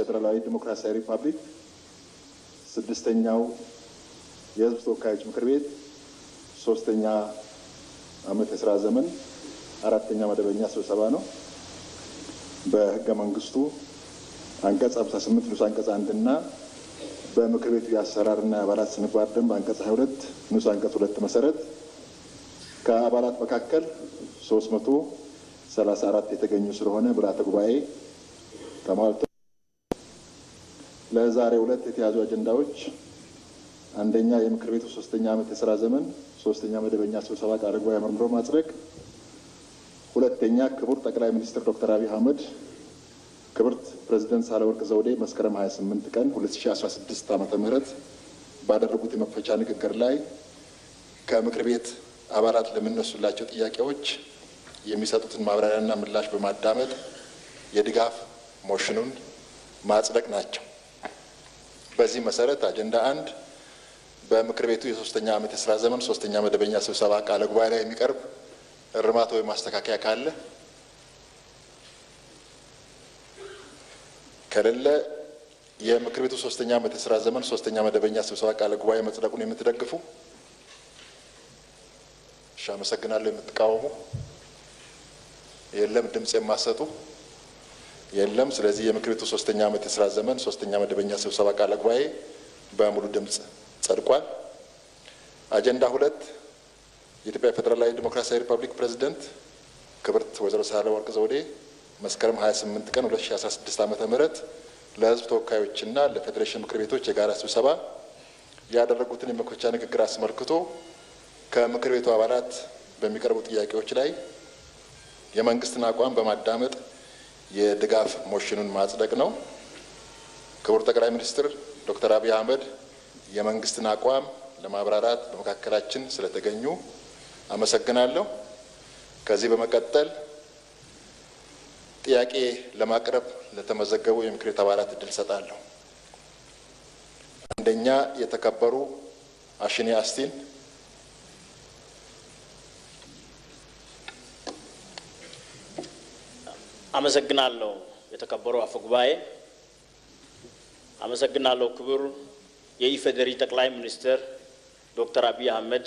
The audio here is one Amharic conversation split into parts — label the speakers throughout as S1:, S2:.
S1: ፌዴራላዊ ዲሞክራሲያዊ ሪፐብሊክ ስድስተኛው የሕዝብ ተወካዮች ምክር ቤት ሶስተኛ ዓመት የስራ ዘመን አራተኛ መደበኛ ስብሰባ ነው። በሕገ መንግስቱ አንቀጽ 58 ንዑስ አንቀጽ አንድና በምክር ቤቱ የአሰራርና የአባላት ስነ ምግባር ደንብ አንቀጽ 22 ንዑስ አንቀጽ ሁለት መሰረት ከአባላት መካከል 334 የተገኙ ስለሆነ ምልዓተ ጉባኤ ተሟልቶ ለዛሬ ሁለት የተያዙ አጀንዳዎች አንደኛ የምክር ቤቱ ሶስተኛ ዓመት የስራ ዘመን ሶስተኛ መደበኛ ስብሰባ ቃለ ጉባኤ መርምሮ ማጽደቅ፣ ሁለተኛ ክቡር ጠቅላይ ሚኒስትር ዶክተር አብይ አህመድ ክብርት ፕሬዚደንት ሳህለወርቅ ዘውዴ መስከረም 28 ቀን 2016 ዓ ም ባደረጉት የመክፈቻ ንግግር ላይ ከምክር ቤት አባላት ለሚነሱላቸው ጥያቄዎች የሚሰጡትን ማብራሪያና ምላሽ በማዳመጥ የድጋፍ ሞሽኑን ማጽደቅ ናቸው። በዚህ መሰረት አጀንዳ አንድ በምክር ቤቱ የሶስተኛ ዓመት የስራ ዘመን ሶስተኛ መደበኛ ስብሰባ ቃለ ጉባኤ ላይ የሚቀርብ እርማት ወይም ማስተካከያ ካለ ከሌለ የምክር ቤቱ ሶስተኛ ዓመት የስራ ዘመን ሶስተኛ መደበኛ ስብሰባ ቃለ ጉባኤ መጽደቁን የምትደግፉ? እሺ፣ አመሰግናለሁ። የምትቃወሙ? የለም። ድምፅ የማሰጡ? የለም። ስለዚህ የምክር ቤቱ ሶስተኛ ዓመት የስራ ዘመን ሶስተኛ መደበኛ ስብሰባ ቃለ ጉባኤ በሙሉ ድምፅ ጸድቋል። አጀንዳ ሁለት የኢትዮጵያ ፌዴራላዊ ዲሞክራሲያዊ ሪፐብሊክ ፕሬዚደንት ክብርት ወይዘሮ ሳህለወርቅ ዘውዴ መስከረም 28 ቀን 2016 ዓ ም ለሕዝብ ተወካዮችና ለፌዴሬሽን ምክር ቤቶች የጋራ ስብሰባ ያደረጉትን የመክፈቻ ንግግር አስመልክቶ ከምክር ቤቱ አባላት በሚቀርቡ ጥያቄዎች ላይ የመንግስትን አቋም በማዳመጥ የድጋፍ ሞሽኑን ማጽደቅ ነው። ክቡር ጠቅላይ ሚኒስትር ዶክተር አብይ አህመድ የመንግስትን አቋም ለማብራራት በመካከላችን ስለተገኙ አመሰግናለሁ። ከዚህ በመቀጠል ጥያቄ ለማቅረብ ለተመዘገቡ የምክር ቤት አባላት እድል ሰጣለሁ። አንደኛ የተከበሩ አሽኔ አስቲን
S2: አመሰግናለሁ። የተከበሩ አፈ ጉባኤ፣ አመሰግናለሁ። ክቡር የኢፌዴሪ ጠቅላይ ሚኒስትር ዶክተር አብይ አህመድ፣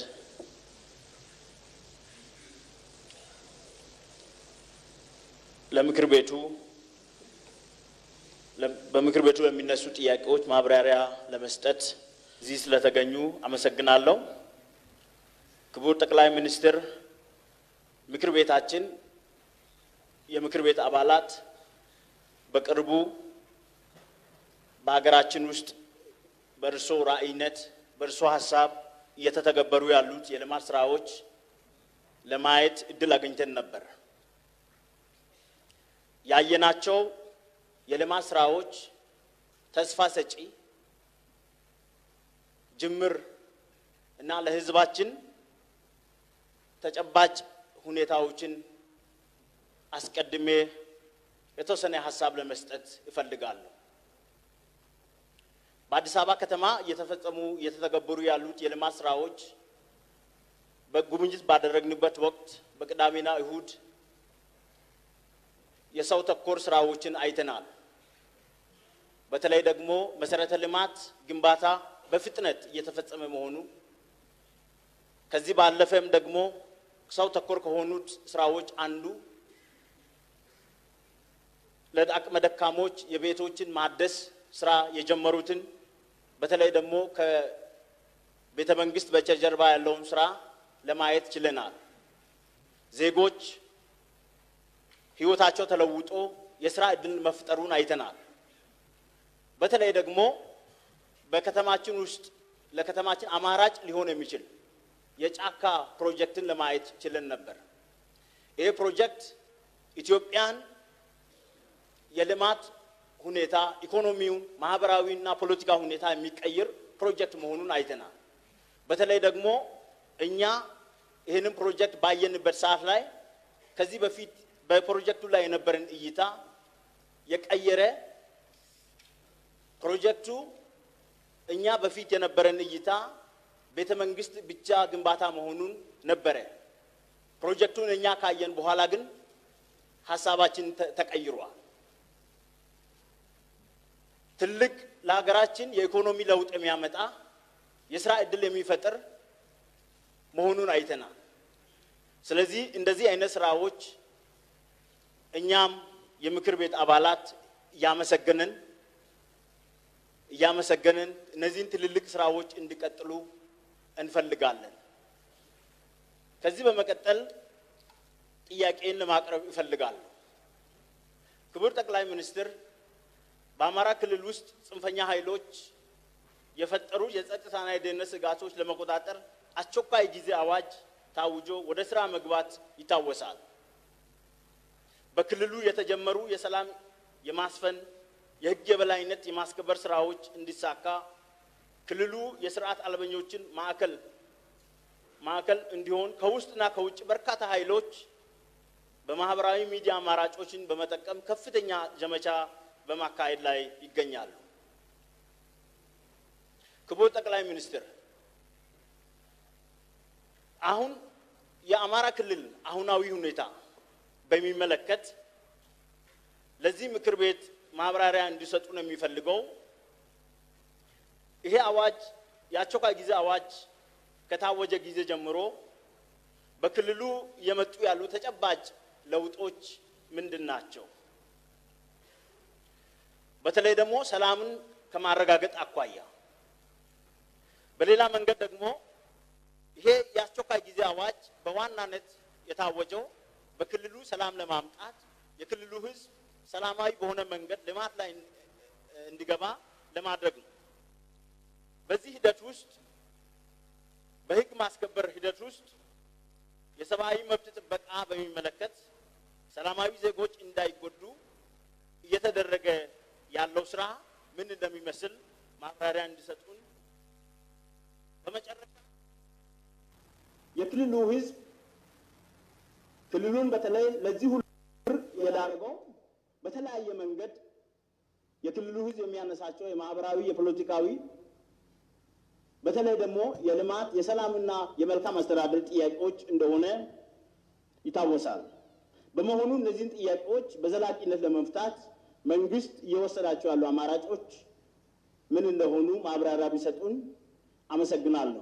S2: ለምክር ቤቱ በምክር ቤቱ ለሚነሱ ጥያቄዎች ማብራሪያ ለመስጠት እዚህ ስለተገኙ አመሰግናለሁ። ክቡር ጠቅላይ ሚኒስትር፣ ምክር ቤታችን የምክር ቤት አባላት በቅርቡ በሀገራችን ውስጥ በእርሶ ራዕይነት በእርሶ ሀሳብ እየተተገበሩ ያሉት የልማት ስራዎች ለማየት እድል አግኝተን ነበር። ያየናቸው የልማት ስራዎች ተስፋ ሰጪ ጅምር እና ለሕዝባችን ተጨባጭ ሁኔታዎችን አስቀድሜ የተወሰነ ሀሳብ ለመስጠት እፈልጋለሁ። በአዲስ አበባ ከተማ እየተፈጸሙ እየተተገበሩ ያሉት የልማት ስራዎች በጉብኝት ባደረግንበት ወቅት በቅዳሜና እሁድ የሰው ተኮር ስራዎችን አይተናል። በተለይ ደግሞ መሰረተ ልማት ግንባታ በፍጥነት እየተፈጸመ መሆኑ ከዚህ ባለፈም ደግሞ ሰው ተኮር ከሆኑት ስራዎች አንዱ ለአቅመ ደካሞች የቤቶችን ማደስ ስራ የጀመሩትን በተለይ ደግሞ ከቤተ መንግስት በስተጀርባ ያለውን ስራ ለማየት ችለናል። ዜጎች ህይወታቸው ተለውጦ የስራ እድል መፍጠሩን አይተናል። በተለይ ደግሞ በከተማችን ውስጥ ለከተማችን አማራጭ ሊሆን የሚችል የጫካ ፕሮጀክትን ለማየት ችለን ነበር። ይህ ፕሮጀክት ኢትዮጵያን የልማት ሁኔታ ኢኮኖሚውን፣ ማህበራዊና ፖለቲካ ሁኔታ የሚቀይር ፕሮጀክት መሆኑን አይተናል። በተለይ ደግሞ እኛ ይህንን ፕሮጀክት ባየንበት ሰዓት ላይ ከዚህ በፊት በፕሮጀክቱ ላይ የነበረን እይታ የቀየረ ፕሮጀክቱ እኛ በፊት የነበረን እይታ ቤተ መንግስት ብቻ ግንባታ መሆኑን ነበረ። ፕሮጀክቱን እኛ ካየን በኋላ ግን ሀሳባችን ተቀይሯል። ትልቅ ለሀገራችን የኢኮኖሚ ለውጥ የሚያመጣ የስራ እድል የሚፈጥር መሆኑን አይተናል። ስለዚህ እንደዚህ አይነት ስራዎች እኛም የምክር ቤት አባላት እያመሰገንን እያመሰገንን እነዚህን ትልልቅ ስራዎች እንዲቀጥሉ እንፈልጋለን። ከዚህ በመቀጠል ጥያቄን ለማቅረብ እፈልጋለሁ። ክቡር ጠቅላይ ሚኒስትር በአማራ ክልል ውስጥ ጽንፈኛ ኃይሎች የፈጠሩ የጸጥታና የደህንነት ስጋቶች ለመቆጣጠር አስቸኳይ ጊዜ አዋጅ ታውጆ ወደ ስራ መግባት ይታወሳል። በክልሉ የተጀመሩ የሰላም የማስፈን የህግ የበላይነት የማስከበር ስራዎች እንዲሳካ ክልሉ የስርዓት አልበኞችን ማዕከል ማዕከል እንዲሆን ከውስጥና ከውጭ በርካታ ኃይሎች በማህበራዊ ሚዲያ አማራጮችን በመጠቀም ከፍተኛ ዘመቻ በማካሄድ ላይ ይገኛሉ። ክቡር ጠቅላይ ሚኒስትር፣ አሁን የአማራ ክልል አሁናዊ ሁኔታ በሚመለከት ለዚህ ምክር ቤት ማብራሪያ እንዲሰጡ ነው የሚፈልገው። ይሄ አዋጅ የአስቸኳይ ጊዜ አዋጅ ከታወጀ ጊዜ ጀምሮ በክልሉ የመጡ ያሉ ተጨባጭ ለውጦች ምንድን ናቸው? በተለይ ደግሞ ሰላምን ከማረጋገጥ አኳያ፣ በሌላ መንገድ ደግሞ ይሄ የአስቸኳይ ጊዜ አዋጅ በዋናነት የታወጀው በክልሉ ሰላም ለማምጣት የክልሉ ሕዝብ ሰላማዊ በሆነ መንገድ ልማት ላይ እንዲገባ ለማድረግ ነው። በዚህ ሂደት ውስጥ በህግ ማስከበር ሂደት ውስጥ የሰብአዊ መብት ጥበቃ በሚመለከት ሰላማዊ ዜጎች እንዳይጎዱ እየተደረገ ያለው ስራ ምን እንደሚመስል ማብራሪያ እንዲሰጡን። በመጨረሻ
S3: የክልሉ ህዝብ ክልሉን በተለይ ለዚህ ሁሉ የዳረገው በተለያየ መንገድ የክልሉ ህዝብ የሚያነሳቸው የማህበራዊ፣ የፖለቲካዊ በተለይ ደግሞ የልማት የሰላምና የመልካም አስተዳደር ጥያቄዎች እንደሆነ ይታወሳል። በመሆኑ እነዚህን ጥያቄዎች በዘላቂነት ለመፍታት መንግስት እየወሰዳቸው ያሉ አማራጮች ምን እንደሆኑ ማብራሪያ ቢሰጡን አመሰግናለሁ።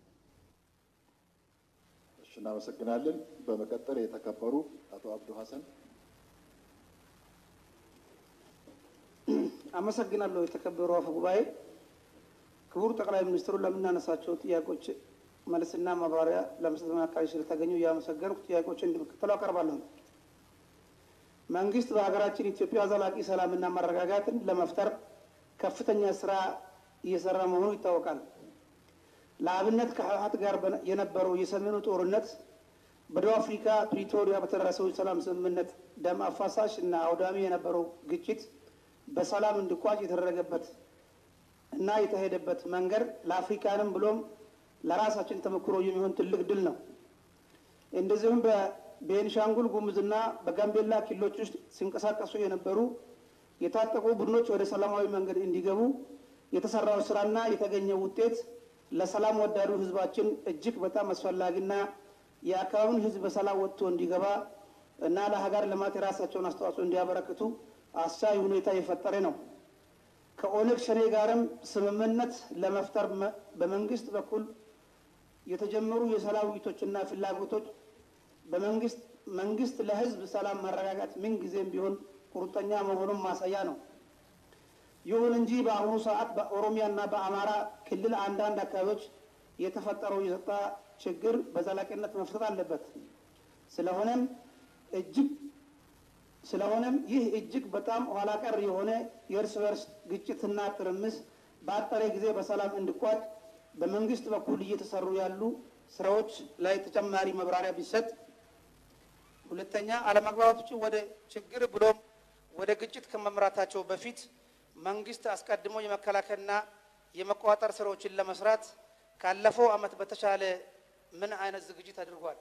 S1: እሺ፣ እናመሰግናለን። በመቀጠል የተከበሩ አቶ አብዱ ሀሰን
S4: አመሰግናለሁ። የተከበሩ አፈ ጉባኤ፣ ክቡር ጠቅላይ ሚኒስትሩ ለምናነሳቸው ጥያቄዎች መልስና ማብራሪያ ለመስጠት መካከል ስለተገኙ እያመሰገንኩ ጥያቄዎችን እንደሚከተለው አቀርባለሁ። መንግስት በሀገራችን ኢትዮጵያ ዘላቂ ሰላምና መረጋጋትን ለመፍጠር ከፍተኛ ስራ እየሰራ መሆኑ ይታወቃል። ለአብነት ከህወሓት ጋር የነበረው የሰሜኑ ጦርነት በደቡብ አፍሪካ ፕሪቶሪያ በተደረሰው የሰላም ስምምነት ደም አፋሳሽ እና አውዳሚ የነበረው ግጭት በሰላም እንዲቋጭ የተደረገበት እና የተሄደበት መንገድ ለአፍሪካንም ብሎም ለራሳችን ተሞክሮ የሚሆን ትልቅ ድል ነው። እንደዚሁም በቤንሻንጉል ጉሙዝና በጋምቤላ ክልሎች ውስጥ ሲንቀሳቀሱ የነበሩ የታጠቁ ቡድኖች ወደ ሰላማዊ መንገድ እንዲገቡ የተሰራው ስራና የተገኘው ውጤት ለሰላም ወዳዱ ህዝባችን እጅግ በጣም አስፈላጊና የአካባቢውን ህዝብ በሰላም ወጥቶ እንዲገባ እና ለሀገር ልማት የራሳቸውን አስተዋጽኦ እንዲያበረክቱ አስቻይ ሁኔታ የፈጠረ ነው። ከኦነግ ሸኔ ጋርም ስምምነት ለመፍጠር በመንግስት በኩል የተጀመሩ የሰላም ውይይቶችና ፍላጎቶች በመንግስት መንግስት ለህዝብ ሰላም መረጋጋት ምን ጊዜም ቢሆን ቁርጠኛ መሆኑን ማሳያ ነው። ይሁን እንጂ በአሁኑ ሰዓት በኦሮሚያና በአማራ ክልል አንዳንድ አካባቢዎች የተፈጠረው የጸጥታ ችግር በዘላቂነት መፍታት አለበት። ስለሆነም እጅግ ስለሆነም ይህ እጅግ በጣም ኋላ ቀር የሆነ የእርስ በርስ ግጭትና ትርምስ በአጠረ ጊዜ በሰላም እንዲቋጭ በመንግስት በኩል እየተሰሩ ያሉ ስራዎች ላይ ተጨማሪ መብራሪያ ቢሰጥ። ሁለተኛ አለመግባባቶችን ወደ ችግር ብሎም ወደ ግጭት ከመምራታቸው በፊት መንግስት አስቀድሞ የመከላከልና የመቆጣጠር ስራዎችን ለመስራት ካለፈው ዓመት በተሻለ ምን አይነት ዝግጅት አድርጓል?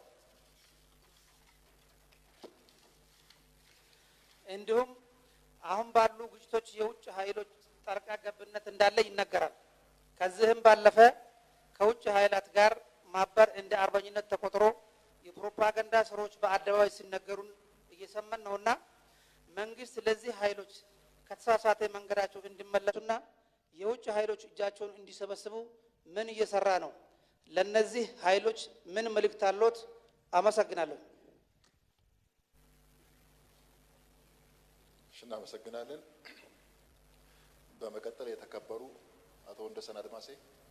S4: እንዲሁም አሁን ባሉ ግጭቶች የውጭ ኃይሎች ጣልቃ ገብነት እንዳለ ይነገራል። ከዚህም ባለፈ ከውጭ ኃይላት ጋር ማበር እንደ አርበኝነት ተቆጥሮ የፕሮፓጋንዳ ስራዎች በአደባባይ ሲነገሩን እየሰማን ነውና መንግስት ለዚህ ኃይሎች ከተሳሳተ መንገዳቸው እንዲመለሱና ኃይሎች እጃቸውን እንዲሰበስቡ ምን እየሰራ ነው? ለነዚህ ኃይሎች ምን መልእክት አሎት? አመሰግናለሁ።
S1: እሺ፣ እናመሰግናለን። በመቀጠል የተከበሩ አቶ ወንደሰን አድማሴ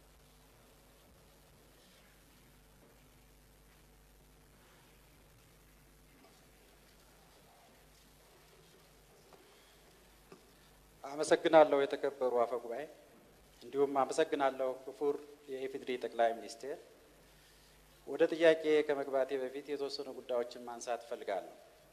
S5: አመሰግናለሁ የተከበሩ አፈ ጉባኤ፣ እንዲሁም አመሰግናለሁ ክቡር የኢፌዴሪ ጠቅላይ ሚኒስቴር። ወደ ጥያቄ ከመግባቴ በፊት የተወሰኑ ጉዳዮችን ማንሳት እፈልጋለሁ።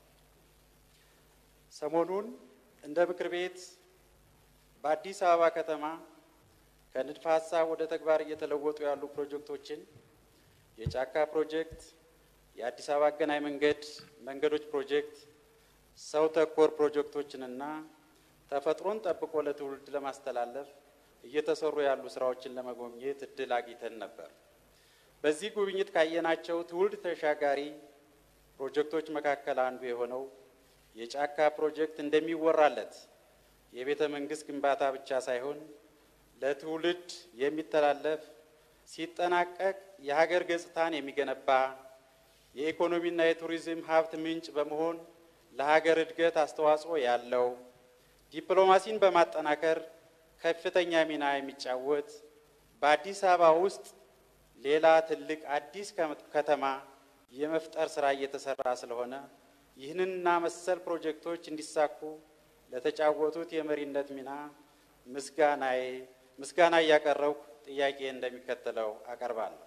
S5: ሰሞኑን እንደ ምክር ቤት በአዲስ አበባ ከተማ ከንድፈ ሀሳብ ወደ ተግባር እየተለወጡ ያሉ ፕሮጀክቶችን የጫካ ፕሮጀክት፣ የአዲስ አበባ አገናኝ መንገድ መንገዶች ፕሮጀክት፣ ሰው ተኮር ፕሮጀክቶችንና ተፈጥሮን ጠብቆ ለትውልድ ለማስተላለፍ እየተሰሩ ያሉ ስራዎችን ለመጎብኘት እድል አግኝተን ነበር። በዚህ ጉብኝት ካየናቸው ትውልድ ተሻጋሪ ፕሮጀክቶች መካከል አንዱ የሆነው የጫካ ፕሮጀክት እንደሚወራለት የቤተ መንግስት ግንባታ ብቻ ሳይሆን ለትውልድ የሚተላለፍ ሲጠናቀቅ የሀገር ገጽታን የሚገነባ የኢኮኖሚና የቱሪዝም ሀብት ምንጭ በመሆን ለሀገር እድገት አስተዋጽኦ ያለው ዲፕሎማሲን በማጠናከር ከፍተኛ ሚና የሚጫወት በአዲስ አበባ ውስጥ ሌላ ትልቅ አዲስ ከተማ የመፍጠር ስራ እየተሰራ ስለሆነ ይህንንና መሰል ፕሮጀክቶች እንዲሳኩ ለተጫወቱት የመሪነት ሚና ምስጋናዬ ምስጋና እያቀረብኩ ጥያቄ እንደሚከተለው አቀርባለሁ።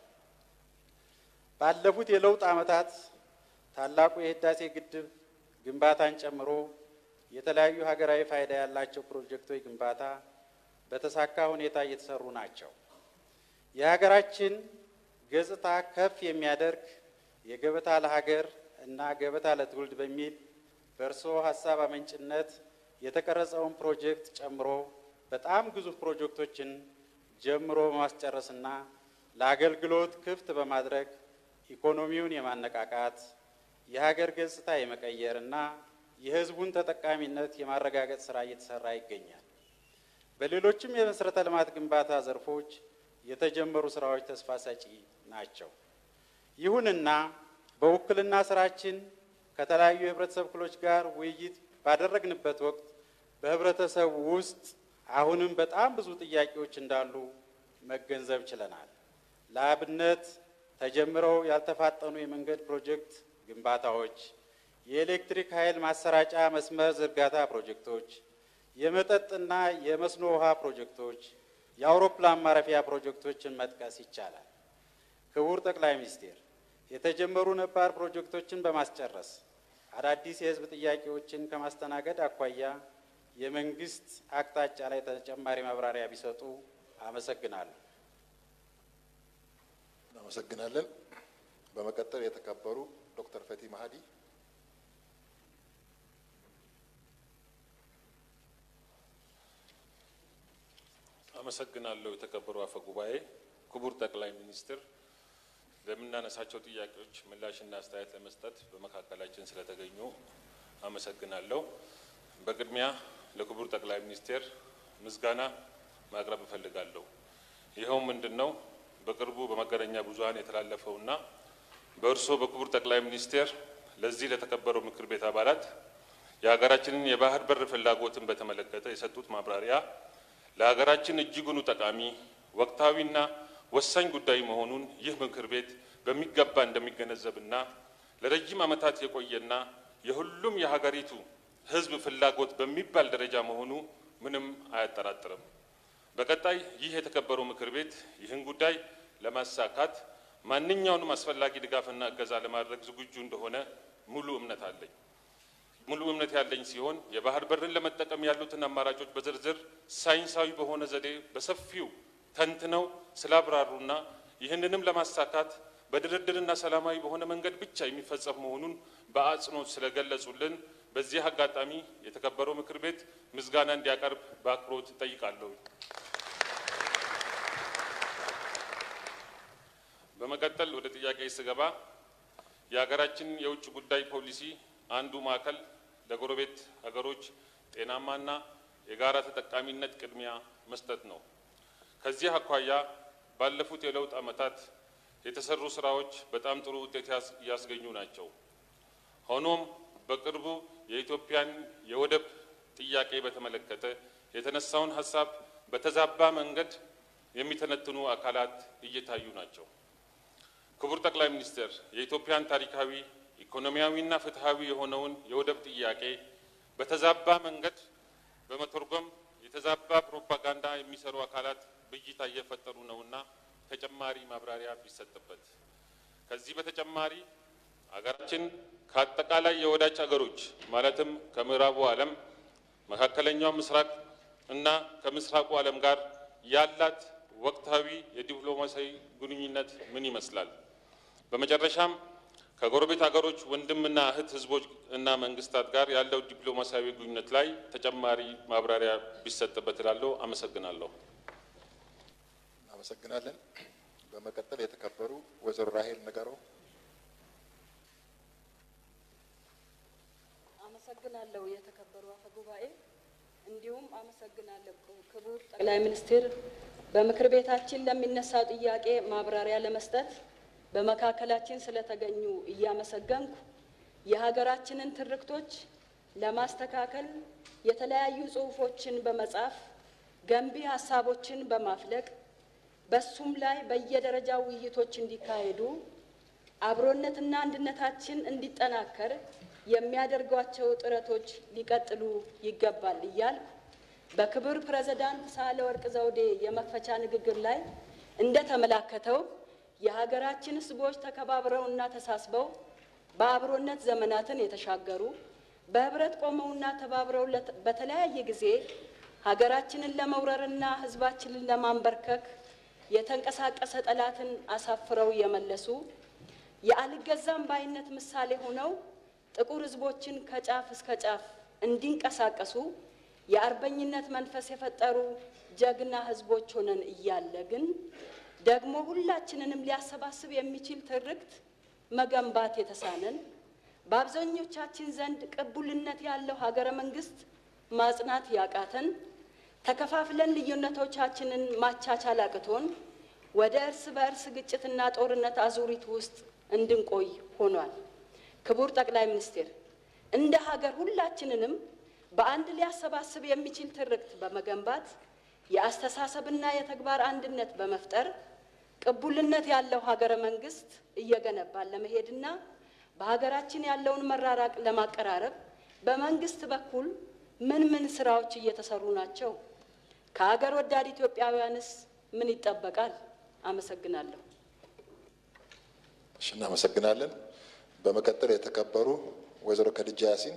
S5: ባለፉት የለውጥ ዓመታት ታላቁ የህዳሴ ግድብ ግንባታን ጨምሮ የተለያዩ ሀገራዊ ፋይዳ ያላቸው ፕሮጀክቶች ግንባታ በተሳካ ሁኔታ እየተሰሩ ናቸው። የሀገራችን ገጽታ ከፍ የሚያደርግ የገበታ ለሀገር እና ገበታ ለትውልድ በሚል በእርስዎ ሀሳብ አመንጭነት የተቀረጸውን ፕሮጀክት ጨምሮ በጣም ግዙፍ ፕሮጀክቶችን ጀምሮ በማስጨረስና ለአገልግሎት ክፍት በማድረግ ኢኮኖሚውን የማነቃቃት የሀገር ገጽታ የመቀየር እና የሕዝቡን ተጠቃሚነት የማረጋገጥ ስራ እየተሰራ ይገኛል። በሌሎችም የመሰረተ ልማት ግንባታ ዘርፎች የተጀመሩ ስራዎች ተስፋ ሰጪ ናቸው። ይሁንና በውክልና ስራችን ከተለያዩ የህብረተሰብ ክፍሎች ጋር ውይይት ባደረግንበት ወቅት በህብረተሰቡ ውስጥ አሁንም በጣም ብዙ ጥያቄዎች እንዳሉ መገንዘብ ችለናል። ለአብነት ተጀምረው ያልተፋጠኑ የመንገድ ፕሮጀክት ግንባታዎች፣ የኤሌክትሪክ ኃይል ማሰራጫ መስመር ዝርጋታ ፕሮጀክቶች፣ የመጠጥና የመስኖ ውሃ ፕሮጀክቶች፣ የአውሮፕላን ማረፊያ ፕሮጀክቶችን መጥቀስ ይቻላል። ክቡር ጠቅላይ ሚኒስቴር የተጀመሩ ነባር ፕሮጀክቶችን በማስጨረስ አዳዲስ የህዝብ ጥያቄዎችን ከማስተናገድ አኳያ የመንግስት አቅጣጫ ላይ ተጨማሪ ማብራሪያ ቢሰጡ አመሰግናለሁ።
S1: እናመሰግናለን። በመቀጠል የተከበሩ ዶክተር ፈቲ ማሀዲ
S6: አመሰግናለሁ። የተከበሩ አፈ ጉባኤ፣ ክቡር ጠቅላይ ሚኒስትር ለምናነሳቸው ጥያቄዎች ምላሽና አስተያየት ለመስጠት በመካከላችን ስለተገኙ አመሰግናለሁ። በቅድሚያ ለክቡር ጠቅላይ ሚኒስቴር ምስጋና ማቅረብ እፈልጋለሁ። ይኸው ምንድን ነው? በቅርቡ በመገናኛ ብዙኃን የተላለፈውና በእርስዎ በክቡር ጠቅላይ ሚኒስቴር ለዚህ ለተከበረው ምክር ቤት አባላት የሀገራችንን የባህር በር ፍላጎትን በተመለከተ የሰጡት ማብራሪያ ለሀገራችን እጅጉኑ ጠቃሚ ወቅታዊና ወሳኝ ጉዳይ መሆኑን ይህ ምክር ቤት በሚገባ እንደሚገነዘብና ለረጅም ዓመታት የቆየና የሁሉም የሀገሪቱ ሕዝብ ፍላጎት በሚባል ደረጃ መሆኑ ምንም አያጠራጥርም። በቀጣይ ይህ የተከበረው ምክር ቤት ይህን ጉዳይ ለማሳካት ማንኛውንም አስፈላጊ ድጋፍና እገዛ ለማድረግ ዝግጁ እንደሆነ ሙሉ እምነት አለኝ። ሙሉ እምነት ያለኝ ሲሆን የባህር በርን ለመጠቀም ያሉትን አማራጮች በዝርዝር ሳይንሳዊ በሆነ ዘዴ በሰፊው ተንትነው ስላብራሩና ይህንንም ለማሳካት በድርድርና ሰላማዊ በሆነ መንገድ ብቻ የሚፈጸም መሆኑን በአጽንኦት ስለገለጹልን በዚህ አጋጣሚ የተከበረው ምክር ቤት ምስጋና እንዲያቀርብ በአክብሮት እጠይቃለሁ። በመቀጠል ወደ ጥያቄ ስገባ የሀገራችን የውጭ ጉዳይ ፖሊሲ አንዱ ማዕከል ለጎረቤት ሀገሮች ጤናማና የጋራ ተጠቃሚነት ቅድሚያ መስጠት ነው። ከዚህ አኳያ ባለፉት የለውጥ ዓመታት የተሰሩ ስራዎች በጣም ጥሩ ውጤት ያስ- እያስገኙ ናቸው። ሆኖም በቅርቡ የኢትዮጵያን የወደብ ጥያቄ በተመለከተ የተነሳውን ሀሳብ በተዛባ መንገድ የሚተነትኑ አካላት እየታዩ ናቸው። ክቡር ጠቅላይ ሚኒስትር የኢትዮጵያን ታሪካዊ ኢኮኖሚያዊና ፍትሐዊ የሆነውን የወደብ ጥያቄ በተዛባ መንገድ በመተርጎም የተዛባ ፕሮፓጋንዳ የሚሰሩ አካላት ብይታ እየፈጠሩ ነውና ተጨማሪ ማብራሪያ ቢሰጥበት። ከዚህ በተጨማሪ አገራችን ከአጠቃላይ የወዳጅ አገሮች ማለትም ከምዕራቡ ዓለም፣ መካከለኛው ምስራቅ እና ከምስራቁ ዓለም ጋር ያላት ወቅታዊ የዲፕሎማሲያዊ ግንኙነት ምን ይመስላል? በመጨረሻም ከጎረቤት ሀገሮች ወንድምና እህት ህዝቦች እና መንግስታት ጋር ያለው ዲፕሎማሲያዊ ግንኙነት ላይ ተጨማሪ ማብራሪያ ቢሰጥበት እላለሁ። አመሰግናለሁ።
S1: እናመሰግናለን። በመቀጠል የተከበሩ ወይዘሮ ራሄል ነገሮ
S7: አመሰግናለሁ የተከበሩ አፈ ጉባኤ፣ እንዲሁም አመሰግናለሁ ክቡር ጠቅላይ ሚኒስትር በምክር ቤታችን ለሚነሳው ጥያቄ ማብራሪያ ለመስጠት በመካከላችን ስለተገኙ እያመሰገንኩ የሀገራችንን ትርክቶች ለማስተካከል የተለያዩ ጽሑፎችን በመጻፍ ገንቢ ሀሳቦችን በማፍለቅ በሱም ላይ በየደረጃው ውይይቶች እንዲካሄዱ አብሮነትና አንድነታችን እንዲጠናከር የሚያደርጓቸው ጥረቶች ሊቀጥሉ ይገባል እያልኩ በክቡር ፕሬዝዳንት ሳህለወርቅ ዘውዴ የመክፈቻ ንግግር ላይ እንደተመላከተው የሀገራችን ሕዝቦች ተከባብረውና ተሳስበው በአብሮነት ዘመናትን የተሻገሩ በህብረት ቆመውና ተባብረው ለት- በተለያየ ጊዜ ሀገራችንን ለመውረርና ሕዝባችንን ለማንበርከክ የተንቀሳቀሰ ጠላትን አሳፍረው የመለሱ የአልገዛም ባይነት ምሳሌ ሆነው ጥቁር ሕዝቦችን ከጫፍ እስከ ጫፍ እንዲንቀሳቀሱ የአርበኝነት መንፈስ የፈጠሩ ጀግና ሕዝቦች ሆነን እያለ ግን ደግሞ ሁላችንንም ሊያሰባስብ የሚችል ትርክት መገንባት የተሳነን በአብዛኞቻችን ዘንድ ቅቡልነት ያለው ሀገረ መንግስት ማጽናት ያቃተን ተከፋፍለን ልዩነቶቻችንን ማቻቻል አቅቶን ወደ እርስ በእርስ ግጭትና ጦርነት አዙሪት ውስጥ እንድንቆይ ሆኗል። ክቡር ጠቅላይ ሚኒስትር እንደ ሀገር ሁላችንንም በአንድ ሊያሰባስብ የሚችል ትርክት በመገንባት የአስተሳሰብና የተግባር አንድነት በመፍጠር ቅቡልነት ያለው ሀገረ መንግስት እየገነባን ለመሄድና በሀገራችን ያለውን መራራቅ ለማቀራረብ በመንግስት በኩል ምን ምን ስራዎች እየተሰሩ ናቸው? ከሀገር ወዳድ ኢትዮጵያውያንስ ምን ይጠበቃል? አመሰግናለሁ።
S1: እሺ፣ እናመሰግናለን። በመቀጠል የተከበሩ ወይዘሮ ከድጃ ያሲን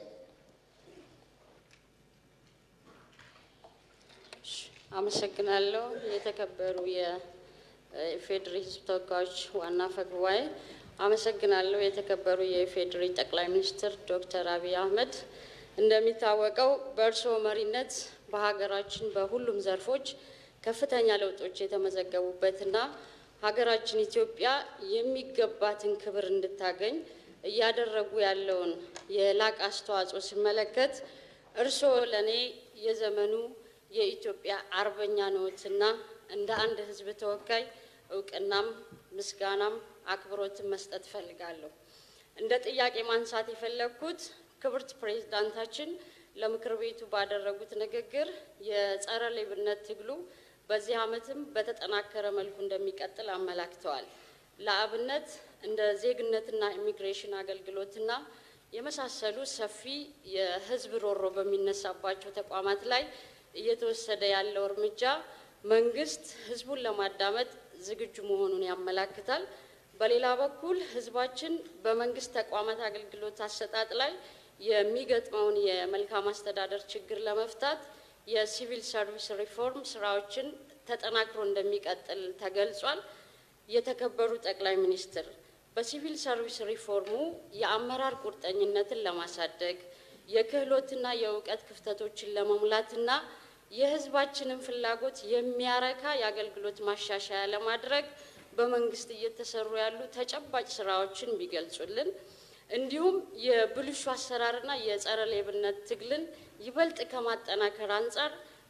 S8: አመሰግናለሁ። የተከበሩ የኢፌዴሪ ሕዝብ ተወካዮች ዋና አፈ ጉባኤ፣ አመሰግናለሁ። የተከበሩ የኢፌዴሪ ጠቅላይ ሚኒስትር ዶክተር አብይ አህመድ፣ እንደሚታወቀው በእርስዎ መሪነት በሀገራችን በሁሉም ዘርፎች ከፍተኛ ለውጦች የተመዘገቡበትና ሀገራችን ኢትዮጵያ የሚገባትን ክብር እንድታገኝ እያደረጉ ያለውን የላቅ አስተዋጽኦ ስመለከት እርስዎ ለእኔ የዘመኑ የኢትዮጵያ አርበኛ ነዎትና እንደ አንድ ሕዝብ ተወካይ እውቅናም ምስጋናም አክብሮትን መስጠት እፈልጋለሁ። እንደ ጥያቄ ማንሳት የፈለግኩት ክብርት ፕሬዝዳንታችን ለምክር ቤቱ ባደረጉት ንግግር የጸረ ሌብነት ትግሉ በዚህ ዓመትም በተጠናከረ መልኩ እንደሚቀጥል አመላክተዋል። ለአብነት እንደ ዜግነትና ኢሚግሬሽን አገልግሎትና የመሳሰሉ ሰፊ የህዝብ ሮሮ በሚነሳባቸው ተቋማት ላይ እየተወሰደ ያለው እርምጃ መንግስት ህዝቡን ለማዳመጥ ዝግጁ መሆኑን ያመላክታል። በሌላ በኩል ህዝባችን በመንግስት ተቋማት አገልግሎት አሰጣጥ ላይ የሚገጥመውን የመልካም አስተዳደር ችግር ለመፍታት የሲቪል ሰርቪስ ሪፎርም ስራዎችን ተጠናክሮ እንደሚቀጥል ተገልጿል። የተከበሩ ጠቅላይ ሚኒስትር በሲቪል ሰርቪስ ሪፎርሙ የአመራር ቁርጠኝነትን ለማሳደግ የክህሎትና የእውቀት ክፍተቶችን ለመሙላትና የህዝባችንን ፍላጎት የሚያረካ የአገልግሎት ማሻሻያ ለማድረግ በመንግስት እየተሰሩ ያሉ ተጨባጭ ስራዎችን ቢገልጹልን፣ እንዲሁም የብልሹ አሰራርና የጸረ ሌብነት ትግልን ይበልጥ ከማጠናከር አንጻር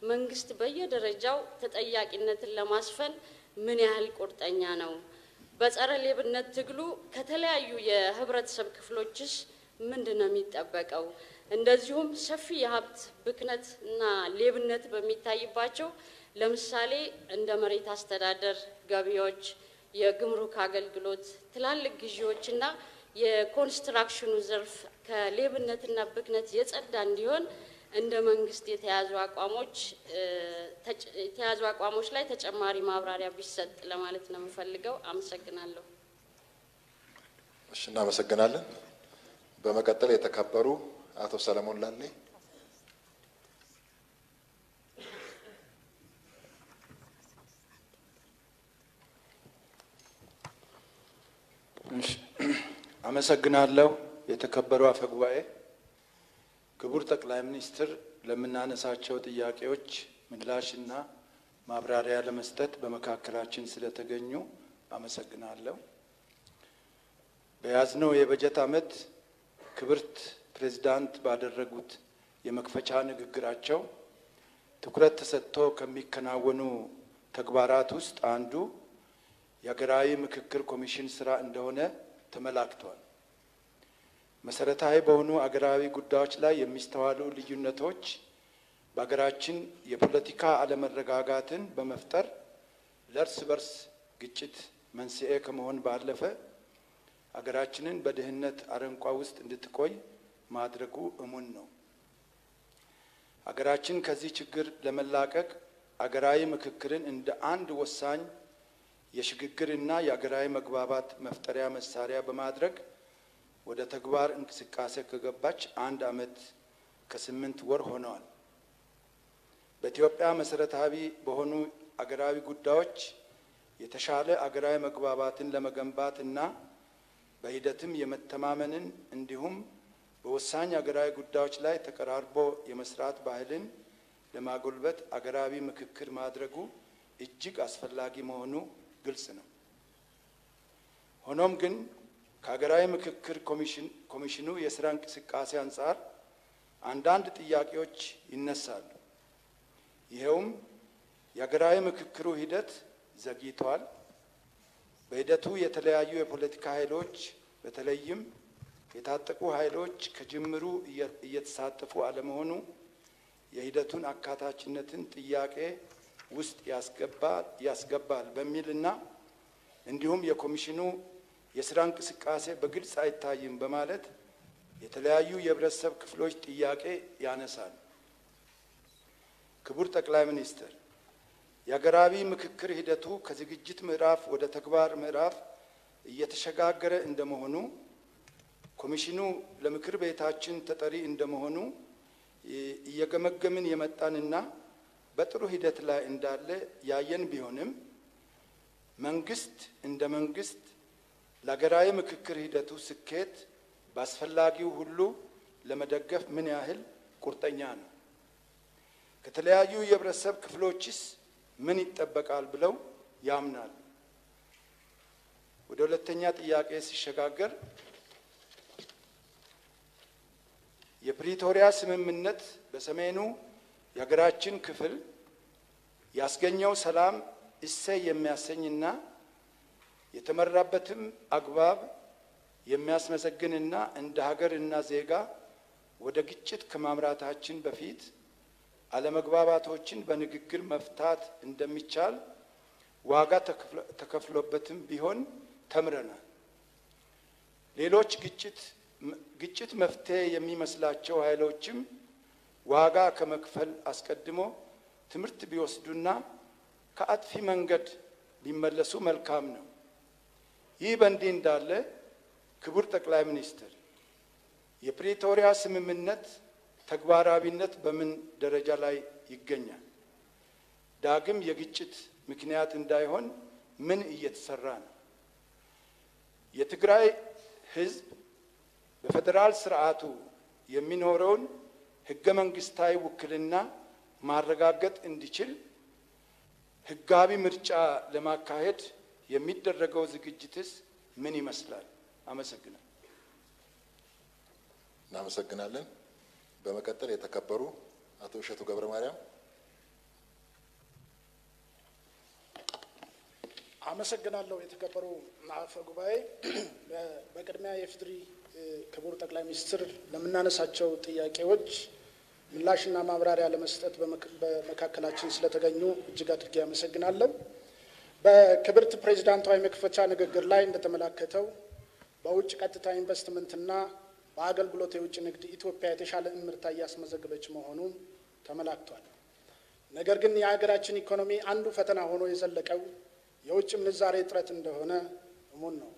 S8: መንግስት በየደረጃው ተጠያቂነትን ለማስፈን ምን ያህል ቁርጠኛ ነው? በጸረ ሌብነት ትግሉ ከተለያዩ የህብረተሰብ ክፍሎችስ ምንድን ነው የሚጠበቀው? እንደዚሁም ሰፊ የሀብት ብክነት እና ሌብነት በሚታይባቸው ለምሳሌ እንደ መሬት አስተዳደር፣ ገቢዎች፣ የግምሩክ አገልግሎት፣ ትላልቅ ግዢዎችና የኮንስትራክሽኑ ዘርፍ ከሌብነትና ብክነት የጸዳ እንዲሆን እንደ መንግስት የተያዙ አቋሞች የተያዙ አቋሞች ላይ ተጨማሪ ማብራሪያ ቢሰጥ ለማለት ነው የምፈልገው። አመሰግናለሁ።
S1: እሺ፣ እናመሰግናለን። በመቀጠል የተከበሩ አቶ ሰለሞን ላሌ
S9: እሺ፣ አመሰግናለሁ። የተከበሩ አፈ ጉባኤ፣ ክቡር ጠቅላይ ሚኒስትር ለምናነሳቸው ጥያቄዎች ምላሽና ማብራሪያ ለመስጠት በመካከላችን ስለተገኙ አመሰግናለሁ። በያዝነው የበጀት ዓመት ክብርት ፕሬዝዳንት ባደረጉት የመክፈቻ ንግግራቸው ትኩረት ተሰጥቶ ከሚከናወኑ ተግባራት ውስጥ አንዱ የሀገራዊ ምክክር ኮሚሽን ስራ እንደሆነ ተመላክቷል። መሰረታዊ በሆኑ አገራዊ ጉዳዮች ላይ የሚስተዋሉ ልዩነቶች በሀገራችን የፖለቲካ አለመረጋጋትን በመፍጠር ለእርስ በርስ ግጭት መንስኤ ከመሆን ባለፈ ሀገራችንን በድህነት አረንቋ ውስጥ እንድትቆይ ማድረጉ እሙን ነው። ሀገራችን ከዚህ ችግር ለመላቀቅ አገራዊ ምክክርን እንደ አንድ ወሳኝ የሽግግርና የአገራዊ መግባባት መፍጠሪያ መሳሪያ በማድረግ ወደ ተግባር እንቅስቃሴ ከገባች አንድ ዓመት ከስምንት ወር ሆነዋል። በኢትዮጵያ መሰረታዊ በሆኑ አገራዊ ጉዳዮች የተሻለ አገራዊ መግባባትን ለመገንባት እና በሂደትም የመተማመንን እንዲሁም በወሳኝ አገራዊ ጉዳዮች ላይ ተቀራርቦ የመስራት ባህልን ለማጎልበት አገራዊ ምክክር ማድረጉ እጅግ አስፈላጊ መሆኑ ግልጽ ነው። ሆኖም ግን ከሀገራዊ ምክክር ኮሚሽኑ የስራ እንቅስቃሴ አንጻር አንዳንድ ጥያቄዎች ይነሳሉ። ይኸውም የሀገራዊ ምክክሩ ሂደት ዘግይቷል፣ በሂደቱ የተለያዩ የፖለቲካ ኃይሎች በተለይም የታጠቁ ኃይሎች ከጅምሩ እየተሳተፉ አለመሆኑ የሂደቱን አካታችነትን ጥያቄ ውስጥ ያስገባል በሚልና እንዲሁም የኮሚሽኑ የስራ እንቅስቃሴ በግልጽ አይታይም በማለት የተለያዩ የህብረተሰብ ክፍሎች ጥያቄ ያነሳል። ክቡር ጠቅላይ ሚኒስትር፣ የሀገራዊ ምክክር ሂደቱ ከዝግጅት ምዕራፍ ወደ ተግባር ምዕራፍ እየተሸጋገረ እንደመሆኑ ኮሚሽኑ ለምክር ቤታችን ተጠሪ እንደመሆኑ እየገመገምን የመጣንና በጥሩ ሂደት ላይ እንዳለ ያየን ቢሆንም መንግስት እንደ መንግስት ለሀገራዊ ምክክር ሂደቱ ስኬት በአስፈላጊው ሁሉ ለመደገፍ ምን ያህል ቁርጠኛ ነው? ከተለያዩ የህብረተሰብ ክፍሎችስ ምን ይጠበቃል ብለው ያምናል? ወደ ሁለተኛ ጥያቄ ሲሸጋገር የፕሪቶሪያ ስምምነት በሰሜኑ የሀገራችን ክፍል ያስገኘው ሰላም እሰይ የሚያሰኝና የተመራበትም አግባብ የሚያስመሰግንና እንደ ሀገርና ዜጋ ወደ ግጭት ከማምራታችን በፊት አለመግባባቶችን በንግግር መፍታት እንደሚቻል ዋጋ ተከፍሎበትም ቢሆን ተምረናል። ሌሎች ግጭት ግጭት መፍትሄ የሚመስላቸው ኃይሎችም ዋጋ ከመክፈል አስቀድሞ ትምህርት ቢወስዱና ከአጥፊ መንገድ ቢመለሱ መልካም ነው። ይህ በእንዲህ እንዳለ ክቡር ጠቅላይ ሚኒስትር የፕሪቶሪያ ስምምነት ተግባራዊነት በምን ደረጃ ላይ ይገኛል? ዳግም የግጭት ምክንያት እንዳይሆን ምን እየተሰራ ነው? የትግራይ ሕዝብ በፌዴራል ስርዓቱ የሚኖረውን ህገ መንግስታዊ ውክልና ማረጋገጥ እንዲችል ህጋዊ ምርጫ ለማካሄድ የሚደረገው ዝግጅትስ ምን ይመስላል? አመሰግናል።
S1: እናመሰግናለን። በመቀጠል የተከበሩ አቶ እሸቱ ገብረ ማርያም
S10: አመሰግናለሁ። የተከበሩ አፈ ጉባኤ፣ በቅድሚያ የኢፌዴሪ ክቡር ጠቅላይ ሚኒስትር ለምናነሳቸው ጥያቄዎች ምላሽና ማብራሪያ ለመስጠት በመካከላችን ስለተገኙ እጅግ አድርጌ አመሰግናለሁ። በክብርት ፕሬዚዳንታዊ መክፈቻ ንግግር ላይ እንደተመላከተው በውጭ ቀጥታ ኢንቨስትመንትና በአገልግሎት የውጭ ንግድ ኢትዮጵያ የተሻለ እምርታ እያስመዘገበች መሆኑን ተመላክቷል። ነገር ግን የሀገራችን ኢኮኖሚ አንዱ ፈተና ሆኖ የዘለቀው የውጭ ምንዛሬ እጥረት እንደሆነ እሙን ነው።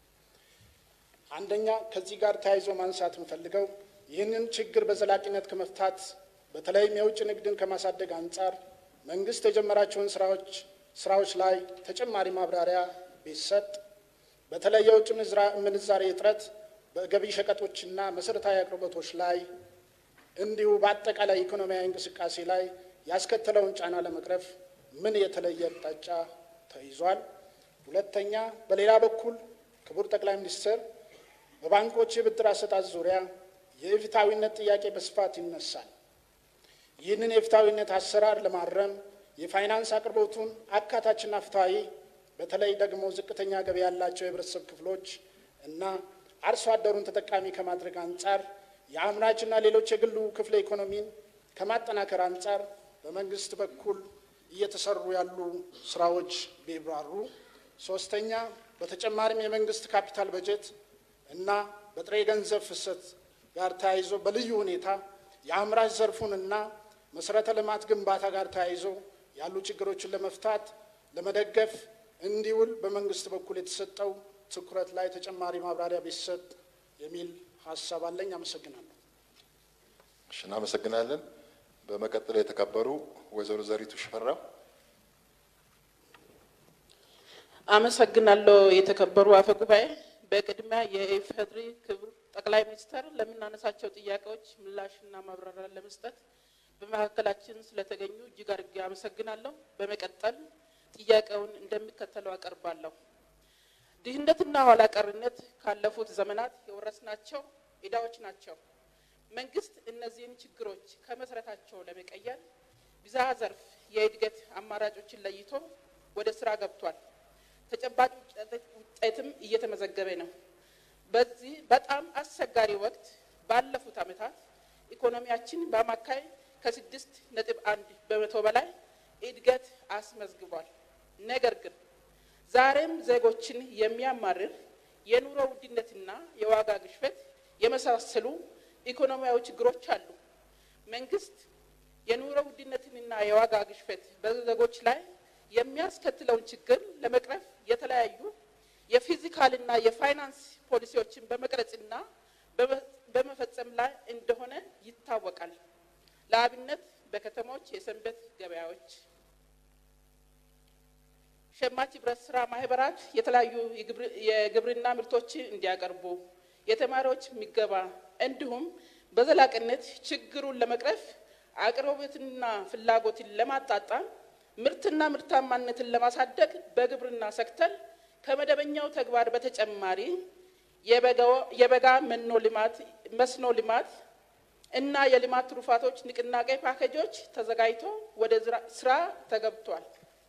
S10: አንደኛ ከዚህ ጋር ተያይዞ ማንሳት የምፈልገው ይህንን ችግር በዘላቂነት ከመፍታት በተለይም የውጭ ንግድን ከማሳደግ አንጻር መንግስት የጀመራቸውን ስራዎች ስራዎች ላይ ተጨማሪ ማብራሪያ ቢሰጥ፣ በተለይ የውጭ ምንዛሬ እጥረት በገቢ ሸቀጦችና መሰረታዊ አቅርቦቶች ላይ እንዲሁ በአጠቃላይ ኢኮኖሚያዊ እንቅስቃሴ ላይ ያስከተለውን ጫና ለመቅረፍ ምን የተለየ አቅጣጫ ተይዟል? ሁለተኛ፣ በሌላ በኩል ክቡር ጠቅላይ ሚኒስትር በባንኮች የብድር አሰጣጥ ዙሪያ የፍትሐዊነት ጥያቄ በስፋት ይነሳል። ይህንን የፍትሐዊነት አሰራር ለማረም የፋይናንስ አቅርቦቱን አካታችና ፍትሐዊ በተለይ ደግሞ ዝቅተኛ ገቢ ያላቸው የህብረተሰብ ክፍሎች እና አርሶ አደሩን ተጠቃሚ ከማድረግ አንጻር የአምራችና ሌሎች የግሉ ክፍለ ኢኮኖሚን ከማጠናከር አንጻር በመንግስት በኩል እየተሰሩ ያሉ ስራዎች ቢብራሩ። ሶስተኛ በተጨማሪም የመንግስት ካፒታል በጀት እና በጥሬ ገንዘብ ፍሰት ጋር ተያይዞ በልዩ ሁኔታ የአምራች ዘርፉንና መሰረተ ልማት ግንባታ ጋር ተያይዞ ያሉ ችግሮችን ለመፍታት ለመደገፍ እንዲውል በመንግስት በኩል የተሰጠው ትኩረት ላይ ተጨማሪ ማብራሪያ ቢሰጥ የሚል ሀሳብ አለኝ። አመሰግናለሁ።
S1: እሺ፣ እናመሰግናለን። በመቀጠል የተከበሩ ወይዘሮ ዘሪቱ ሽፈራው።
S11: አመሰግናለሁ። የተከበሩ አፈ ጉባኤ፣ በቅድሚያ የኢፌዴሪ ክቡር ጠቅላይ ሚኒስትር ለምናነሳቸው ጥያቄዎች ምላሽና ማብራሪያ ለመስጠት በመካከላችን ስለተገኙ እጅግ አድርጌ አመሰግናለሁ። በመቀጠል ጥያቄውን እንደሚከተለው አቀርባለሁ። ድህነትና ኋላ ቀርነት ካለፉት ዘመናት የወረስናቸው ዕዳዎች ናቸው። መንግስት እነዚህን ችግሮች ከመሰረታቸው ለመቀየር ብዝሃ ዘርፍ የእድገት አማራጮችን ለይቶ ወደ ስራ ገብቷል። ተጨባጭ ውጤትም እየተመዘገበ ነው። በዚህ በጣም አስቸጋሪ ወቅት ባለፉት ዓመታት ኢኮኖሚያችን በአማካይ ከስድስት ነጥብ አንድ በመቶ በላይ እድገት አስመዝግቧል። ነገር ግን ዛሬም ዜጎችን የሚያማርር የኑሮ ውድነትና የዋጋ ግሽበት የመሳሰሉ ኢኮኖሚያዊ ችግሮች አሉ። መንግስት የኑሮ ውድነትንና የዋጋ ግሽበት በዜጎች ላይ የሚያስከትለውን ችግር ለመቅረፍ የተለያዩ የፊዚካልና የፋይናንስ ፖሊሲዎችን በመቅረጽና በመፈጸም ላይ እንደሆነ ይታወቃል። ለአብነት በከተሞች የሰንበት ገበያዎች፣ ሸማች ህብረት ስራ ማህበራት የተለያዩ የግብርና ምርቶች እንዲያቀርቡ፣ የተማሪዎች ምገባ እንዲሁም በዘላቂነት ችግሩን ለመቅረፍ አቅርቦትንና ፍላጎትን ለማጣጣም ምርትና ምርታማነትን ለማሳደግ በግብርና ሴክተር ከመደበኛው ተግባር በተጨማሪ የበጋ መኖ ልማት መስኖ ልማት እና የልማት ትሩፋቶች ንቅናቄ ፓኬጆች ተዘጋጅቶ ወደ ስራ ተገብቷል።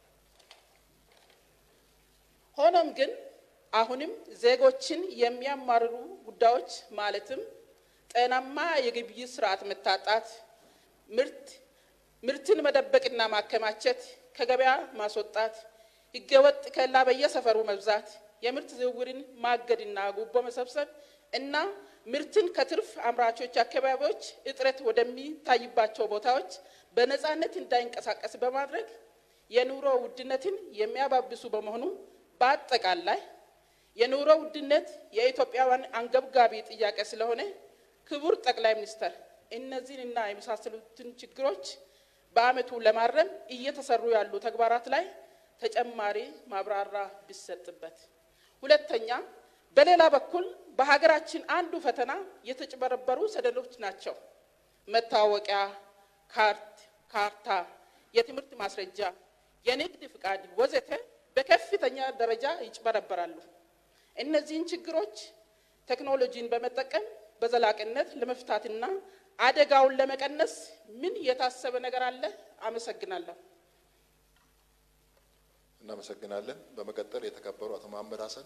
S11: ሆኖም ግን አሁንም ዜጎችን የሚያማርሩ ጉዳዮች ማለትም ጤናማ የግብይት ስርዓት መታጣት፣ ምርት ምርትን መደበቅና ማከማቸት፣ ከገበያ ማስወጣት፣ ህገወጥ ከላ በየሰፈሩ መብዛት፣ የምርት ዝውውርን ማገድና ጉቦ መሰብሰብ እና ምርትን ከትርፍ አምራቾች አካባቢዎች እጥረት ወደሚታይባቸው ቦታዎች በነፃነት እንዳይንቀሳቀስ በማድረግ የኑሮ ውድነትን የሚያባብሱ በመሆኑ በአጠቃላይ የኑሮ ውድነት የኢትዮጵያውያን አንገብጋቢ ጥያቄ ስለሆነ ክቡር ጠቅላይ ሚኒስትር እነዚህንና የመሳሰሉትን ችግሮች በዓመቱ ለማረም እየተሰሩ ያሉ ተግባራት ላይ ተጨማሪ ማብራሪያ ቢሰጥበት። ሁለተኛ፣ በሌላ በኩል በሀገራችን አንዱ ፈተና የተጭበረበሩ ሰነዶች ናቸው። መታወቂያ፣ ካርት፣ ካርታ፣ የትምህርት ማስረጃ፣ የንግድ ፍቃድ ወዘተ በከፍተኛ ደረጃ ይጭበረበራሉ። እነዚህን ችግሮች ቴክኖሎጂን በመጠቀም በዘላቂነት ለመፍታትና አደጋውን ለመቀነስ ምን የታሰበ ነገር አለ? አመሰግናለሁ።
S1: እናመሰግናለን። በመቀጠል የተከበሩ አቶ መሀመድ ሀሰን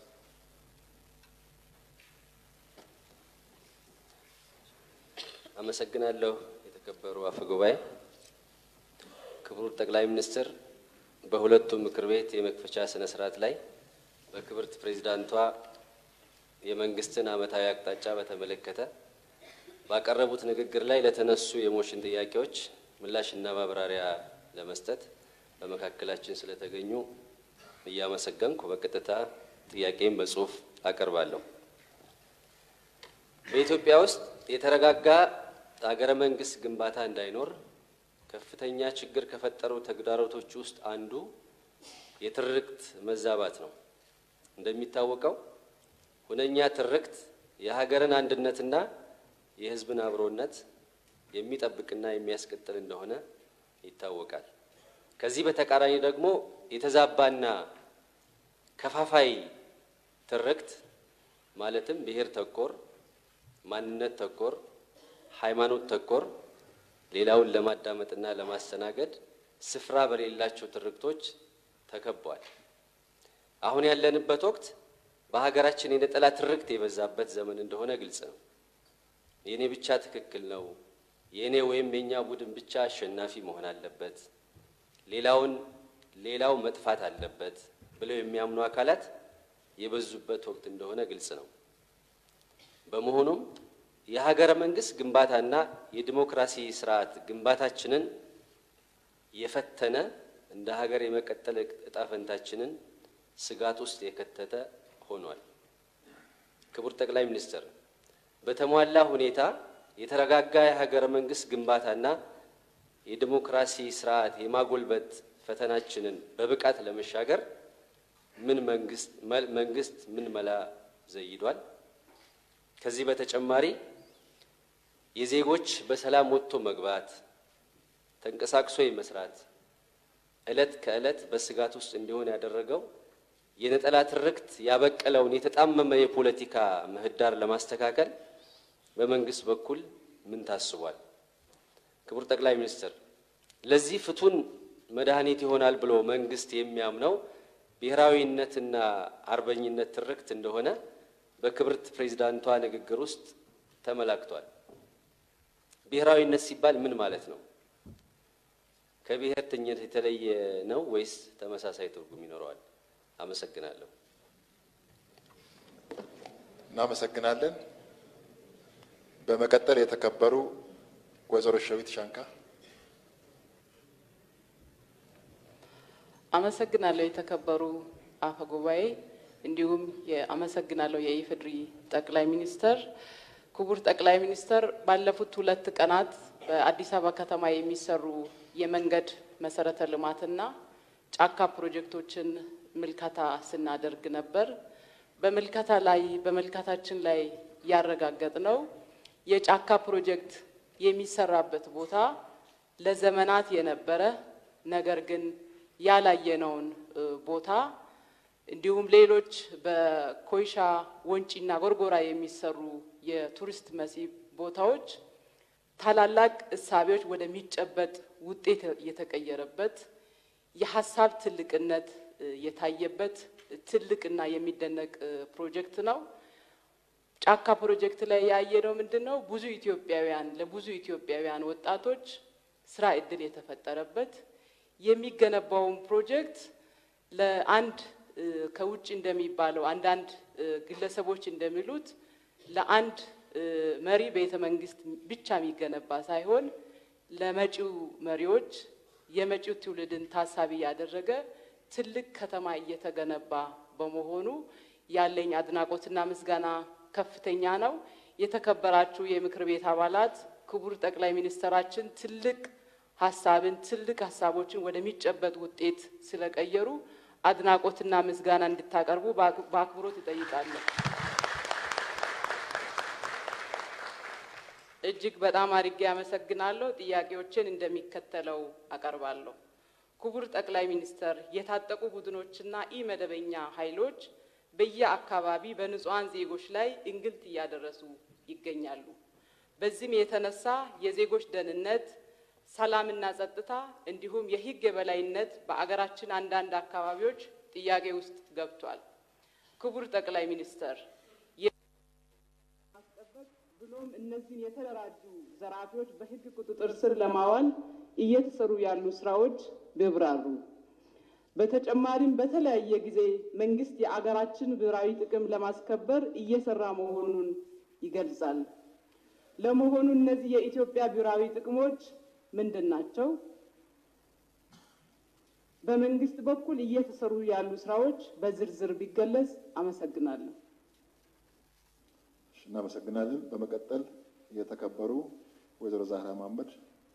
S12: አመሰግናለሁ። የተከበሩ አፈ ጉባኤ፣ ክቡር ጠቅላይ ሚኒስትር በሁለቱም ምክር ቤት የመክፈቻ ስነ ስርዓት ላይ በክብርት ፕሬዚዳንቷ የመንግስትን ዓመታዊ አቅጣጫ በተመለከተ ባቀረቡት ንግግር ላይ ለተነሱ የሞሽን ጥያቄዎች ምላሽና ማብራሪያ ለመስጠት በመካከላችን ስለተገኙ እያመሰገንኩ በቀጥታ ጥያቄም በጽሁፍ አቀርባለሁ። በኢትዮጵያ ውስጥ የተረጋጋ ሀገረ መንግስት ግንባታ እንዳይኖር ከፍተኛ ችግር ከፈጠሩ ተግዳሮቶች ውስጥ አንዱ የትርክት መዛባት ነው። እንደሚታወቀው ሁነኛ ትርክት የሀገርን አንድነትና የሕዝብን አብሮነት የሚጠብቅና የሚያስቀጥል እንደሆነ ይታወቃል። ከዚህ በተቃራኒ ደግሞ የተዛባና ከፋፋይ ትርክት ማለትም ብሔር ተኮር፣ ማንነት ተኮር፣ ሃይማኖት ተኮር ሌላውን ለማዳመጥና ለማስተናገድ ስፍራ በሌላቸው ትርክቶች ተከቧል። አሁን ያለንበት ወቅት በሀገራችን የነጠላ ትርክት የበዛበት ዘመን እንደሆነ ግልጽ ነው። የእኔ ብቻ ትክክል ነው፣ የእኔ ወይም የእኛ ቡድን ብቻ አሸናፊ መሆን አለበት፣ ሌላውን ሌላው መጥፋት አለበት ብለው የሚያምኑ አካላት የበዙበት ወቅት እንደሆነ ግልጽ ነው። በመሆኑም የሀገረ መንግስት ግንባታና የዲሞክራሲ ስርዓት ግንባታችንን የፈተነ እንደ ሀገር የመቀጠል እጣ ፈንታችንን ስጋት ውስጥ የከተተ ሆኗል። ክቡር ጠቅላይ ሚኒስትር፣ በተሟላ ሁኔታ የተረጋጋ የሀገረ መንግስት ግንባታና የዲሞክራሲ ስርዓት የማጎልበት ፈተናችንን በብቃት ለመሻገር ምን መንግስት መንግስት ምን መላ ዘይዷል? ከዚህ በተጨማሪ የዜጎች በሰላም ወጥቶ መግባት፣ ተንቀሳቅሶ የመስራት ዕለት ከዕለት በስጋት ውስጥ እንዲሆን ያደረገው የነጠላ ትርክት ያበቀለውን የተጣመመ የፖለቲካ ምህዳር ለማስተካከል በመንግስት በኩል ምን ታስቧል? ክቡር ጠቅላይ ሚኒስትር፣ ለዚህ ፍቱን መድኃኒት ይሆናል ብሎ መንግስት የሚያምነው ብሔራዊነትና አርበኝነት ትርክት እንደሆነ በክብርት ፕሬዚዳንቷ ንግግር ውስጥ ተመላክቷል። ብሔራዊነት ሲባል ምን ማለት ነው? ከብሔርተኝነት የተለየ ነው ወይስ ተመሳሳይ ትርጉም ይኖረዋል? አመሰግናለሁ።
S1: እናመሰግናለን። በመቀጠል የተከበሩ ወይዘሮ ሸዊት ሻንካ
S11: አመሰግናለሁ። የተከበሩ አፈ ጉባኤ፣ እንዲሁም የአመሰግናለሁ የኢፌዴሪ ጠቅላይ ሚኒስተር። ክቡር ጠቅላይ ሚኒስተር፣ ባለፉት ሁለት ቀናት በአዲስ አበባ ከተማ የሚሰሩ የመንገድ መሰረተ ልማትና ጫካ ፕሮጀክቶችን ምልከታ ስናደርግ ነበር። በምልከታ ላይ በምልከታችን ላይ ያረጋገጥ ነው የጫካ ፕሮጀክት የሚሰራበት ቦታ ለዘመናት የነበረ ነገር ግን ያላየነውን ቦታ እንዲሁም ሌሎች በኮይሻ ወንጪና ጎርጎራ የሚሰሩ የቱሪስት መስህብ ቦታዎች ታላላቅ እሳቤዎች ወደሚጨበጥ ውጤት የተቀየረበት የሀሳብ ትልቅነት የታየበት ትልቅና የሚደነቅ ፕሮጀክት ነው። ጫካ ፕሮጀክት ላይ ያየነው ምንድን ነው? ብዙ ኢትዮጵያውያን ለብዙ ኢትዮጵያውያን ወጣቶች ስራ እድል የተፈጠረበት የሚገነባውን ፕሮጀክት ለአንድ ከውጭ እንደሚባለው አንዳንድ ግለሰቦች እንደሚሉት ለአንድ መሪ ቤተ መንግስት ብቻ የሚገነባ ሳይሆን ለመጪው መሪዎች የመጪው ትውልድን ታሳቢ ያደረገ ትልቅ ከተማ እየተገነባ በመሆኑ ያለኝ አድናቆትና ምስጋና ከፍተኛ ነው። የተከበራችሁ የምክር ቤት አባላት፣ ክቡር ጠቅላይ ሚኒስትራችን ትልቅ ሀሳብን ትልቅ ሀሳቦችን ወደሚጨበጥ ውጤት ስለቀየሩ አድናቆትና ምስጋና እንድታቀርቡ በአክብሮት እጠይቃለሁ። እጅግ በጣም አድርጌ አመሰግናለሁ። ጥያቄዎችን እንደሚከተለው አቀርባለሁ። ክቡር ጠቅላይ ሚኒስተር፣ የታጠቁ ቡድኖችና ኢ መደበኛ ኃይሎች በየአካባቢ በንጹሐን ዜጎች ላይ እንግልት እያደረሱ ይገኛሉ። በዚህም የተነሳ የዜጎች ደህንነት፣ ሰላምና ጸጥታ እንዲሁም የሕግ የበላይነት በአገራችን አንዳንድ አካባቢዎች ጥያቄ ውስጥ ገብቷል። ክቡር ጠቅላይ ሚኒስተር ማስጠበቅ ብሎም እነዚህን የተደራጁ ዘራፊዎች በሕግ ቁጥጥር ስር ለማዋል እየተሰሩ ያሉ ስራዎች ቢብራሩ። በተጨማሪም በተለያየ ጊዜ መንግስት የአገራችን ብሔራዊ ጥቅም ለማስከበር እየሰራ መሆኑን ይገልጻል። ለመሆኑ እነዚህ የኢትዮጵያ ብሔራዊ ጥቅሞች ምንድን ናቸው? በመንግስት በኩል እየተሰሩ ያሉ ስራዎች በዝርዝር ቢገለጽ። አመሰግናለሁ።
S1: እሺ፣ እናመሰግናለን። በመቀጠል የተከበሩ ወይዘሮ ዛህራ መሀመድ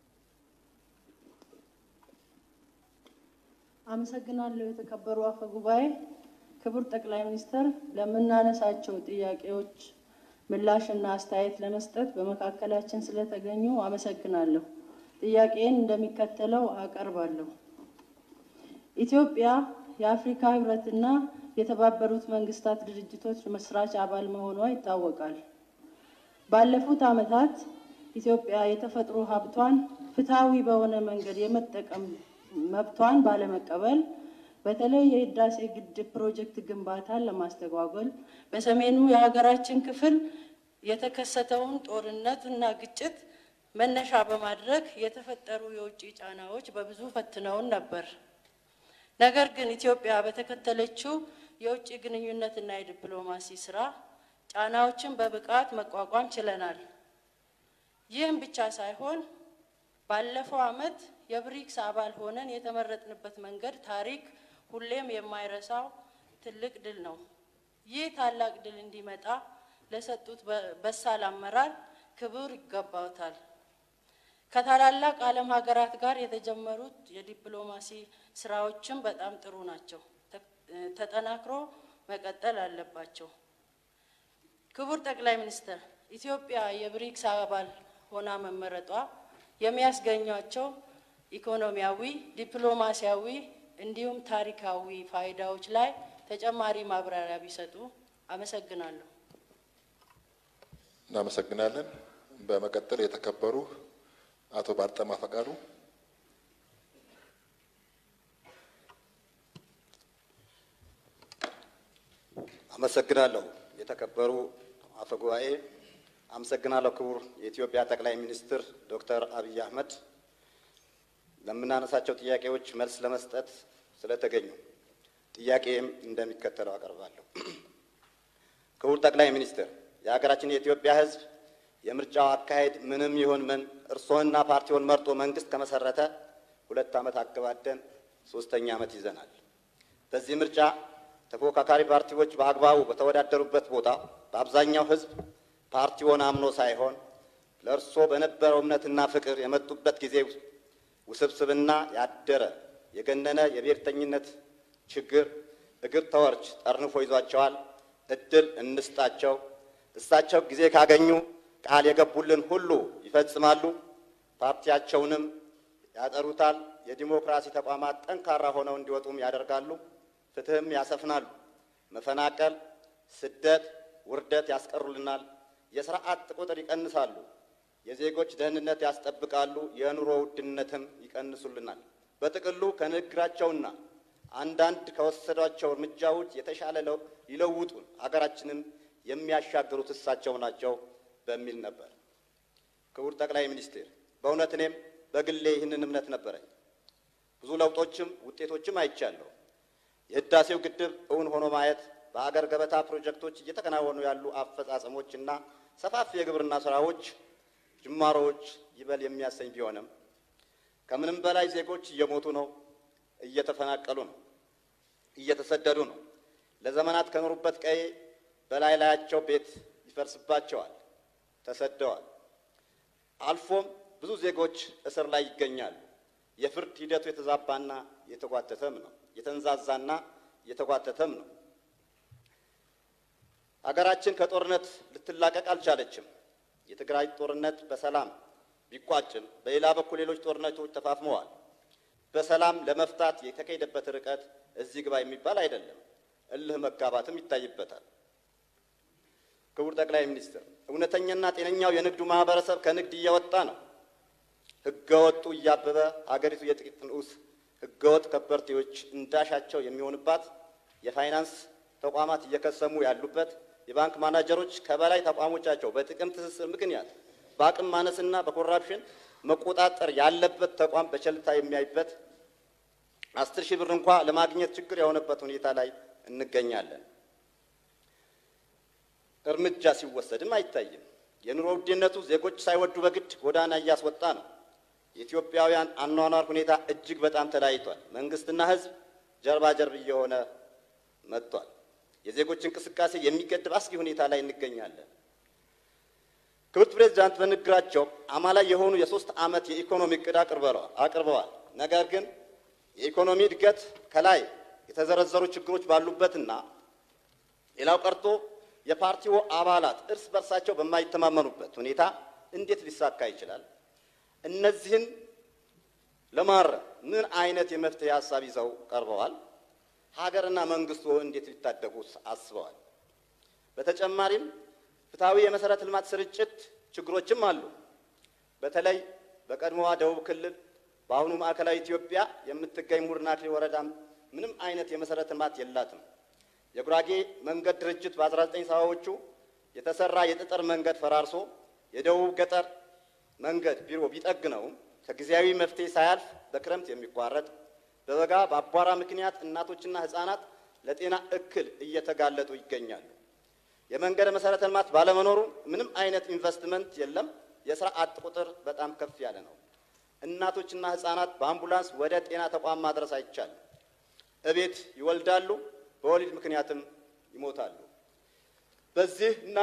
S13: አመሰግናለሁ። የተከበሩ አፈ ጉባኤ፣ ክቡር ጠቅላይ ሚኒስትር፣ ለምናነሳቸው ጥያቄዎች ምላሽና አስተያየት ለመስጠት በመካከላችን ስለተገኙ አመሰግናለሁ። ጥያቄን እንደሚከተለው አቀርባለሁ። ኢትዮጵያ የአፍሪካ ህብረትና የተባበሩት መንግስታት ድርጅቶች መስራች አባል መሆኗ ይታወቃል። ባለፉት ዓመታት ኢትዮጵያ የተፈጥሮ ሀብቷን ፍትሐዊ በሆነ መንገድ የመጠቀም መብቷን ባለመቀበል በተለይ የህዳሴ ግድብ ፕሮጀክት ግንባታን ለማስተጓጎል በሰሜኑ የሀገራችን ክፍል የተከሰተውን ጦርነት እና ግጭት መነሻ በማድረግ የተፈጠሩ የውጭ ጫናዎች በብዙ ፈትነውን ነበር። ነገር ግን ኢትዮጵያ በተከተለችው የውጭ ግንኙነትና የዲፕሎማሲ ስራ ጫናዎችን በብቃት መቋቋም ችለናል። ይህም ብቻ ሳይሆን ባለፈው ዓመት የብሪክስ አባል ሆነን የተመረጥንበት መንገድ ታሪክ ሁሌም የማይረሳው ትልቅ ድል ነው። ይህ ታላቅ ድል እንዲመጣ ለሰጡት በሳል አመራር ክብር ይገባውታል። ከታላላቅ ዓለም ሀገራት ጋር የተጀመሩት የዲፕሎማሲ ስራዎችም በጣም ጥሩ ናቸው፣ ተጠናክሮ መቀጠል አለባቸው። ክቡር ጠቅላይ ሚኒስትር፣ ኢትዮጵያ የብሪክስ አባል ሆና መመረጧ የሚያስገኟቸው ኢኮኖሚያዊ፣ ዲፕሎማሲያዊ እንዲሁም ታሪካዊ ፋይዳዎች ላይ ተጨማሪ ማብራሪያ ቢሰጡ አመሰግናለሁ።
S1: እናመሰግናለን። በመቀጠል የተከበሩ አቶ ባርጠማ ፈቃዱ
S14: አመሰግናለሁ። የተከበሩ አፈ ጉባኤ፣ አመሰግናለሁ። ክቡር የኢትዮጵያ ጠቅላይ ሚኒስትር ዶክተር አብይ አህመድ ለምናነሳቸው ጥያቄዎች መልስ ለመስጠት ስለተገኙ ጥያቄም እንደሚከተለው አቀርባለሁ። ክቡር ጠቅላይ ሚኒስትር፣ የሀገራችን የኢትዮጵያ ሕዝብ የምርጫው አካሄድ ምንም ይሁን ምን እርስዎንና ፓርቲውን መርጦ መንግስት ከመሰረተ ሁለት ዓመት አገባደን ሶስተኛ ዓመት ይዘናል። በዚህ ምርጫ ተፎካካሪ ፓርቲዎች በአግባቡ በተወዳደሩበት ቦታ በአብዛኛው ሕዝብ ፓርቲውን አምኖ ሳይሆን ለእርስዎ በነበረው እምነትና ፍቅር የመጡበት ጊዜ ውስብስብና ያደረ የገነነ የብሔርተኝነት ችግር እግር ተወርች ጠርንፎ ይዟቸዋል። እድል እንስጣቸው። እሳቸው ጊዜ ካገኙ ቃል የገቡልን ሁሉ ይፈጽማሉ። ፓርቲያቸውንም ያጠሩታል። የዲሞክራሲ ተቋማት ጠንካራ ሆነው እንዲወጡም ያደርጋሉ። ፍትህም ያሰፍናሉ። መፈናቀል፣ ስደት፣ ውርደት ያስቀሩልናል። የስራ አጥ ቁጥር ይቀንሳሉ። የዜጎች ደህንነት ያስጠብቃሉ። የኑሮ ውድነትም ይቀንሱልናል። በጥቅሉ ከንግግራቸውና አንዳንድ ከወሰዷቸው እርምጃዎች የተሻለ ሊለውጡን አገራችንም የሚያሻግሩት እሳቸው ናቸው በሚል ነበር። ክቡር ጠቅላይ ሚኒስትር፣ በእውነት እኔም በግሌ ይህንን እምነት ነበረኝ። ብዙ ለውጦችም ውጤቶችም አይቻለሁ። የህዳሴው ግድብ እውን ሆኖ ማየት፣ በአገር ገበታ ፕሮጀክቶች እየተከናወኑ ያሉ አፈጻጸሞች እና ሰፋፊ የግብርና ስራዎች ጅማሮዎች ይበል የሚያሰኝ ቢሆንም ከምንም በላይ ዜጎች እየሞቱ ነው፣ እየተፈናቀሉ ነው፣ እየተሰደዱ ነው። ለዘመናት ከኖሩበት ቀዬ በላይ ላያቸው ቤት ይፈርስባቸዋል፣ ተሰደዋል። አልፎም ብዙ ዜጎች እስር ላይ ይገኛሉ። የፍርድ ሂደቱ የተዛባና የተጓተተም ነው፣ የተንዛዛና የተጓተተም ነው። ሀገራችን ከጦርነት ልትላቀቅ አልቻለችም። የትግራይ ጦርነት በሰላም ቢቋጭም በሌላ በኩል ሌሎች ጦርነቶች ተፋፍመዋል። በሰላም ለመፍታት የተካሄደበት ርቀት እዚህ ግባ የሚባል አይደለም። እልህ መጋባትም ይታይበታል። ክቡር ጠቅላይ ሚኒስትር፣ እውነተኛና ጤነኛው የንግዱ ማህበረሰብ ከንግድ እየወጣ ነው። ህገወጡ እያበበ ሀገሪቱ የጥቂት ንዑስ ህገወጥ ከበርቴዎች እንዳሻቸው የሚሆንባት የፋይናንስ ተቋማት እየከሰሙ ያሉበት፣ የባንክ ማናጀሮች ከበላይ ተቋሞቻቸው በጥቅም ትስስር ምክንያት በአቅም ማነስና በኮራፕሽን መቆጣጠር ያለበት ተቋም በቸልታ የሚያይበት አስር ሺህ ብር እንኳ ለማግኘት ችግር የሆነበት ሁኔታ ላይ እንገኛለን። እርምጃ ሲወሰድም አይታይም። የኑሮ ውድነቱ ዜጎች ሳይወዱ በግድ ጎዳና እያስወጣ ነው። የኢትዮጵያውያን አኗኗር ሁኔታ እጅግ በጣም ተለያይቷል። መንግስትና ሕዝብ ጀርባ ጀርብ እየሆነ መጥቷል። የዜጎች እንቅስቃሴ የሚገድብ አስጊ ሁኔታ ላይ እንገኛለን። ክብርት ፕሬዚዳንት በንግግራቸው አማላይ የሆኑ የሶስት ዓመት የኢኮኖሚ እቅድ አቅርበዋል። ነገር ግን የኢኮኖሚ እድገት ከላይ የተዘረዘሩ ችግሮች ባሉበትና ሌላው ቀርቶ የፓርቲው አባላት እርስ በርሳቸው በማይተማመኑበት ሁኔታ እንዴት ሊሳካ ይችላል? እነዚህን ለማረም ምን አይነት የመፍትሄ ሀሳብ ይዘው ቀርበዋል? ሀገርና መንግስቱ እንዴት ሊታደጉት አስበዋል? በተጨማሪም ፍትሐዊ የመሰረተ ልማት ስርጭት ችግሮችም አሉ። በተለይ በቀድሞዋ ደቡብ ክልል በአሁኑ ማዕከላዊ ኢትዮጵያ የምትገኝ ሙርና አክሊል ወረዳ ምንም አይነት የመሰረተ ልማት የላትም። የጉራጌ መንገድ ድርጅት በ19 ሰባዎቹ የተሰራ የጠጠር መንገድ ፈራርሶ የደቡብ ገጠር መንገድ ቢሮ ቢጠግነውም ከጊዜያዊ መፍትሄ ሳያልፍ በክረምት የሚቋረጥ በበጋ በአቧራ ምክንያት እናቶችና ሕፃናት ለጤና እክል እየተጋለጡ ይገኛሉ። የመንገድ መሰረተ ልማት ባለመኖሩ ምንም አይነት ኢንቨስትመንት የለም። የስራ አጥ ቁጥር በጣም ከፍ ያለ ነው። እናቶችና ሕፃናት በአምቡላንስ ወደ ጤና ተቋም ማድረስ አይቻልም። እቤት ይወልዳሉ፣ በወሊድ ምክንያትም ይሞታሉ። በዚህ እና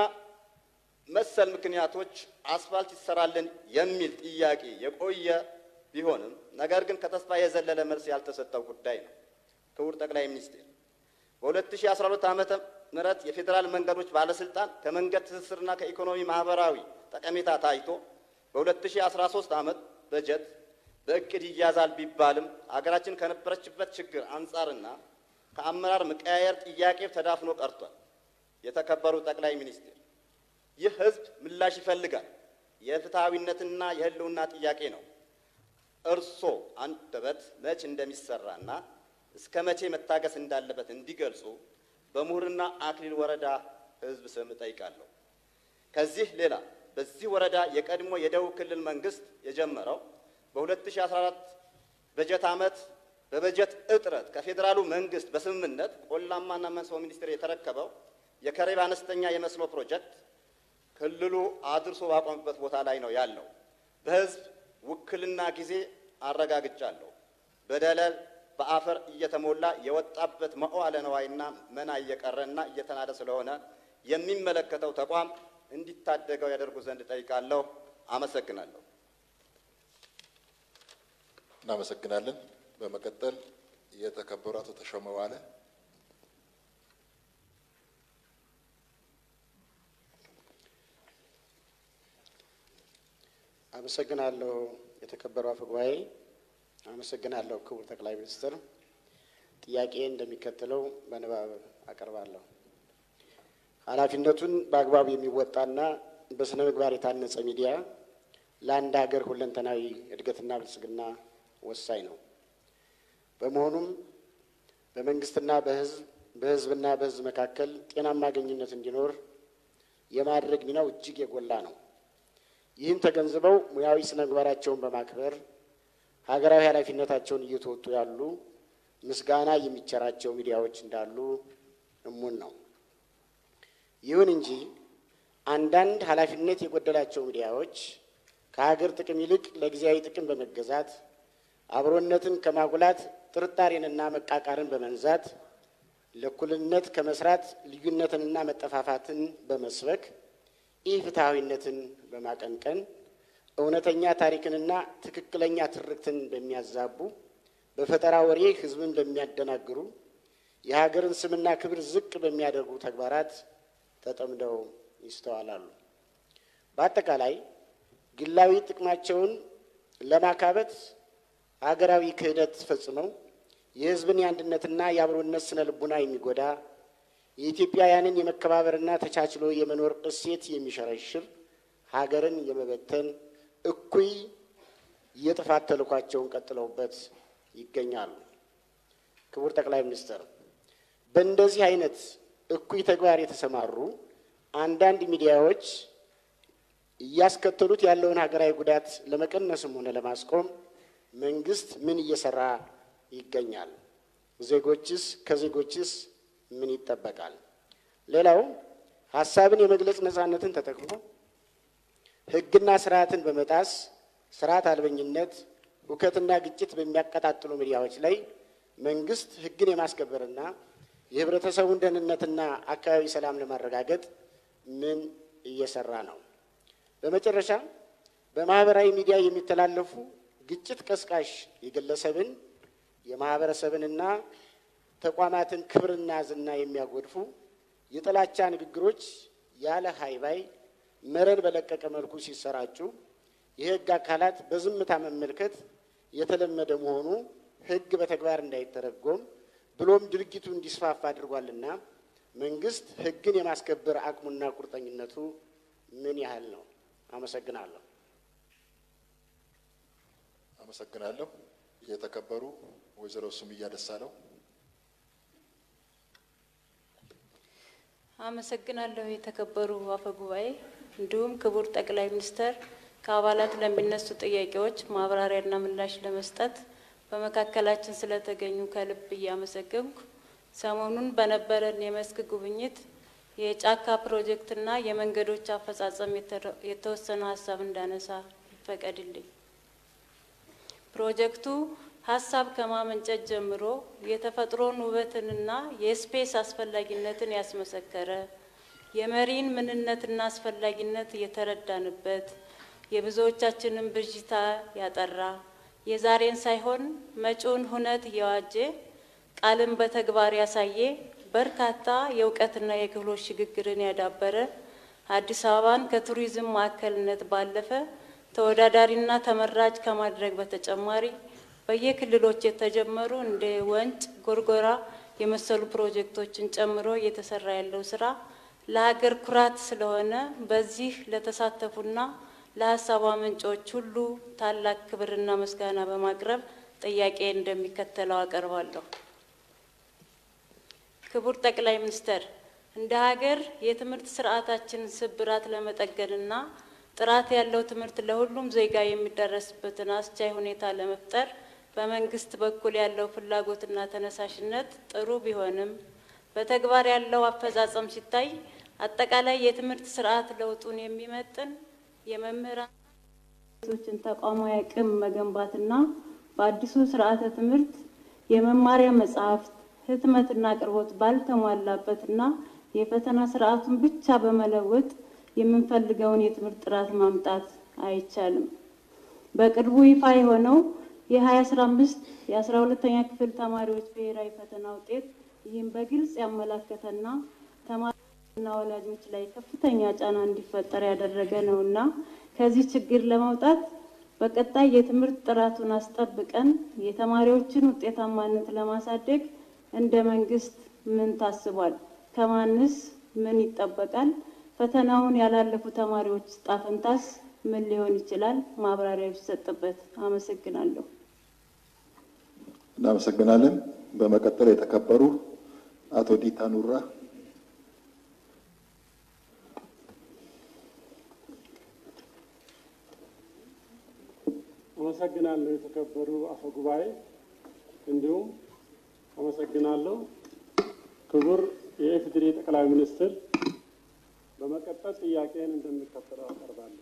S14: መሰል ምክንያቶች አስፋልት ይሰራልን የሚል ጥያቄ የቆየ ቢሆንም ነገር ግን ከተስፋ የዘለለ መልስ ያልተሰጠው ጉዳይ ነው። ክቡር ጠቅላይ ሚኒስትር በ2012 ዓመተ ምህረት የፌዴራል መንገዶች ባለስልጣን ከመንገድ ትስስርና ከኢኮኖሚ ማህበራዊ ጠቀሜታ ታይቶ በ2013 ዓመት በጀት በእቅድ ይያዛል ቢባልም አገራችን ከነበረችበት ችግር አንጻርና ከአመራር መቀያየር ጥያቄ ተዳፍኖ ቀርቷል። የተከበሩ ጠቅላይ ሚኒስትር ይህ ህዝብ ምላሽ ይፈልጋል። የፍትሐዊነትና የህልውና ጥያቄ ነው። እርሶ አንደበት መች እንደሚሰራና እስከ መቼ መታገስ እንዳለበት እንዲገልጹ በምሁርና አክሊል ወረዳ ህዝብ ስም እጠይቃለሁ። ከዚህ ሌላ በዚህ ወረዳ የቀድሞ የደቡብ ክልል መንግስት የጀመረው በ2014 በጀት ዓመት በበጀት እጥረት ከፌዴራሉ መንግስት በስምምነት ቆላማና መስኖ ሚኒስቴር የተረከበው የከሬብ አነስተኛ የመስኖ ፕሮጀክት ክልሉ አድርሶ ባቆመበት ቦታ ላይ ነው ያለው። በህዝብ ውክልና ጊዜ አረጋግጫለሁ። በደለል በአፈር እየተሞላ የወጣበት መዋዕለ ነዋይና መና እየቀረና እየተናደ ስለሆነ የሚመለከተው ተቋም እንዲታደገው ያደርጉ ዘንድ ጠይቃለሁ። አመሰግናለሁ።
S1: እናመሰግናለን። በመቀጠል የተከበሩ አቶ ተሾመ ዋለ
S15: አመሰግናለሁ። የተከበሩ አፈ ጉባኤ፣ አመሰግናለሁ ክቡር ጠቅላይ ሚኒስትር። ጥያቄ እንደሚከተለው በንባብ አቀርባለሁ። ኃላፊነቱን በአግባቡ የሚወጣና በስነ ምግባር የታነጸ ሚዲያ ለአንድ ሀገር ሁለንተናዊ እድገትና ብልጽግና ወሳኝ ነው። በመሆኑም በመንግስትና በህዝብ በህዝብና በህዝብ መካከል ጤናማ ግንኙነት እንዲኖር የማድረግ ሚናው እጅግ የጎላ ነው። ይህን ተገንዝበው ሙያዊ ስነ ምግባራቸውን በማክበር ሀገራዊ ኃላፊነታቸውን እየተወጡ ያሉ ምስጋና የሚቸራቸው ሚዲያዎች እንዳሉ እሙን ነው። ይሁን እንጂ አንዳንድ ኃላፊነት የጎደላቸው ሚዲያዎች ከሀገር ጥቅም ይልቅ ለጊዜያዊ ጥቅም በመገዛት አብሮነትን ከማጉላት ጥርጣሬንና መቃቃርን በመንዛት ለእኩልነት ከመስራት ልዩነትንና መጠፋፋትን በመስበክ ኢፍትሐዊነትን በማቀንቀን እውነተኛ ታሪክንና ትክክለኛ ትርክትን በሚያዛቡ በፈጠራ ወሬ ህዝብን በሚያደናግሩ የሀገርን ስምና ክብር ዝቅ በሚያደርጉ ተግባራት ተጠምደው ይስተዋላሉ። በአጠቃላይ ግላዊ ጥቅማቸውን ለማካበት ሀገራዊ ክህደት ፈጽመው የህዝብን የአንድነትና የአብሮነት ስነ ልቡና የሚጎዳ የኢትዮጵያውያንን የመከባበርና ተቻችሎ የመኖር እሴት የሚሸረሽር ሀገርን የመበተን እኩይ የጥፋት ተልኳቸውን ቀጥለውበት ይገኛሉ። ክቡር ጠቅላይ ሚኒስትር፣ በእንደዚህ አይነት እኩይ ተግባር የተሰማሩ አንዳንድ ሚዲያዎች እያስከተሉት ያለውን ሀገራዊ ጉዳት ለመቀነስም ሆነ ለማስቆም መንግስት ምን እየሰራ ይገኛል? ዜጎችስ ከዜጎችስ ምን ይጠበቃል? ሌላው ሀሳብን የመግለጽ ነፃነትን ተጠቅሞ ሕግና ስርዓትን በመጣስ ስርዓት አልበኝነት፣ ሁከትና ግጭት በሚያቀጣጥሉ ሚዲያዎች ላይ መንግስት ሕግን የማስከበርና የህብረተሰቡን ደህንነትና አካባቢ ሰላም ለማረጋገጥ ምን እየሰራ ነው? በመጨረሻ በማህበራዊ ሚዲያ የሚተላለፉ ግጭት ቀስቃሽ የግለሰብን የማህበረሰብንና ተቋማትን ክብርና ዝና የሚያጎድፉ የጥላቻ ንግግሮች ያለ ሀይባይ መረን በለቀቀ መልኩ ሲሰራጩ የህግ አካላት በዝምታ መመልከት የተለመደ መሆኑ ህግ በተግባር እንዳይተረጎም ብሎም ድርጊቱ እንዲስፋፋ አድርጓልና መንግስት ህግን የማስከበር አቅሙና ቁርጠኝነቱ ምን ያህል ነው? አመሰግናለሁ።
S1: አመሰግናለሁ። የተከበሩ ወይዘሮ ሱምያ ደሳለው።
S16: አመሰግናለሁ። የተከበሩ አፈ ጉባኤ፣ እንዲሁም ክቡር ጠቅላይ ሚኒስተር ከአባላት ለሚነሱ ጥያቄዎች ማብራሪያና ምላሽ ለመስጠት በመካከላችን ስለተገኙ ከልብ እያመሰገንኩ ሰሞኑን በነበረን የመስክ ጉብኝት የጫካ ፕሮጀክትና የመንገዶች አፈጻጸም የተወሰነ ሀሳብ እንዳነሳ ይፈቀድልኝ። ፕሮጀክቱ ሀሳብ ከማመንጨት ጀምሮ የተፈጥሮን ውበትንና የስፔስ አስፈላጊነትን ያስመሰከረ የመሪን ምንነትና አስፈላጊነት የተረዳንበት የብዙዎቻችንን ብዥታ ያጠራ የዛሬን ሳይሆን መጪውን ሁነት እየዋጀ ቃልን በተግባር ያሳየ በርካታ የእውቀትና የክህሎት ሽግግርን ያዳበረ አዲስ አበባን ከቱሪዝም ማዕከልነት ባለፈ ተወዳዳሪና ተመራጭ ከማድረግ በተጨማሪ በየክልሎች የተጀመሩ እንደ ወንጭ፣ ጎርጎራ የመሰሉ ፕሮጀክቶችን ጨምሮ እየተሰራ ያለው ስራ ለሀገር ኩራት ስለሆነ በዚህ ለተሳተፉና ለሀሳብ አመንጮች ሁሉ ታላቅ ክብርና ምስጋና በማቅረብ ጥያቄ እንደሚከተለው አቀርባለሁ። ክቡር ጠቅላይ ሚኒስተር፣ እንደ ሀገር የትምህርት ስርዓታችንን ስብራት ለመጠገንና ጥራት ያለው ትምህርት ለሁሉም ዜጋ የሚደረስበትን አስቻይ ሁኔታ ለመፍጠር በመንግስት በኩል ያለው ፍላጎትና ተነሳሽነት ጥሩ ቢሆንም በተግባር ያለው አፈጻጸም ሲታይ አጠቃላይ የትምህርት ስርዓት ለውጡን የሚመጥን የመምህራን ቶችን ተቋማዊ አቅም መገንባትና በአዲሱ ስርዓተ ትምህርት የመማሪያ መጽሐፍት ህትመትና አቅርቦት ባልተሟላበትና የፈተና ስርዓቱን ብቻ በመለወጥ የምንፈልገውን የትምህርት ጥራት ማምጣት አይቻልም። በቅርቡ ይፋ የሆነው የሀያ አስራ አምስት የአስራ ሁለተኛ ክፍል ተማሪዎች ብሔራዊ ፈተና ውጤት ይህም በግልጽ ያመላከተና ተማሪዎችና ወላጆች ላይ ከፍተኛ ጫና እንዲፈጠር ያደረገ ነው እና ከዚህ ችግር ለመውጣት በቀጣይ የትምህርት ጥራቱን አስጠብቀን የተማሪዎችን ውጤታማነት ለማሳደግ እንደ መንግስት ምን ታስቧል? ከማንስ ምን ይጠበቃል? ፈተናውን ያላለፉ ተማሪዎች ጣፈንታስ ምን ሊሆን ይችላል? ማብራሪያ ቢሰጥበት። አመሰግናለሁ።
S1: እናመሰግናለን። በመቀጠል የተከበሩ አቶ ዲታ ኑራ
S17: አመሰግናለሁ። የተከበሩ አፈ ጉባኤ፣ እንዲሁም አመሰግናለሁ ክቡር የኢፌዴሪ ጠቅላይ ሚኒስትር። በመቀጠል ጥያቄን እንደሚከተለው አቀርባለሁ።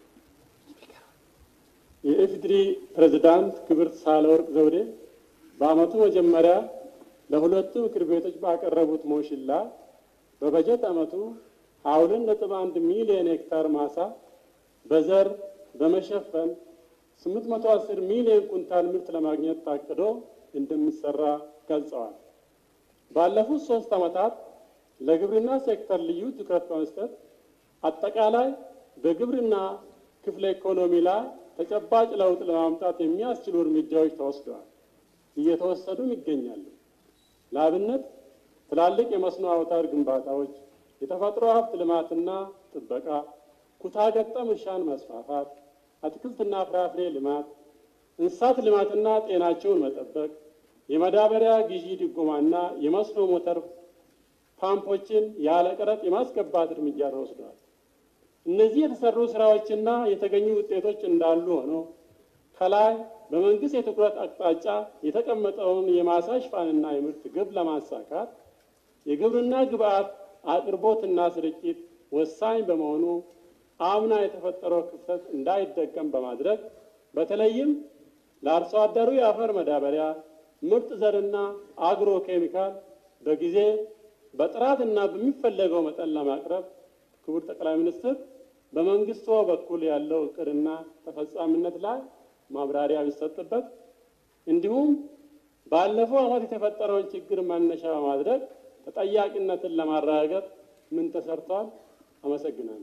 S17: የኢፌዴሪ ፕሬዝዳንት ክብርት ሳህለወርቅ ዘውዴ በዓመቱ መጀመሪያ ለሁለቱ ምክር ቤቶች ባቀረቡት ሞሽን ላይ በበጀት ዓመቱ ሀያ ሁለት ነጥብ አንድ ሚሊዮን ሄክታር ማሳ በዘር በመሸፈን ስምንት መቶ አስር ሚሊዮን ኩንታል ምርት ለማግኘት ታቅዶ እንደሚሰራ ገልጸዋል። ባለፉት ሶስት ዓመታት ለግብርና ሴክተር ልዩ ትኩረት በመስጠት አጠቃላይ በግብርና ክፍለ ኢኮኖሚ ላይ ተጨባጭ ለውጥ ለማምጣት የሚያስችሉ እርምጃዎች ተወስደዋል፣ እየተወሰዱም ይገኛሉ። ለአብነት ትላልቅ የመስኖ አውታር ግንባታዎች፣ የተፈጥሮ ሀብት ልማትና ጥበቃ፣ ኩታ ገጠም እርሻን መስፋፋት፣ አትክልትና ፍራፍሬ ልማት፣ እንስሳት ልማትና ጤናቸውን መጠበቅ፣ የማዳበሪያ ግዢ ድጎማና የመስኖ ሞተር ፓምፖችን ያለ ቀረጥ የማስገባት እርምጃ ተወስደዋል። እነዚህ የተሰሩ ስራዎችና የተገኙ ውጤቶች እንዳሉ ሆነው ከላይ በመንግስት የትኩረት አቅጣጫ የተቀመጠውን የማሳ ሽፋንና የምርት ግብ ለማሳካት የግብርና ግብዓት አቅርቦትና ስርጭት ወሳኝ በመሆኑ አምና የተፈጠረው ክፍተት እንዳይደገም በማድረግ በተለይም ለአርሶ አደሩ የአፈር መዳበሪያ፣ ምርጥ ዘርና አግሮ ኬሚካል በጊዜ በጥራትና በሚፈለገው መጠን ለማቅረብ ክቡር ጠቅላይ ሚኒስትር በመንግስቶ በኩል ያለው እቅድና ተፈጻሚነት ላይ ማብራሪያ ቢሰጥበት፣ እንዲሁም ባለፈው ዓመት የተፈጠረውን ችግር መነሻ በማድረግ ተጠያቂነትን ለማረጋገጥ ምን ተሰርቷል? አመሰግናለሁ።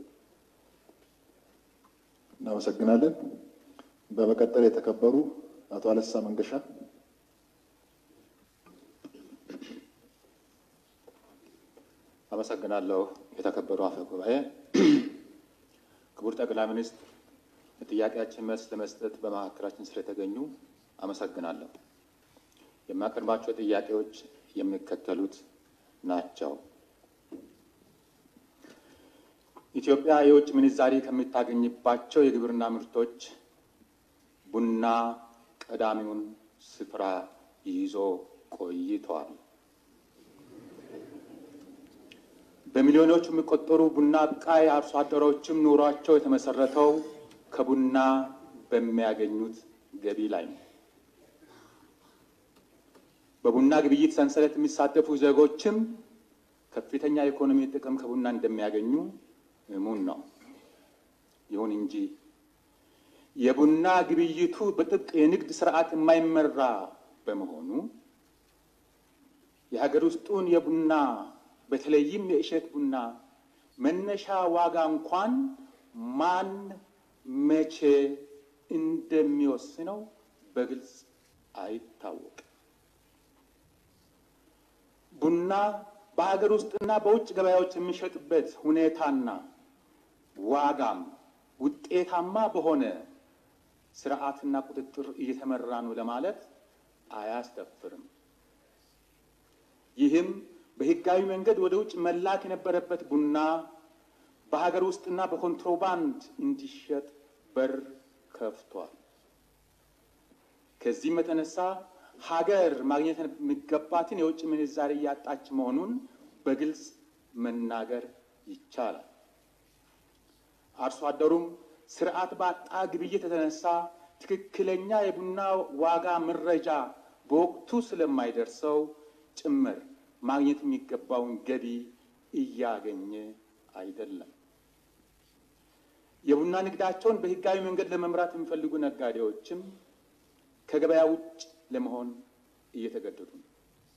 S1: እናመሰግናለን። በመቀጠል የተከበሩ አቶ አለሳ መንገሻ
S18: አመሰግናለሁ። የተከበሩ አፈ ጉባኤ፣ ክቡር ጠቅላይ ሚኒስትር ለጥያቄያችን መልስ ለመስጠት በመካከላችን ስለተገኙ አመሰግናለሁ። የማቀርባቸው ጥያቄዎች የሚከተሉት ናቸው። ኢትዮጵያ የውጭ ምንዛሪ ከምታገኝባቸው የግብርና ምርቶች ቡና ቀዳሚውን ስፍራ ይዞ ቆይተዋል። በሚሊዮኖች የሚቆጠሩ ቡና አብቃይ አርሶ አደሮችም ኑሯቸው የተመሰረተው ከቡና በሚያገኙት ገቢ ላይ ነው። በቡና ግብይት ሰንሰለት የሚሳተፉ ዜጎችም ከፍተኛ የኢኮኖሚ ጥቅም ከቡና እንደሚያገኙ እሙን ነው። ይሁን እንጂ የቡና ግብይቱ በጥብቅ የንግድ ስርዓት የማይመራ በመሆኑ የሀገር ውስጡን የቡና በተለይም የእሸት ቡና መነሻ ዋጋ እንኳን ማን መቼ እንደሚወስነው በግልጽ አይታወቅም። ቡና በሀገር ውስጥና በውጭ ገበያዎች የሚሸጥበት ሁኔታና ዋጋም ውጤታማ በሆነ ስርዓትና ቁጥጥር እየተመራ ነው ለማለት አያስደፍርም። ይህም በህጋዊ መንገድ ወደ ውጭ መላክ የነበረበት ቡና በሀገር ውስጥና በኮንትሮባንድ እንዲሸጥ በር ከፍቷል። ከዚህም የተነሳ ሀገር ማግኘት የሚገባትን የውጭ ምንዛሪ እያጣች መሆኑን በግልጽ መናገር ይቻላል። አርሶ አደሩም ስርዓት ባጣ ግብይት የተነሳ ትክክለኛ የቡና ዋጋ መረጃ በወቅቱ ስለማይደርሰው ጭምር ማግኘት የሚገባውን ገቢ እያገኘ አይደለም። የቡና ንግዳቸውን በህጋዊ መንገድ ለመምራት የሚፈልጉ ነጋዴዎችም ከገበያ ውጭ ለመሆን እየተገደዱ ነው።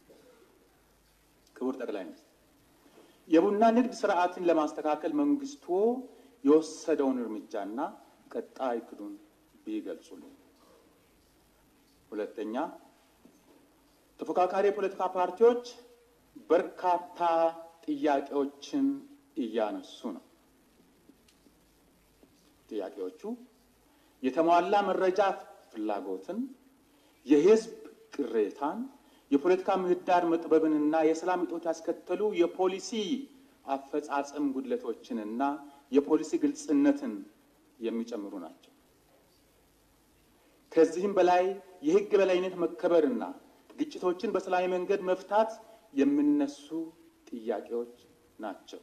S18: ክቡር ጠቅላይ ሚኒስትር፣ የቡና ንግድ ስርዓትን ለማስተካከል መንግስቱ የወሰደውን እርምጃና ቀጣይ እቅዱን ቢገልጹልን። ሁለተኛ፣ ተፎካካሪ የፖለቲካ ፓርቲዎች በርካታ ጥያቄዎችን እያነሱ ነው። ጥያቄዎቹ የተሟላ መረጃ ፍላጎትን፣ የህዝብ ቅሬታን፣ የፖለቲካ ምህዳር መጥበብንና የሰላም እጦት ያስከተሉ የፖሊሲ አፈጻጸም ጉድለቶችንና የፖሊሲ ግልጽነትን የሚጨምሩ ናቸው። ከዚህም በላይ የህግ በላይነት መከበርና ግጭቶችን በሰላማዊ መንገድ መፍታት የሚነሱ ጥያቄዎች ናቸው።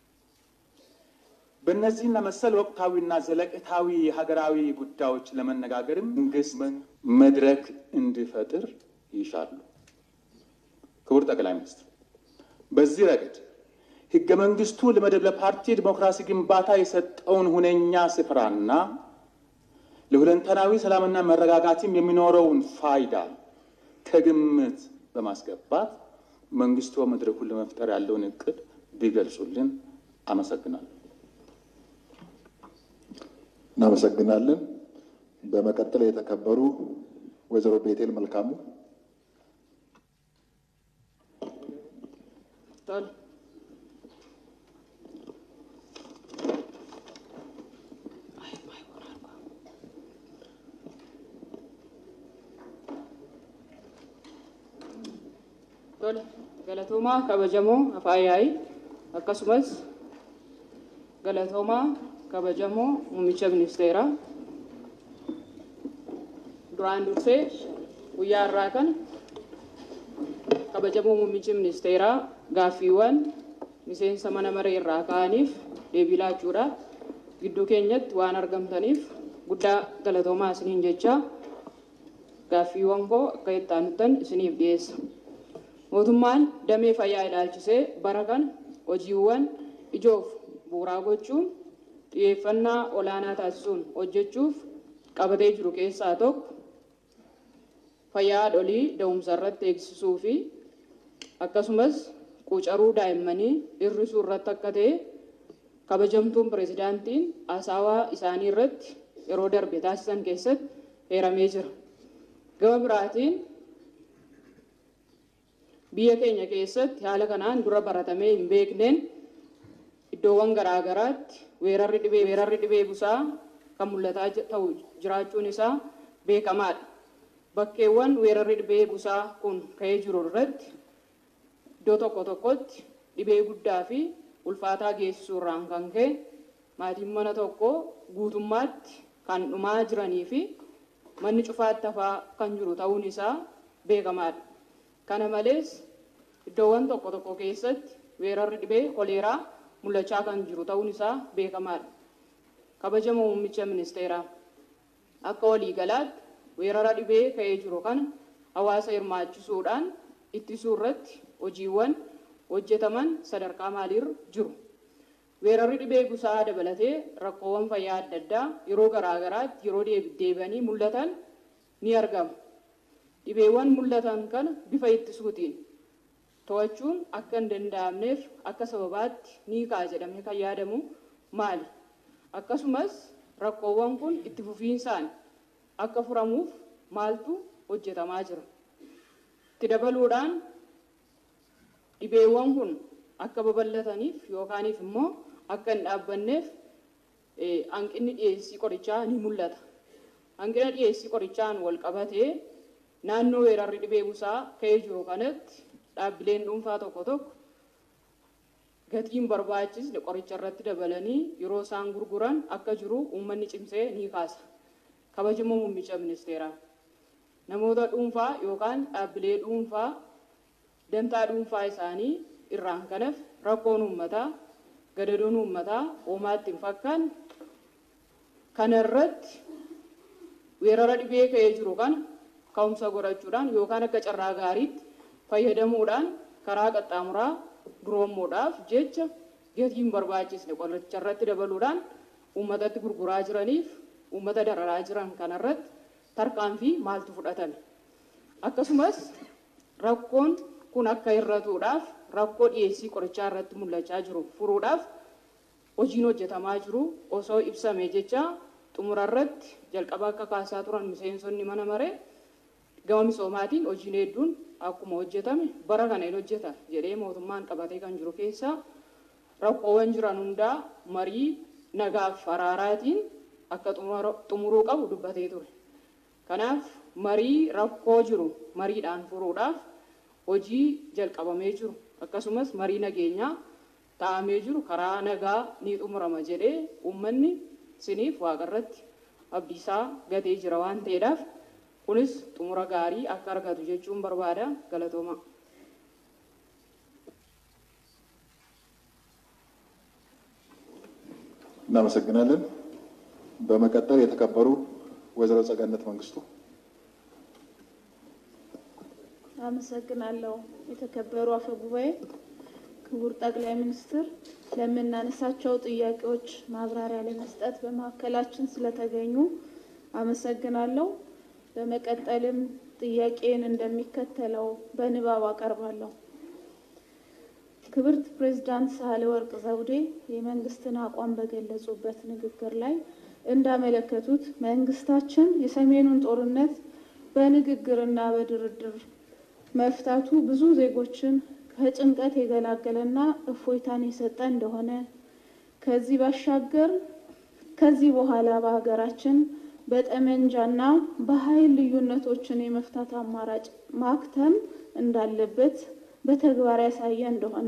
S18: በእነዚህና መሰል ወቅታዊና ዘለቄታዊ ሀገራዊ ጉዳዮች ለመነጋገርም መንግስት መድረክ እንዲፈጥር ይሻሉ። ክቡር ጠቅላይ ሚኒስትር፣ በዚህ ረገድ ህገ መንግስቱ ለመድበለ ፓርቲ ዲሞክራሲ ግንባታ የሰጠውን ሁነኛ ስፍራና ለሁለንተናዊ ሰላምና መረጋጋትም የሚኖረውን ፋይዳ ከግምት በማስገባት መንግስቱ መድረኩን ለመፍጠር ያለውን እቅድ ቢገልጹልን አመሰግናለሁ።
S1: እናመሰግናለን። በመቀጠል የተከበሩ ወይዘሮ ቤቴል መልካሙ
S11: ቶሎ ገለ galatoomaa kabajamoo afaayaa'ii akkasumas galatoomaa kabajamoo muummicha ministeeraa duraan dursee guyyaa irraa kana kabajamoo muummichi ministeeraa gaaffiiwwan miseensa mana maree irraa ka'aniif deebii laachuudhaaf gidduu keenyatti waan argamtaniif guddaa galatoomaa isiniin jechaa gaaffiiwwan koo akka itti aanutan isiniif dhiyeessa. Mootummaan damee fayyaa ilaalchisee bara kana hojiiwwan ijoof bu'uuraa gochuun xiyyeeffannaa olaanaa taasisuun hojjechuuf qabatee jiru keessaa tokko fayyaa haadholii da'umsa irratti eegsisuu fi akkasumas quucaruu daa'immanii hir'isuu irratti akka ta'e kabajamtuun pireezidaantiin haasawaa isaanii irratti yeroo darbe taasisan keessatti heeramee jira. Gama biraatiin biyya keenya keessatti haala kanaan dura baratamee hin beekneen iddoowwan garaa garaatti weerarri dhibee weerarri dhibee busaa kan mul'ataa ta'u jiraachuun isaa beekamaadha. Bakkeewwan weerarri dhibee busaa kun ka'ee jiru irratti iddoo tokko tokkotti dhibee guddaa fi ulfaataa geessisuu irraan kan ka'e maatiin mana tokko guutummaatti kan dhumaa jiranii fi manni cufaatti hafaa kan jiru ta'uun isaa beekamaadha. Kana malees iddoowwan tokko tokko keessatti weerarri dhibee koleeraa mul'achaa kan jiru ta'uun isaa beekamaadha. Kabajama muummicha ministeeraa akka waliigalaatti weerara dhibee ka'ee jiru kana hawaasa hirmaachisuudhaan ittisuu irratti hojiiwwan hojjetaman sadarkaa maaliirra jiru. Weerarri dhibee busaa dabalatee rakkoowwan fayyaa adda addaa yeroo garaa garaatti yeroo deebi'anii mul'atan ni argamu. Dhibeewwan mul'atan kana bifa ittisuutiin to'achuun akka hin danda'amneef akka sababaatti ni ka'a jedhamee kan yaadamu maali? Akkasumas rakkoowwan kun itti fufiinsaan akka furamuuf maaltu hojjetamaa jira? Itti dabaluudhaan dhibeewwan kun akka babal'ataniif yookaaniif immoo akka hin dhaabbanneef hanqinni dhiyeessii qorichaa ni mul'ata. Hanqina dhiyeessii qorichaan wal qabatee naannoo weerarri dhibee busaa ka'ee jiru kanatti dhaabbileen dhuunfaa tokko tokko gatiin barbaachisne qoricha irratti dabalanii yeroo isaan gurguran akka jiru uummanni cimsee ni kaasa. Kabajamoo muummicha ministeeraa. Namoota dhuunfaa yookaan dhaabbilee dhuunfaa dantaa dhuunfaa isaanii irraan kanaaf rakkoon uummataa gadadoon uummataa uumaatti hin fakkaanne kana irratti weerara dhibee ka'ee jiru kana ka'umsa godhachuudhaan yookaan akka carraa gaariitti fayyadamuudhaan karaa qaxxaamuraa duroommuudhaaf jecha gatiin barbaachisne qoricha irratti dabaluudhaan uummatatti gurguraa jiraniif uummata dararaa jiran kanarratti tarkaanfii maaltu fudhatame. Akkasumas rakkoon kun akka hir'atuudhaaf rakkoo dhiyeessii qorichaa irratti mul'achaa jiru furuudhaaf hojiin hojjetamaa jiru osoo ibsame jecha xumura irratti jalqaba akka kaasaa turan miseensonni mana maree gama misoomaatiin hojiin hedduun akkuma hojjetame bara kana hin hojjeta jedhee mootummaan qabatee kan jiru keessaa rakkoowwan jiran hundaa marii nagaaf araaraatiin akka xumuruu qabu dubbatee ture. Kanaaf marii rakkoo jiru mariidhaan furuudhaaf hojii jalqabamee jiru akkasumas marii nageenyaa taa'amee jiru karaa nagaa ni xumurama jedhee uummanni siniif waaqarratti abdiisaa gatee jira waan ta'eedhaaf kunis xumura gaarii akka argatu jechuun barbaada galatooma.
S1: እናመሰግናለን። በመቀጠል የተከበሩ ወይዘሮ ጸጋነት መንግስቱ
S13: አመሰግናለሁ። የተከበሩ አፈ ጉባኤ፣ ክቡር ጠቅላይ ሚኒስትር፣ ለምናነሳቸው ጥያቄዎች ማብራሪያ ለመስጠት በመካከላችን ስለተገኙ አመሰግናለሁ። በመቀጠልም ጥያቄን እንደሚከተለው በንባብ አቀርባለሁ። ክብርት ፕሬዝዳንት ሳህለወርቅ ዘውዴ የመንግስትን አቋም በገለጹበት ንግግር ላይ እንዳመለከቱት መንግስታችን የሰሜኑን ጦርነት በንግግርና በድርድር መፍታቱ ብዙ ዜጎችን ከጭንቀት የገላገለና እፎይታን የሰጠ እንደሆነ ከዚህ ባሻገር ከዚህ በኋላ በሀገራችን በጠመንጃና በኃይል ልዩነቶችን የመፍታት አማራጭ ማክተም እንዳለበት በተግባር ያሳየ እንደሆነ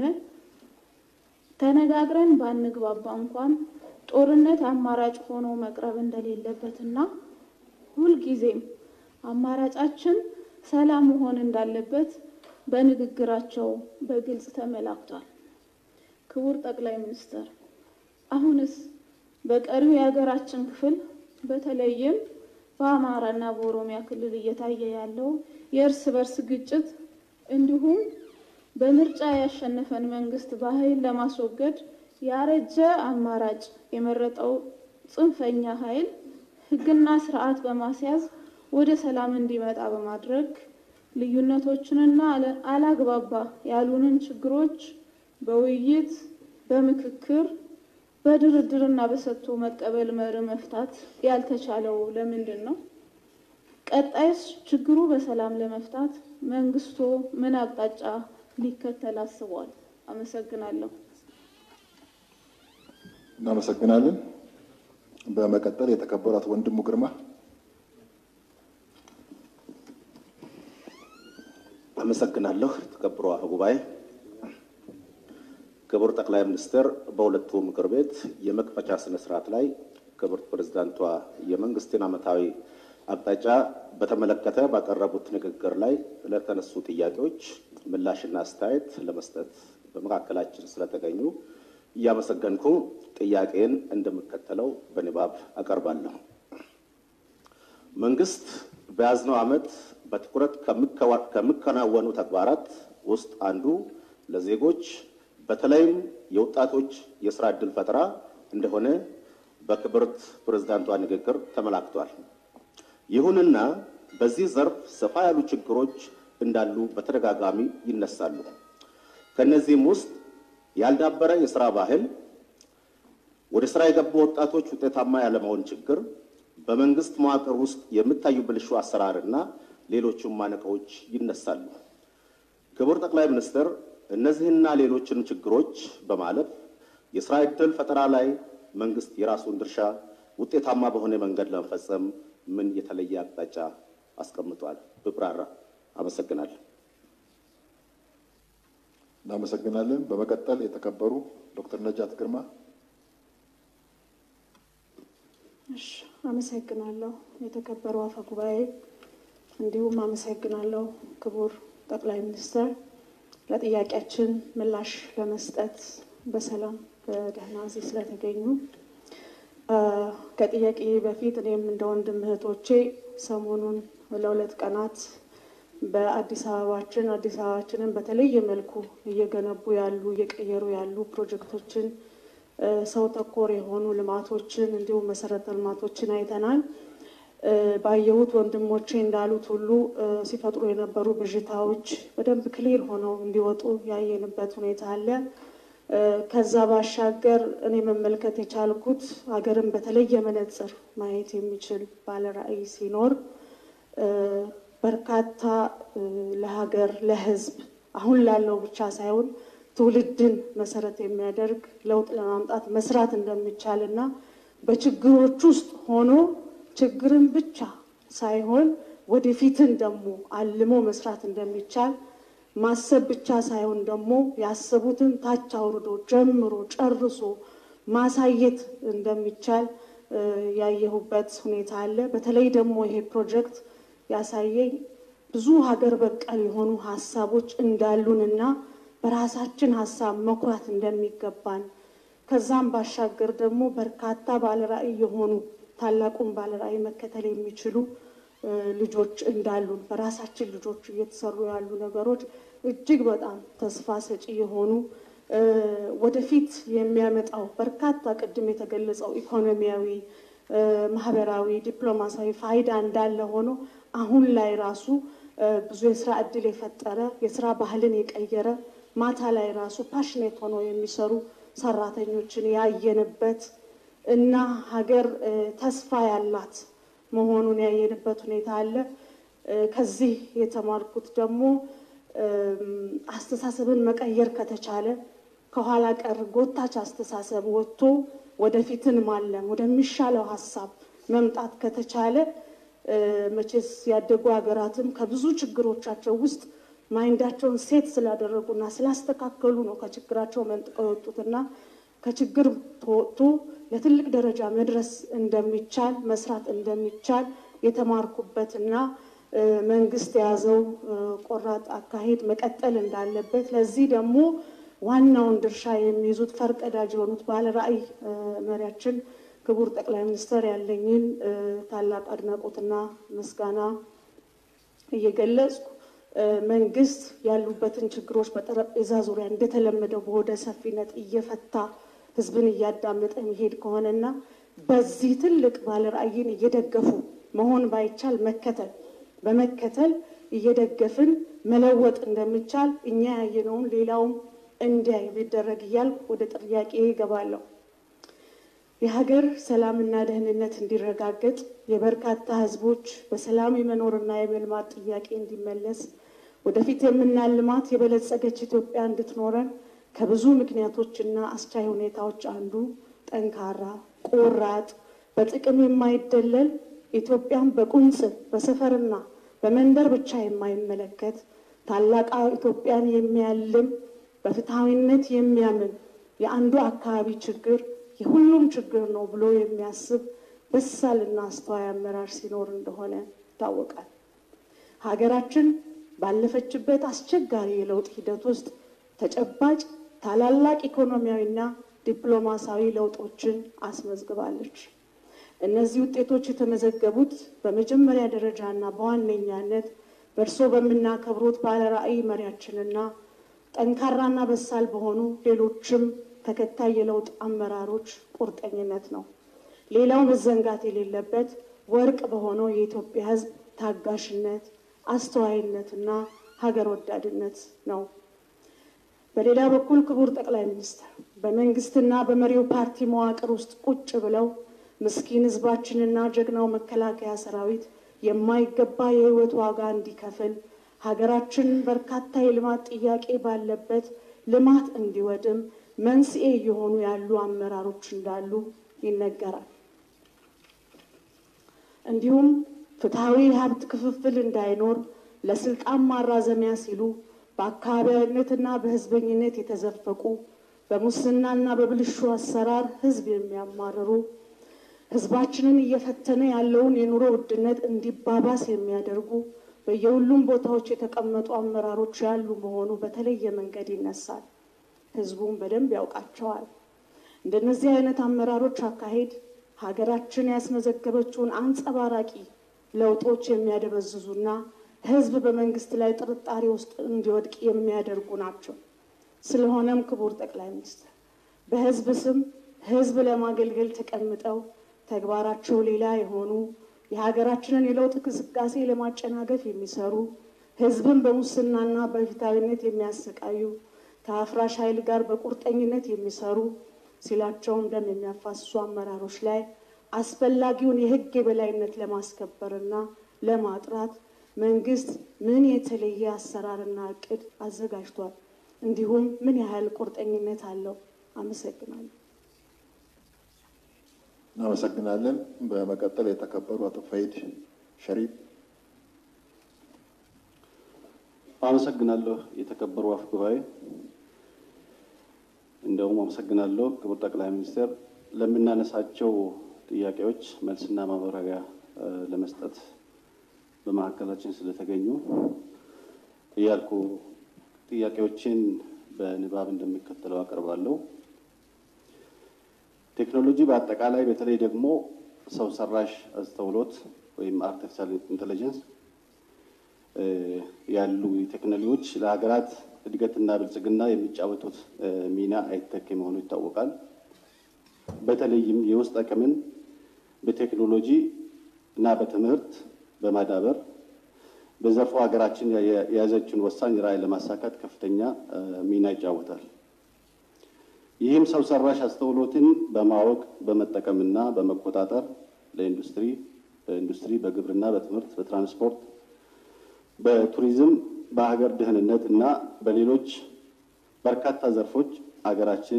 S13: ተነጋግረን ባንግባባ እንኳን ጦርነት አማራጭ ሆኖ መቅረብ እንደሌለበትና ሁልጊዜም አማራጫችን ሰላም መሆን እንዳለበት በንግግራቸው በግልጽ ተመላክቷል። ክቡር ጠቅላይ ሚኒስትር፣ አሁንስ በቀሪው የሀገራችን ክፍል በተለይም በአማራና በኦሮሚያ ክልል እየታየ ያለው የእርስ በርስ ግጭት እንዲሁም በምርጫ ያሸነፈን መንግስት በኃይል ለማስወገድ ያረጀ አማራጭ የመረጠው ጽንፈኛ ኃይል ሕግና ስርዓት በማስያዝ ወደ ሰላም እንዲመጣ በማድረግ ልዩነቶችንና አላግባባ ያሉንን ችግሮች በውይይት በምክክር በድርድርና በሰጥቶ መቀበል መርህ መፍታት ያልተቻለው ለምንድን ነው? ቀጣይስ ችግሩ በሰላም ለመፍታት መንግስቶ ምን አቅጣጫ ሊከተል አስቧል? አመሰግናለሁ።
S1: እናመሰግናለን። በመቀጠል የተከበሩ አቶ ወንድሙ ግርማ
S19: አመሰግናለሁ። ተከብሮ አፈ ጉባኤ፣ ክቡር ጠቅላይ ሚኒስትር በሁለቱ ምክር ቤት የመክፈቻ ስነ ስርዓት ላይ ክብርት ፕሬዝዳንቷ የመንግስትን ዓመታዊ አቅጣጫ በተመለከተ ባቀረቡት ንግግር ላይ ለተነሱ ጥያቄዎች ምላሽና አስተያየት ለመስጠት በመካከላችን ስለተገኙ እያመሰገንኩ ጥያቄን እንደሚከተለው በንባብ አቀርባለሁ። መንግስት በያዝነው ዓመት በትኩረት ከሚከናወኑ ተግባራት ውስጥ አንዱ ለዜጎች በተለይም የወጣቶች የስራ ዕድል ፈጠራ እንደሆነ በክብርት ፕሬዝዳንቷ ንግግር ተመላክቷል። ይሁንና በዚህ ዘርፍ ሰፋ ያሉ ችግሮች እንዳሉ በተደጋጋሚ ይነሳሉ። ከእነዚህም ውስጥ ያልዳበረ የስራ ባህል፣ ወደ ስራ የገቡ ወጣቶች ውጤታማ ያለመሆን ችግር፣ በመንግስት መዋቅር ውስጥ የሚታዩ ብልሹ አሰራርና ሌሎችም ማነቆዎች ይነሳሉ። ክቡር ጠቅላይ ሚኒስትር እነዚህና ሌሎችን ችግሮች በማለፍ የስራ ዕድል ፈጠራ ላይ መንግስት የራሱን ድርሻ ውጤታማ በሆነ መንገድ ለመፈጸም ምን የተለየ አቅጣጫ አስቀምጧል? ብብራራ። አመሰግናለሁ።
S1: እናመሰግናለን። በመቀጠል የተከበሩ ዶክተር ነጃት ግርማ
S20: እሺ፣ አመሰግናለሁ የተከበሩ አፈ ጉባኤ፣ እንዲሁም አመሰግናለሁ ክቡር ጠቅላይ ሚኒስትር ለጥያቄያችን ምላሽ ለመስጠት በሰላም በደህና እዚህ ስለተገኙ። ከጥያቄ በፊት እኔም እንደ ወንድም እህቶቼ ሰሞኑን ለሁለት ቀናት በአዲስ አበባችን አዲስ አበባችንን በተለየ መልኩ እየገነቡ ያሉ እየቀየሩ ያሉ ፕሮጀክቶችን ሰው ተኮር የሆኑ ልማቶችን እንዲሁም መሰረተ ልማቶችን አይተናል። ባየሁት ወንድሞቼ እንዳሉት ሁሉ ሲፈጥሩ የነበሩ ብዥታዎች በደንብ ክሊር ሆነው እንዲወጡ ያየንበት ሁኔታ አለ። ከዛ ባሻገር እኔ መመልከት የቻልኩት ሀገርን በተለየ መነጽር ማየት የሚችል ባለራዕይ ሲኖር በርካታ ለሀገር ለሕዝብ አሁን ላለው ብቻ ሳይሆን ትውልድን መሰረት የሚያደርግ ለውጥ ለማምጣት መስራት እንደሚቻል እና በችግሮች ውስጥ ሆኖ ችግርን ብቻ ሳይሆን ወደፊትን ደግሞ አልሞ መስራት እንደሚቻል ማሰብ ብቻ ሳይሆን ደግሞ ያሰቡትን ታች አውርዶ ጀምሮ ጨርሶ ማሳየት እንደሚቻል ያየሁበት ሁኔታ አለ። በተለይ ደግሞ ይሄ ፕሮጀክት ያሳየኝ ብዙ ሀገር በቀል የሆኑ ሀሳቦች እንዳሉንና በራሳችን ሀሳብ መኩራት እንደሚገባን ከዛም ባሻገር ደግሞ በርካታ ባለራዕይ የሆኑ ታላቁን ባለራዕይ መከተል የሚችሉ ልጆች እንዳሉን በራሳችን ልጆች እየተሰሩ ያሉ ነገሮች እጅግ በጣም ተስፋ ሰጪ የሆኑ ወደፊት የሚያመጣው በርካታ ቅድም የተገለጸው ኢኮኖሚያዊ፣ ማህበራዊ፣ ዲፕሎማሲያዊ ፋይዳ እንዳለ ሆኖ አሁን ላይ ራሱ ብዙ የስራ እድል የፈጠረ የስራ ባህልን የቀየረ ማታ ላይ ራሱ ፓሽኔት ሆነው የሚሰሩ ሰራተኞችን ያየንበት እና ሀገር ተስፋ ያላት መሆኑን ያየንበት ሁኔታ አለ። ከዚህ የተማርኩት ደግሞ አስተሳሰብን መቀየር ከተቻለ ከኋላ ቀር ጎታች አስተሳሰብ ወጥቶ ወደፊትን ማለም ወደሚሻለው ሀሳብ መምጣት ከተቻለ መቼስ ያደጉ ሀገራትም ከብዙ ችግሮቻቸው ውስጥ ማይንዳቸውን ሴት ስላደረጉና ስላስተካከሉ ነው ከችግራቸው መንጥቀው የወጡትና ከችግር ተወጥቶ ለትልቅ ደረጃ መድረስ እንደሚቻል መስራት እንደሚቻል የተማርኩበትና መንግስት የያዘው ቆራጥ አካሄድ መቀጠል እንዳለበት ለዚህ ደግሞ ዋናውን ድርሻ የሚይዙት ፈርቀዳጅ የሆኑት ባለራዕይ መሪያችን ክቡር ጠቅላይ ሚኒስትር ያለኝን ታላቅ አድናቆትና ምስጋና እየገለጽኩ መንግስት ያሉበትን ችግሮች በጠረጴዛ ዙሪያ እንደተለመደው በወደ ሰፊነት እየፈታ ህዝብን እያዳመጠ መሄድ ከሆነና በዚህ ትልቅ ባለራዕይን እየደገፉ መሆን ባይቻል መከተል በመከተል እየደገፍን መለወጥ እንደሚቻል እኛ ያየነውን ሌላውም እንዲያይ ቢደረግ እያልኩ ወደ ጥያቄ ይገባለሁ። የሀገር ሰላምና ደህንነት እንዲረጋገጥ የበርካታ ህዝቦች በሰላም የመኖርና የመልማት ጥያቄ እንዲመለስ ወደፊት የምናልማት የበለጸገች ኢትዮጵያ እንድትኖረን ከብዙ ምክንያቶችና አስቻይ ሁኔታዎች አንዱ ጠንካራ፣ ቆራጥ፣ በጥቅም የማይደለል ኢትዮጵያን በቁንጽል በሰፈርና በመንደር ብቻ የማይመለከት ታላቅ ኢትዮጵያን የሚያልም በፍትሐዊነት የሚያምን የአንዱ አካባቢ ችግር የሁሉም ችግር ነው ብሎ የሚያስብ በሳልና አስተዋይ አመራር ሲኖር እንደሆነ ይታወቃል። ሀገራችን ባለፈችበት አስቸጋሪ የለውጥ ሂደት ውስጥ ተጨባጭ ታላላቅ ኢኮኖሚያዊና ዲፕሎማሲያዊ ለውጦችን አስመዝግባለች። እነዚህ ውጤቶች የተመዘገቡት በመጀመሪያ ደረጃና በዋነኛነት በእርስዎ በምናከብሩት ባለራዕይ መሪያችንና ጠንካራና በሳል በሆኑ ሌሎችም ተከታይ የለውጥ አመራሮች ቁርጠኝነት ነው። ሌላው መዘንጋት የሌለበት ወርቅ በሆነው የኢትዮጵያ ሕዝብ ታጋሽነት፣ አስተዋይነትና ሀገር ወዳድነት ነው። በሌላ በኩል ክቡር ጠቅላይ ሚኒስትር በመንግስትና በመሪው ፓርቲ መዋቅር ውስጥ ቁጭ ብለው ምስኪን ሕዝባችንና ጀግናው መከላከያ ሰራዊት የማይገባ የህይወት ዋጋ እንዲከፍል ሀገራችን በርካታ የልማት ጥያቄ ባለበት ልማት እንዲወድም መንስኤ እየሆኑ ያሉ አመራሮች እንዳሉ ይነገራል። እንዲሁም ፍትሐዊ የሀብት ክፍፍል እንዳይኖር ለስልጣን ማራዘሚያ ሲሉ በአካባቢያዊነትና በህዝበኝነት የተዘፈቁ በሙስናና በብልሹ አሰራር ህዝብ የሚያማርሩ ህዝባችንን እየፈተነ ያለውን የኑሮ ውድነት እንዲባባስ የሚያደርጉ በየሁሉም ቦታዎች የተቀመጡ አመራሮች ያሉ መሆኑ በተለየ መንገድ ይነሳል። ህዝቡም በደንብ ያውቃቸዋል። እንደነዚህ አይነት አመራሮች አካሄድ ሀገራችን ያስመዘገበችውን አንጸባራቂ ለውጦች የሚያደበዝዙና ህዝብ በመንግስት ላይ ጥርጣሬ ውስጥ እንዲወድቅ የሚያደርጉ ናቸው። ስለሆነም ክቡር ጠቅላይ ሚኒስትር በህዝብ ስም ህዝብ ለማገልገል ተቀምጠው ተግባራቸው ሌላ የሆኑ የሀገራችንን የለውጥ እንቅስቃሴ ለማጨናገፍ የሚሰሩ ህዝብን በሙስናና በፊታዊነት የሚያሰቃዩ ከአፍራሽ ኃይል ጋር በቁርጠኝነት የሚሰሩ ሲላቸውም ደም የሚያፋስሱ አመራሮች ላይ አስፈላጊውን የህግ የበላይነት ለማስከበርና ለማጥራት መንግስት ምን የተለየ አሰራርና እቅድ አዘጋጅቷል? እንዲሁም ምን ያህል ቁርጠኝነት አለው? አመሰግናለሁ።
S1: እናመሰግናለን። በመቀጠል የተከበሩ አቶ ፈይድ ሸሪፍ።
S19: አመሰግናለሁ። የተከበሩ አፈ ጉባኤ፣ እንደውም አመሰግናለሁ ክቡር ጠቅላይ ሚኒስትር ለምናነሳቸው ጥያቄዎች መልስና ማብራሪያ ለመስጠት በመካከላችን ስለተገኙ እያልኩ ጥያቄዎችን በንባብ እንደሚከተለው አቀርባለሁ። ቴክኖሎጂ በአጠቃላይ በተለይ ደግሞ ሰው ሰራሽ አስተውሎት ወይም አርቲፊሻል ኢንቴሊጀንስ ያሉ ቴክኖሎጂዎች ለሀገራት እድገትና ብልጽግና የሚጫወቱት ሚና አይተኬ መሆኑ ይታወቃል። በተለይም የውስጥ አቅምን በቴክኖሎጂ እና በትምህርት በማዳበር በዘርፉ ሀገራችን የያዘችውን ወሳኝ ራዕይ ለማሳካት ከፍተኛ ሚና ይጫወታል። ይህም ሰው ሰራሽ አስተውሎትን በማወቅ በመጠቀምና በመቆጣጠር ለኢንዱስትሪ በኢንዱስትሪ፣ በግብርና፣ በትምህርት፣ በትራንስፖርት፣ በቱሪዝም፣ በሀገር ደህንነት እና በሌሎች በርካታ ዘርፎች ሀገራችን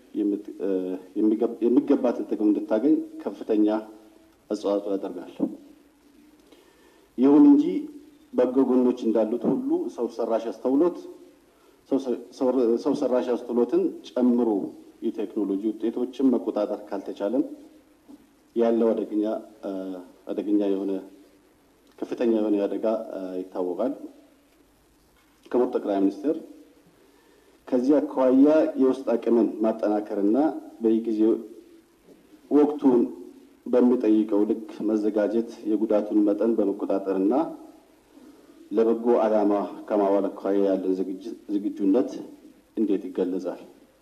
S19: የሚገባትን ጥቅም እንድታገኝ ከፍተኛ አስተዋጽኦ ያደርጋል። ይሁን እንጂ በጎ ጎኖች እንዳሉት ሁሉ ሰው ሰራሽ አስተውሎት ሰው ሰራሽ አስተውሎትን ጨምሮ የቴክኖሎጂ ውጤቶችን መቆጣጠር ካልተቻለም ያለው አደገኛ አደገኛ የሆነ ከፍተኛ የሆነ አደጋ ይታወቃል። ክቡር ጠቅላይ ሚኒስትር ከዚህ አኳያ የውስጥ አቅምን ማጠናከርና በየጊዜው ወቅቱን በሚጠይቀው ልክ መዘጋጀት የጉዳቱን መጠን በመቆጣጠርና ለበጎ ዓላማ ከማዋል አኳያ ያለን ዝግጁነት እንዴት ይገለጻል?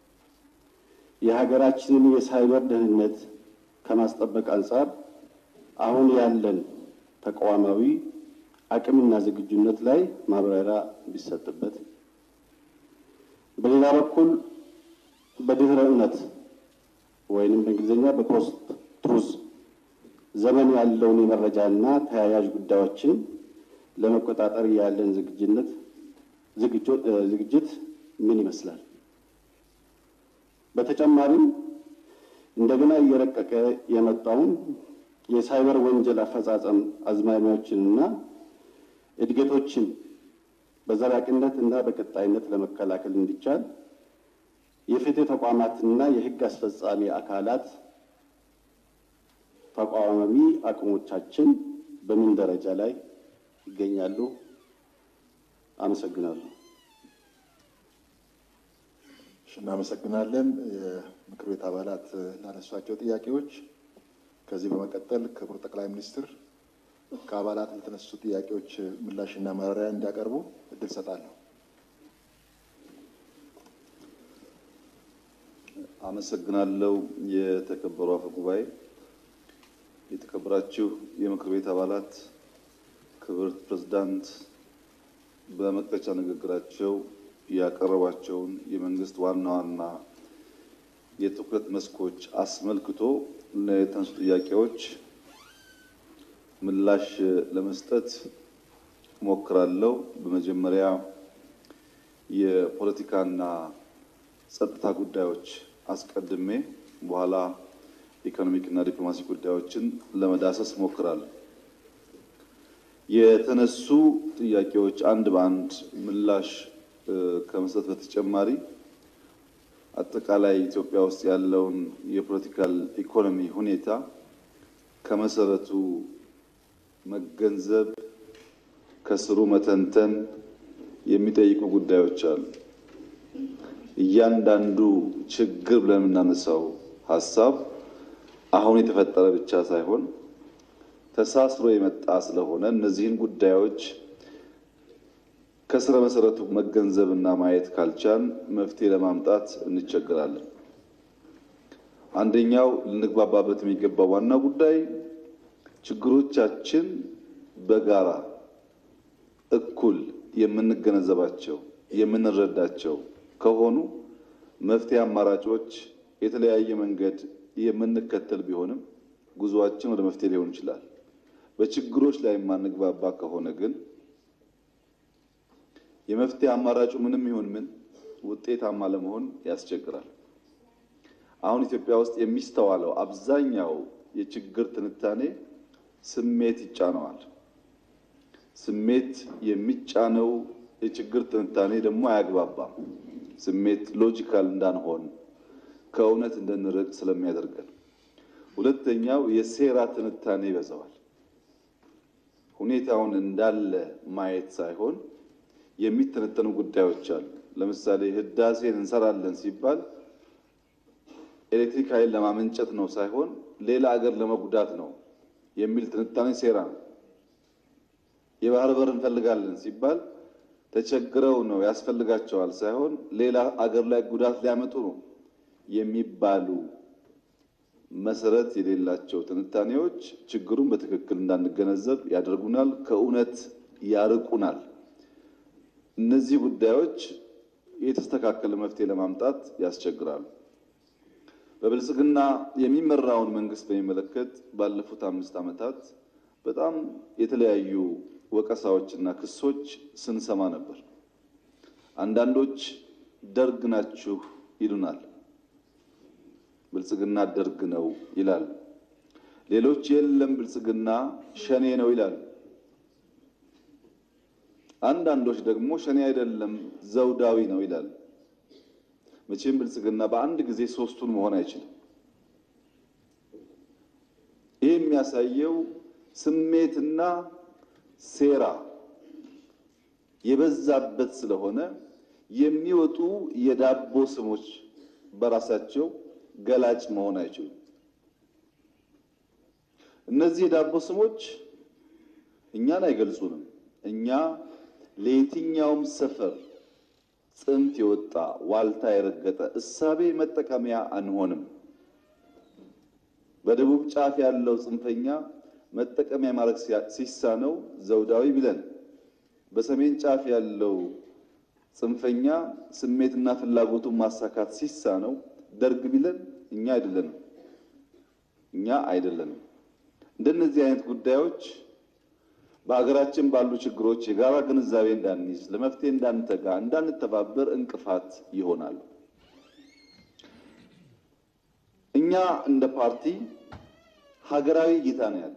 S19: የሀገራችንን የሳይበር ደህንነት ከማስጠበቅ አንጻር አሁን ያለን ተቋማዊ አቅምና ዝግጁነት ላይ ማብራሪያ ቢሰጥበት። በሌላ በኩል በድህረ እውነት ወይንም በእንግሊዝኛ በፖስት ትሩዝ ዘመን ያለውን የመረጃና ተያያዥ ጉዳዮችን ለመቆጣጠር ያለን ዝግጅነት ዝግጅት ምን ይመስላል? በተጨማሪም እንደገና እየረቀቀ የመጣውን የሳይበር ወንጀል አፈጻጸም አዝማሚያዎችንና እድገቶችን በዘላቂነት እና በቀጣይነት ለመከላከል እንዲቻል የፍትህ ተቋማትና የህግ አስፈጻሚ አካላት ተቋማዊ አቅሞቻችን በምን ደረጃ ላይ ይገኛሉ? አመሰግናለሁ።
S1: እናመሰግናለን የምክር ቤት አባላት ላነሷቸው ጥያቄዎች። ከዚህ በመቀጠል ክቡር ጠቅላይ ሚኒስትር ከአባላት ለተነሱ ጥያቄዎች ምላሽና ማብራሪያ እንዲያቀርቡ እድል ሰጣለሁ።
S21: አመሰግናለሁ። የተከበሩ አፈ ጉባኤ፣ የተከበራችሁ የምክር ቤት አባላት፣ ክብርት ፕሬዝዳንት በመክፈቻ ንግግራቸው ያቀረቧቸውን የመንግስት ዋና ዋና የትኩረት መስኮች አስመልክቶ ለተነሱ ጥያቄዎች ምላሽ ለመስጠት ሞክራለሁ። በመጀመሪያ የፖለቲካና ጸጥታ ጉዳዮች አስቀድሜ በኋላ ኢኮኖሚክና ዲፕሎማሲ ጉዳዮችን ለመዳሰስ ሞክራለሁ። የተነሱ ጥያቄዎች አንድ በአንድ ምላሽ ከመስጠት በተጨማሪ አጠቃላይ ኢትዮጵያ ውስጥ ያለውን የፖለቲካል ኢኮኖሚ ሁኔታ ከመሰረቱ መገንዘብ ከስሩ መተንተን የሚጠይቁ ጉዳዮች አሉ። እያንዳንዱ ችግር ብለን የምናነሳው ሀሳብ አሁን የተፈጠረ ብቻ ሳይሆን ተሳስሮ የመጣ ስለሆነ እነዚህን ጉዳዮች ከስረ መሰረቱ መገንዘብና ማየት ካልቻል መፍትሄ ለማምጣት እንቸገራለን። አንደኛው ልንግባባበት የሚገባው ዋና ጉዳይ ችግሮቻችን በጋራ እኩል የምንገነዘባቸው የምንረዳቸው ከሆኑ መፍትሄ አማራጮች የተለያየ መንገድ የምንከተል ቢሆንም ጉዞአችን ወደ መፍትሄ ሊሆን ይችላል። በችግሮች ላይ የማንግባባ ከሆነ ግን የመፍትሄ አማራጩ ምንም ይሁን ምን ውጤታማ ለመሆን ያስቸግራል። አሁን ኢትዮጵያ ውስጥ የሚስተዋለው አብዛኛው የችግር ትንታኔ ስሜት ይጫነዋል። ስሜት የሚጫነው የችግር ትንታኔ ደግሞ አያግባባም። ስሜት ሎጂካል እንዳንሆን ከእውነት እንድንርቅ ስለሚያደርገን፣ ሁለተኛው የሴራ ትንታኔ ይበዛዋል። ሁኔታውን እንዳለ ማየት ሳይሆን የሚተነተኑ ጉዳዮች አሉ። ለምሳሌ ህዳሴን እንሰራለን ሲባል ኤሌክትሪክ ኃይል ለማመንጨት ነው ሳይሆን ሌላ አገር ለመጉዳት ነው የሚል ትንታኔ ሴራ ነው። የባህር በር እንፈልጋለን ሲባል ተቸግረው ነው ያስፈልጋቸዋል ሳይሆን ሌላ አገር ላይ ጉዳት ሊያመጡ ነው የሚባሉ መሰረት የሌላቸው ትንታኔዎች ችግሩን በትክክል እንዳንገነዘብ ያደርጉናል፣ ከእውነት ያርቁናል። እነዚህ ጉዳዮች የተስተካከለ መፍትሄ ለማምጣት ያስቸግራሉ። በብልጽግና የሚመራውን መንግስት በሚመለከት ባለፉት አምስት ዓመታት በጣም የተለያዩ ወቀሳዎችና ክሶች ስንሰማ ነበር። አንዳንዶች ደርግ ናችሁ ይሉናል። ብልጽግና ደርግ ነው ይላሉ። ሌሎች የለም ብልጽግና ሸኔ ነው ይላሉ። አንዳንዶች ደግሞ ሸኔ አይደለም ዘውዳዊ ነው ይላል። መቼም ብልጽግና በአንድ ጊዜ ሶስቱን መሆን አይችልም። ይህ የሚያሳየው ስሜትና ሴራ የበዛበት ስለሆነ የሚወጡ የዳቦ ስሞች በራሳቸው ገላጭ መሆን አይችሉም። እነዚህ የዳቦ ስሞች እኛን አይገልጹንም። እኛ ለየትኛውም ሰፈር ጽንፍ የወጣ ዋልታ የረገጠ እሳቤ መጠቀሚያ አንሆንም። በደቡብ ጫፍ ያለው ጽንፈኛ መጠቀሚያ ማድረግ ሲሳነው ዘውዳዊ ቢለን፣ በሰሜን ጫፍ ያለው ጽንፈኛ ስሜትና ፍላጎቱን ማሳካት ሲሳነው ደርግ ቢለን እኛ አይደለንም እኛ አይደለንም። እንደነዚህ አይነት ጉዳዮች በሀገራችን ባሉ ችግሮች የጋራ ግንዛቤ እንዳንይዝ፣ ለመፍትሄ እንዳንተጋ፣ እንዳንተባበር እንቅፋት ይሆናሉ። እኛ እንደ ፓርቲ ሀገራዊ እይታ ነው ያለን።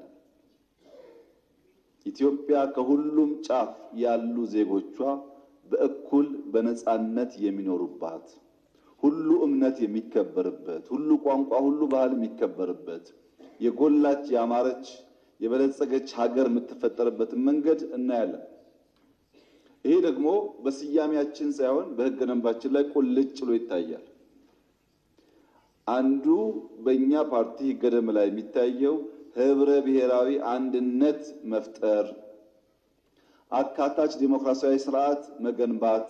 S21: ኢትዮጵያ ከሁሉም ጫፍ ያሉ ዜጎቿ በእኩል በነፃነት የሚኖሩባት ሁሉ እምነት የሚከበርበት ሁሉ ቋንቋ፣ ሁሉ ባህል የሚከበርበት የጎላች ያማረች የበለጸገች ሀገር የምትፈጠርበትን መንገድ እናያለን። ይሄ ደግሞ በስያሜያችን ሳይሆን በሕገ ደንባችን ላይ ቁልጭ ብሎ ይታያል። አንዱ በእኛ ፓርቲ ሕገ ደንብ ላይ የሚታየው ህብረ ብሔራዊ አንድነት መፍጠር፣ አካታች ዲሞክራሲያዊ ስርዓት መገንባት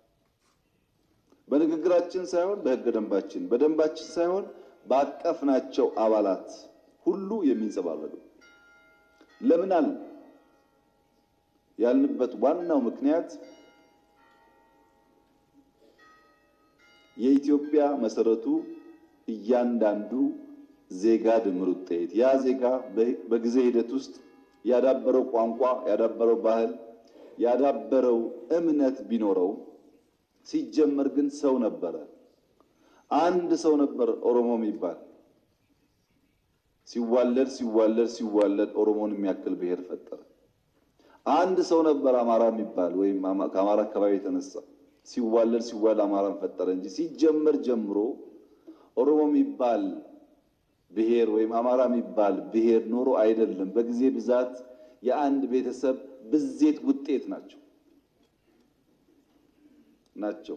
S21: በንግግራችን ሳይሆን በሕገ ደንባችን፣ በደንባችን ሳይሆን ባቀፍናቸው አባላት ሁሉ የሚንጸባረቁ ለምን አለ ያልንበት ዋናው ምክንያት የኢትዮጵያ መሰረቱ እያንዳንዱ ዜጋ ድምር ውጤት ያ ዜጋ በጊዜ ሂደት ውስጥ ያዳበረው ቋንቋ፣ ያዳበረው ባህል፣ ያዳበረው እምነት ቢኖረው ሲጀመር ግን ሰው ነበረ። አንድ ሰው ነበር ኦሮሞ የሚባል ሲዋለድ ሲዋለድ ሲዋለድ ኦሮሞን የሚያክል ብሔር ፈጠረ። አንድ ሰው ነበር አማራ የሚባል ወይም ከአማራ አካባቢ የተነሳ ሲዋለድ ሲዋለድ አማራን ፈጠረ እንጂ ሲጀመር ጀምሮ ኦሮሞ የሚባል ብሔር ወይም አማራ የሚባል ብሔር ኖሮ አይደለም። በጊዜ ብዛት የአንድ ቤተሰብ ብዜት ውጤት ናቸው ናቸው።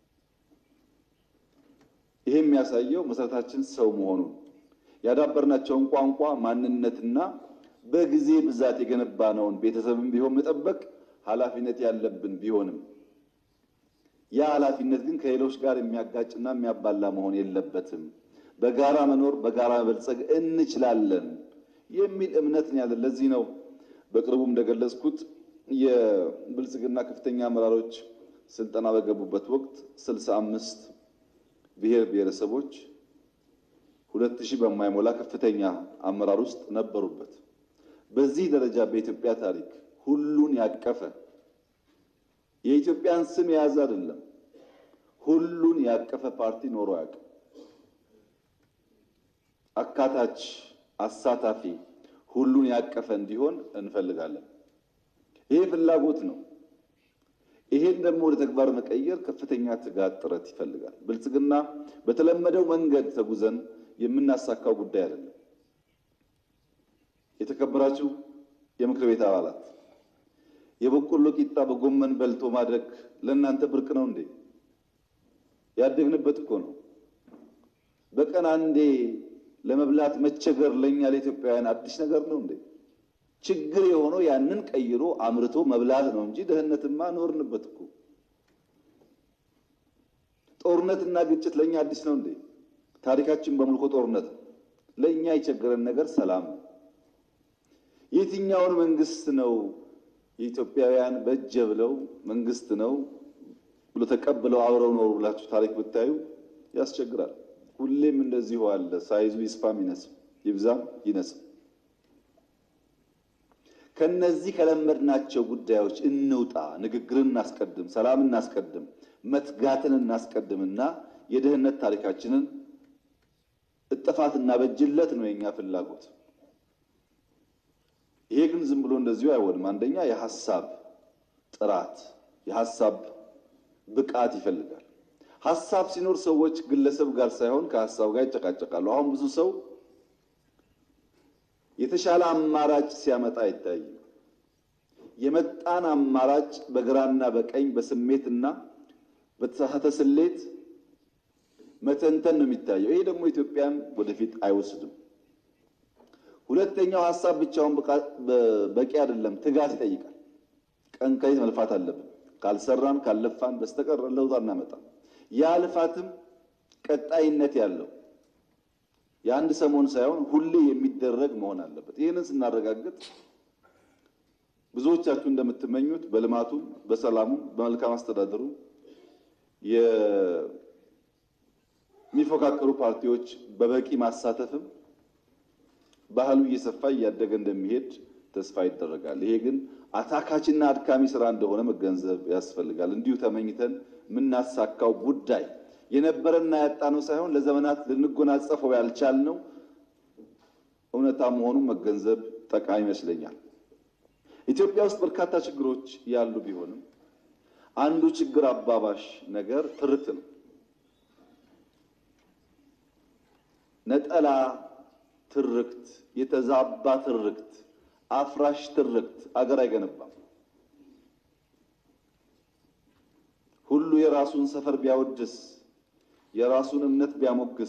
S21: ይህ የሚያሳየው መሰረታችን ሰው መሆኑን ያዳበርናቸውን ቋንቋ ማንነትና በጊዜ ብዛት የገነባነውን ቤተሰብን ቢሆን መጠበቅ ኃላፊነት ያለብን ቢሆንም ያ ኃላፊነት ግን ከሌሎች ጋር የሚያጋጭና የሚያባላ መሆን የለበትም። በጋራ መኖር፣ በጋራ መበልጸግ እንችላለን የሚል እምነት ነው ያለን። ለዚህ ነው በቅርቡ እንደገለጽኩት የብልጽግና ከፍተኛ አመራሮች ስልጠና በገቡበት ወቅት ስልሳ አምስት ብሔር ብሔረሰቦች ሁለት ሺህ በማይሞላ ከፍተኛ አመራር ውስጥ ነበሩበት። በዚህ ደረጃ በኢትዮጵያ ታሪክ ሁሉን ያቀፈ የኢትዮጵያን ስም የያዘ አይደለም፣ ሁሉን ያቀፈ ፓርቲ ኖሮ አያውቅም። አካታች፣ አሳታፊ፣ ሁሉን ያቀፈ እንዲሆን እንፈልጋለን። ይሄ ፍላጎት ነው። ይሄን ደግሞ ወደ ተግባር መቀየር ከፍተኛ ትጋት፣ ጥረት ይፈልጋል። ብልጽግና በተለመደው መንገድ ተጉዘን የምናሳካው ጉዳይ አይደለም። የተከበራችሁ የምክር ቤት አባላት የበቆሎ ቂጣ በጎመን በልቶ ማድረግ ለእናንተ ብርቅ ነው እንዴ? ያደግንበት እኮ ነው። በቀን አንዴ ለመብላት መቸገር ለእኛ ለኢትዮጵያውያን አዲስ ነገር ነው እንዴ? ችግር የሆነው ያንን ቀይሮ አምርቶ መብላት ነው እንጂ ድህነትማ ኖርንበት እኮ። ጦርነትና ግጭት ለእኛ አዲስ ነው እንዴ? ታሪካችን በሙሉ እኮ ጦርነት ነው። ለእኛ የቸገረን ነገር ሰላም ነው። የትኛውን መንግስት ነው የኢትዮጵያውያን በእጀ ብለው መንግስት ነው ብሎ ተቀብለው አብረው ኖሩ ብላችሁ ታሪክ ብታዩ ያስቸግራል። ሁሌም እንደዚሁ አለ። ሳይዙ ይስፋም ይነስም፣ ይብዛም ይነስም። ከነዚህ ከለመድናቸው ጉዳዮች እንውጣ። ንግግርን እናስቀድም፣ ሰላም እናስቀድም፣ መትጋትን እናስቀድምና የድህነት ታሪካችንን እጥፋት እናበጅለት ነው የኛ ፍላጎት። ይሄ ግን ዝም ብሎ እንደዚሁ አይሆንም። አንደኛ የሀሳብ ጥራት፣ የሀሳብ ብቃት ይፈልጋል። ሀሳብ ሲኖር ሰዎች ግለሰብ ጋር ሳይሆን ከሀሳብ ጋር ይጨቃጨቃሉ። አሁን ብዙ ሰው የተሻለ አማራጭ ሲያመጣ አይታይም። የመጣን አማራጭ በግራና በቀኝ በስሜትና በተሳሳተ ስሌት መተንተን ነው የሚታየው። ይሄ ደግሞ ኢትዮጵያን ወደፊት አይወስድም። ሁለተኛው ሀሳብ ብቻውን በቂ አይደለም፣ ትጋት ይጠይቃል። ቀን ከሌት መልፋት አለብን። ካልሰራን ካልለፋን በስተቀር ለውጥ አናመጣም። ያ ልፋትም ቀጣይነት ያለው የአንድ ሰሞን ሳይሆን ሁሌ የሚደረግ መሆን አለበት። ይህንን ስናረጋግጥ ብዙዎቻችሁ እንደምትመኙት በልማቱም፣ በሰላሙም፣ በመልካም አስተዳደሩ የሚፎካከሩ ፓርቲዎች በበቂ ማሳተፍም ባህሉ እየሰፋ እያደገ እንደሚሄድ ተስፋ ይደረጋል። ይሄ ግን አታካችና አድካሚ ስራ እንደሆነ መገንዘብ ያስፈልጋል። እንዲሁ ተመኝተን የምናሳካው ጉዳይ የነበረና ያጣነው ሳይሆን ለዘመናት ልንጎናጸፈው ያልቻልነው እውነታ መሆኑን መገንዘብ ጠቃሚ ይመስለኛል። ኢትዮጵያ ውስጥ በርካታ ችግሮች ያሉ ቢሆንም አንዱ ችግር አባባሽ ነገር ትርክት ነው። ነጠላ ትርክት፣ የተዛባ ትርክት፣ አፍራሽ ትርክት አገር አይገነባም። ሁሉ የራሱን ሰፈር ቢያወድስ፣ የራሱን እምነት ቢያሞግስ፣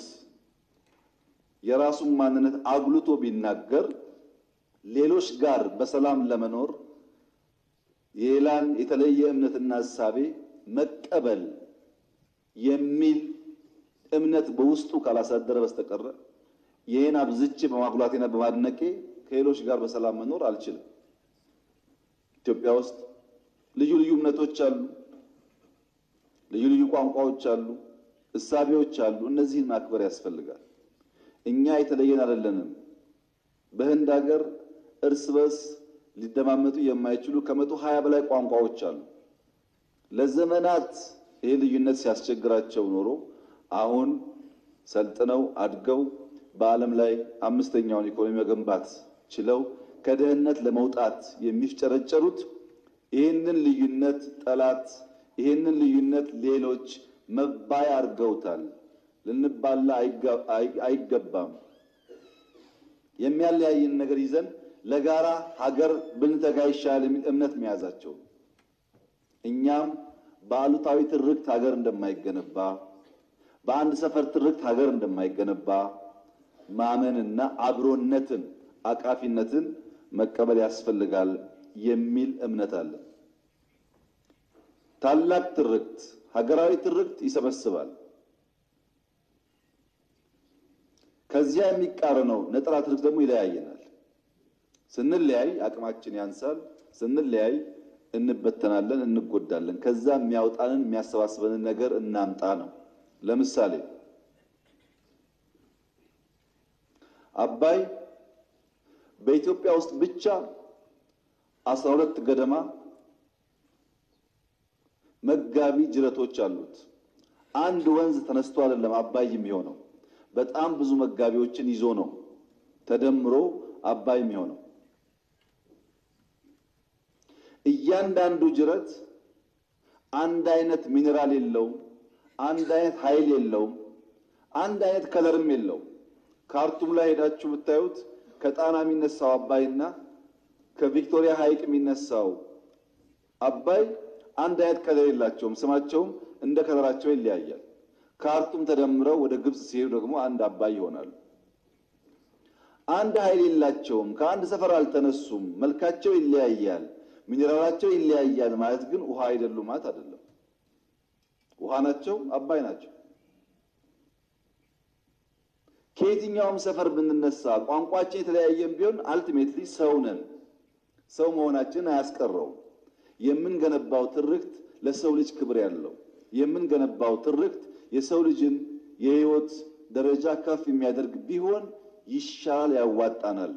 S21: የራሱን ማንነት አጉልቶ ቢናገር ሌሎች ጋር በሰላም ለመኖር የሌላን የተለየ እምነትና እሳቤ መቀበል የሚል እምነት በውስጡ ካላሳደረ በስተቀረ ይህን አብዝቼ በማጉላቴና በማድነቄ ከሌሎች ጋር በሰላም መኖር አልችልም። ኢትዮጵያ ውስጥ ልዩ ልዩ እምነቶች አሉ፣ ልዩ ልዩ ቋንቋዎች አሉ፣ እሳቤዎች አሉ። እነዚህን ማክበር ያስፈልጋል። እኛ የተለየን አይደለንም። በህንድ ሀገር እርስ በርስ ሊደማመጡ የማይችሉ ከመቶ ሀያ በላይ ቋንቋዎች አሉ። ለዘመናት ይህ ልዩነት ሲያስቸግራቸው ኖሮ አሁን ሰልጥነው አድገው በዓለም ላይ አምስተኛውን ኢኮኖሚ መገንባት ችለው ከድህነት ለመውጣት የሚፍጨረጨሩት ይህንን ልዩነት ጠላት፣ ይህንን ልዩነት ሌሎች መባያ አድርገውታል። ልንባላ አይገባም። የሚያለያይን ነገር ይዘን ለጋራ ሀገር ብንተጋ ይሻላል የሚል እምነት መያዛቸው እኛም በአሉታዊ ትርክት ሀገር እንደማይገነባ በአንድ ሰፈር ትርክት ሀገር እንደማይገነባ ማመንና አብሮነትን አቃፊነትን መቀበል ያስፈልጋል የሚል እምነት አለ። ታላቅ ትርክት ሀገራዊ ትርክት ይሰበስባል። ከዚያ የሚቃረነው ነጠላ ትርክት ደግሞ ይለያየናል። ስንለያይ አቅማችን ያንሳል። ስንለያይ እንበተናለን፣ እንጎዳለን። ከዛ የሚያወጣንን የሚያሰባስበንን ነገር እናምጣ ነው። ለምሳሌ አባይ በኢትዮጵያ ውስጥ ብቻ አስራ ሁለት ገደማ መጋቢ ጅረቶች አሉት። አንድ ወንዝ ተነስቶ አይደለም አባይ የሚሆነው፣ በጣም ብዙ መጋቢዎችን ይዞ ነው ተደምሮ አባይ የሚሆነው። እያንዳንዱ ጅረት አንድ አይነት ሚኔራል የለውም፣ አንድ አይነት ኃይል የለውም፣ አንድ አይነት ከለርም የለውም። ካርቱም ላይ ሄዳችሁ ብታዩት ከጣና የሚነሳው አባይና ከቪክቶሪያ ሐይቅ የሚነሳው አባይ አንድ አይነት ከለር የላቸውም። ስማቸውም እንደ ከለራቸው ይለያያል። ካርቱም ተደምረው ወደ ግብፅ ሲሄዱ ደግሞ አንድ አባይ ይሆናሉ። አንድ ኃይል የላቸውም። ከአንድ ሰፈር አልተነሱም። መልካቸው ይለያያል፣ ሚኔራላቸው ይለያያል ማለት ግን ውሃ አይደሉም ማለት አይደለም። ውሃ ናቸው፣ አባይ ናቸው። ከየትኛውም ሰፈር ብንነሳ ቋንቋችን የተለያየም ቢሆን አልቲሜትሊ ሰው ነን። ሰው መሆናችን አያስቀረውም። የምንገነባው ትርክት ለሰው ልጅ ክብር ያለው የምንገነባው ትርክት የሰው ልጅን የሕይወት ደረጃ ከፍ የሚያደርግ ቢሆን ይሻላል፣ ያዋጣናል።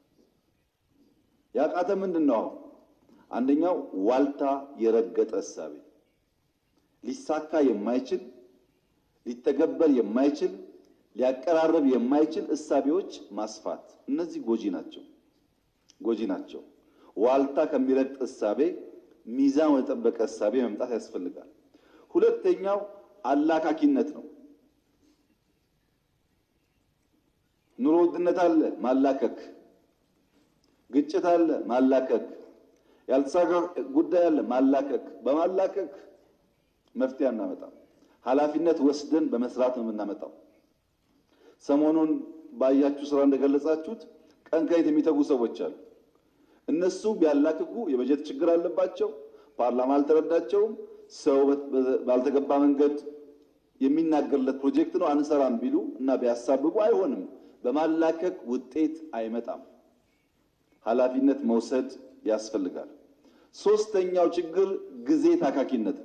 S21: ያቃተ ምንድን ነው? አንደኛው ዋልታ የረገጠ እሳቤ ሊሳካ የማይችል ሊተገበር የማይችል ሊያቀራርብ የማይችል እሳቤዎች ማስፋት፣ እነዚህ ጎጂ ናቸው፣ ጎጂ ናቸው። ዋልታ ከሚረግጥ እሳቤ ሚዛን ወደ ጠበቀ እሳቤ መምጣት ያስፈልጋል። ሁለተኛው አላካኪነት ነው። ኑሮ ውድነት አለ፣ ማላከክ፣ ግጭት አለ፣ ማላከክ፣ ያልተሳካ ጉዳይ አለ፣ ማላከክ። በማላከክ መፍትሄ አናመጣም። ኃላፊነት ወስደን በመስራት ነው የምናመጣው። ሰሞኑን ባያችሁ ስራ እንደገለጻችሁት ቀን ከሌት የሚተጉ ሰዎች አሉ። እነሱ ቢያላክኩ የበጀት ችግር አለባቸው፣ ፓርላማ አልተረዳቸውም፣ ሰው ባልተገባ መንገድ የሚናገርለት ፕሮጀክት ነው አንሰራም ቢሉ እና ቢያሳብቡ አይሆንም። በማላከክ ውጤት አይመጣም። ኃላፊነት መውሰድ ያስፈልጋል። ሶስተኛው ችግር ጊዜ ታካኪነት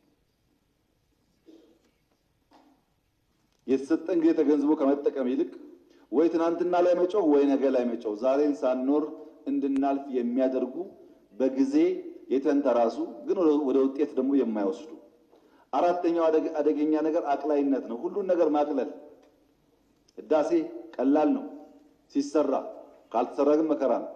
S21: የተሰጠን ጊዜ ተገንዝቦ ከመጠቀም ይልቅ ወይ ትናንትና ላይ መጮህ ወይ ነገ ላይ መጮህ ዛሬን ሳንኖር እንድናልፍ የሚያደርጉ በጊዜ የተንተራሱ ግን ወደ ውጤት ደግሞ የማይወስዱ። አራተኛው አደገኛ ነገር አቅላይነት ነው። ሁሉን ነገር ማቅለል። ህዳሴ ቀላል ነው ሲሰራ፣ ካልተሰራ ግን መከራ ነው።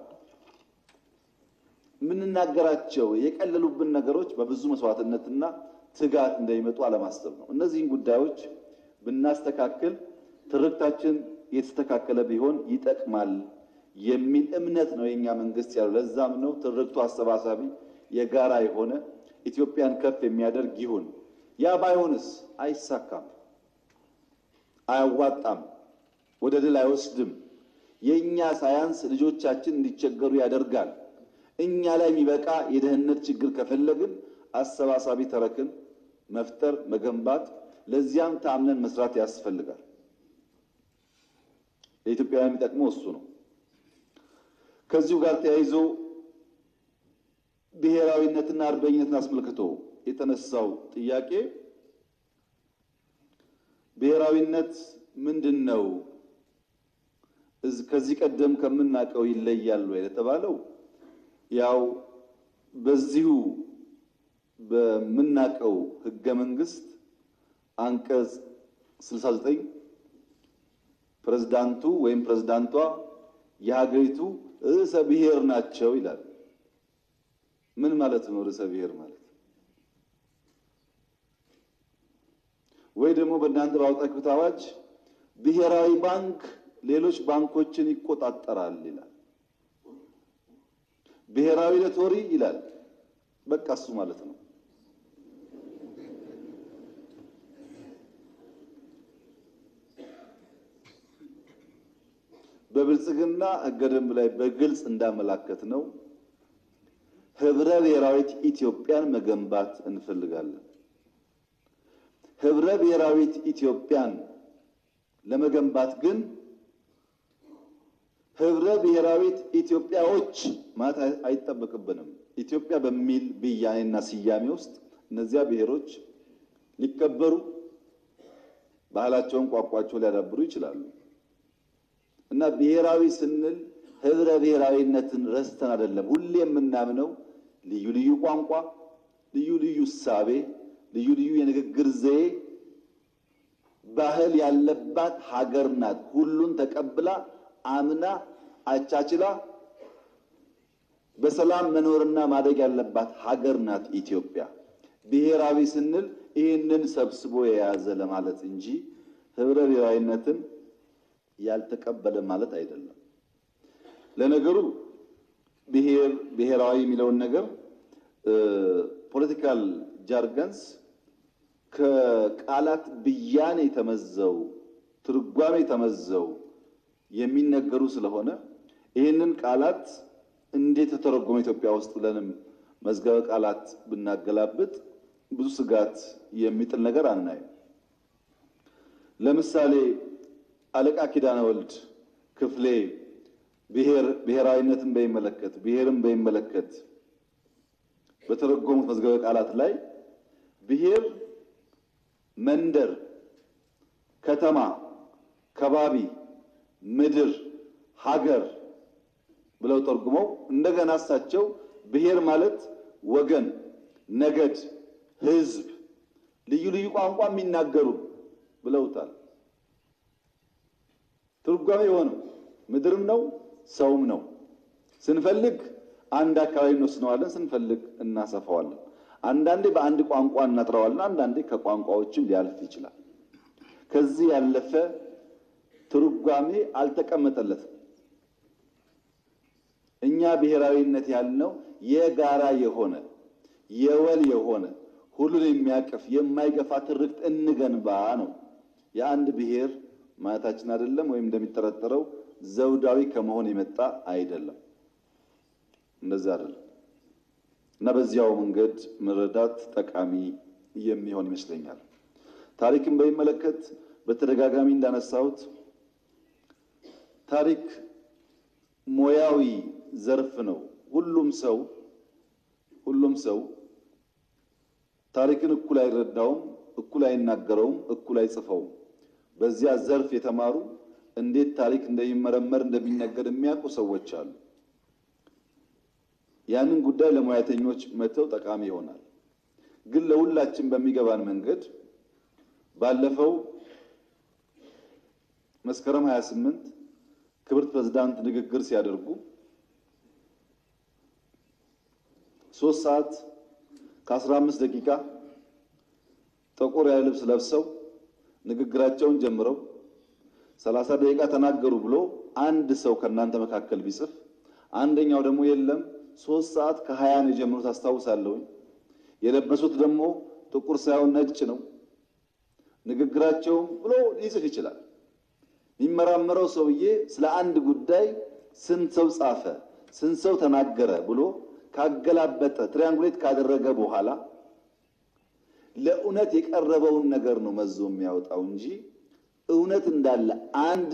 S21: የምንናገራቸው የቀለሉብን ነገሮች በብዙ መስዋዕትነትና ትጋት እንደሚመጡ አለማሰብ ነው። እነዚህን ጉዳዮች ብናስተካክል ትርክታችን የተስተካከለ ቢሆን ይጠቅማል የሚል እምነት ነው የኛ መንግስት ያለው። ለዛም ነው ትርክቱ አሰባሳቢ የጋራ የሆነ ኢትዮጵያን ከፍ የሚያደርግ ይሁን። ያ ባይሆንስ አይሳካም፣ አያዋጣም፣ ወደ ድል አይወስድም። የእኛ ሳያንስ ልጆቻችን እንዲቸገሩ ያደርጋል። እኛ ላይ የሚበቃ የደህንነት ችግር ከፈለግን አሰባሳቢ ተረክን መፍጠር መገንባት፣ ለዚያም ታምነን መስራት ያስፈልጋል። ለኢትዮጵያውያን የሚጠቅመው እሱ ነው። ከዚሁ ጋር ተያይዞ ብሔራዊነትና አርበኝነትን አስመልክቶ የተነሳው ጥያቄ ብሔራዊነት ምንድን ነው? ከዚህ ቀደም ከምናውቀው ይለያል ወይ ለተባለው ያው በዚሁ በምናውቀው ህገ መንግስት አንቀጽ 69 ፕሬዝዳንቱ ወይም ፕሬዝዳንቷ የሀገሪቱ ርዕሰ ብሔር ናቸው ይላል። ምን ማለት ነው ርዕሰ ብሔር ማለት? ወይ ደግሞ በእናንተ ባወጣችሁት አዋጅ ብሔራዊ ባንክ ሌሎች ባንኮችን ይቆጣጠራል ይላል። ብሔራዊ ሎተሪ ይላል። በቃ እሱ ማለት ነው። በብልጽግና ህገ ደንብ ላይ በግልጽ እንዳመላከት ነው ህብረ ብሔራዊት ኢትዮጵያን መገንባት እንፈልጋለን። ህብረ ብሔራዊት ኢትዮጵያን ለመገንባት ግን ህብረ ብሔራዊት ኢትዮጵያዎች ማለት አይጠበቅብንም። ኢትዮጵያ በሚል ብያኔና ስያሜ ውስጥ እነዚያ ብሔሮች ሊከበሩ ባህላቸውን፣ ቋንቋቸውን ሊያዳብሩ ይችላሉ እና ብሔራዊ ስንል ህብረ ብሔራዊነትን ረስተን አይደለም። ሁሌ የምናምነው ልዩ ልዩ ቋንቋ፣ ልዩ ልዩ እሳቤ፣ ልዩ ልዩ የንግግር ዘዬ፣ ባህል ያለባት ሀገር ናት። ሁሉን ተቀብላ አምና አቻችላ በሰላም መኖርና ማደግ ያለባት ሀገር ናት ኢትዮጵያ። ብሔራዊ ስንል ይህንን ሰብስቦ የያዘ ለማለት እንጂ ህብረ ብሔራዊነትን ያልተቀበለ ማለት አይደለም። ለነገሩ ብሔር ብሔራዊ የሚለውን ነገር ፖለቲካል ጃርገንስ ከቃላት ብያኔ ተመዘው ትርጓሜ ተመዘው የሚነገሩ ስለሆነ ይህንን ቃላት እንዴት ተተረጎመ ኢትዮጵያ ውስጥ ብለንም መዝገበ ቃላት ብናገላብጥ ብዙ ስጋት የሚጥል ነገር አናይም። ለምሳሌ አለቃ ኪዳነ ወልድ ክፍሌ ብሔር ብሔራዊነትን በሚመለከት ብሔርን በሚመለከት በተረጎሙት መዝገበ ቃላት ላይ ብሔር መንደር፣ ከተማ፣ ከባቢ፣ ምድር፣ ሀገር ብለው ተርጉመው እንደገና እሳቸው ብሔር ማለት ወገን፣ ነገድ፣ ሕዝብ፣ ልዩ ልዩ ቋንቋ የሚናገሩ ብለውታል። ትርጓሜ የሆነው ምድርም ነው ሰውም ነው። ስንፈልግ አንድ አካባቢ እንወስነዋለን፣ ስንፈልግ እናሰፋዋለን። አንዳንዴ በአንድ ቋንቋ እናጥረዋለን፣ አንዳንዴ ከቋንቋዎችም ሊያልፍ ይችላል። ከዚህ ያለፈ ትርጓሜ አልተቀመጠለትም። እኛ ብሔራዊነት ያልነው የጋራ የሆነ የወል የሆነ ሁሉን የሚያቅፍ የማይገፋ ትርክት እንገንባ ነው። የአንድ ብሔር ማለታችን አይደለም፣ ወይም እንደሚጠረጠረው ዘውዳዊ ከመሆን የመጣ አይደለም። እንደዚህ አይደለም እና በዚያው መንገድ መረዳት ጠቃሚ የሚሆን ይመስለኛል። ታሪክን በሚመለከት በተደጋጋሚ እንዳነሳሁት ታሪክ ሙያዊ ዘርፍ ነው። ሁሉም ሰው ሁሉም ሰው ታሪክን እኩል አይረዳውም፣ እኩል አይናገረውም፣ እኩል አይጽፈውም። በዚያ ዘርፍ የተማሩ እንዴት ታሪክ እንደሚመረመር እንደሚነገር የሚያውቁ ሰዎች አሉ። ያንን ጉዳይ ለሙያተኞች መተው ጠቃሚ ይሆናል። ግን ለሁላችን በሚገባን መንገድ ባለፈው መስከረም 28 ክብርት ፕሬዝዳንት ንግግር ሲያደርጉ ሶስት ሰዓት ከአስራ አምስት ደቂቃ ጠቆር ያለ ልብስ ለብሰው ንግግራቸውን ጀምረው ሰላሳ ደቂቃ ተናገሩ ብሎ አንድ ሰው ከእናንተ መካከል ቢጽፍ አንደኛው ደግሞ የለም ሶስት ሰዓት ከሀያ ነው የጀመሩት አስታውሳለሁኝ። የለበሱት ደግሞ ጥቁር ሳይሆን ነጭ ነው ንግግራቸው ብሎ ሊጽፍ ይችላል። የሚመራመረው ሰውዬ ስለ አንድ ጉዳይ ስንት ሰው ጻፈ፣ ስንት ሰው ተናገረ ብሎ ካገላበጠ ትሪያንጉሌት ካደረገ በኋላ ለእውነት የቀረበውን ነገር ነው መዞ የሚያወጣው እንጂ እውነት እንዳለ አንድ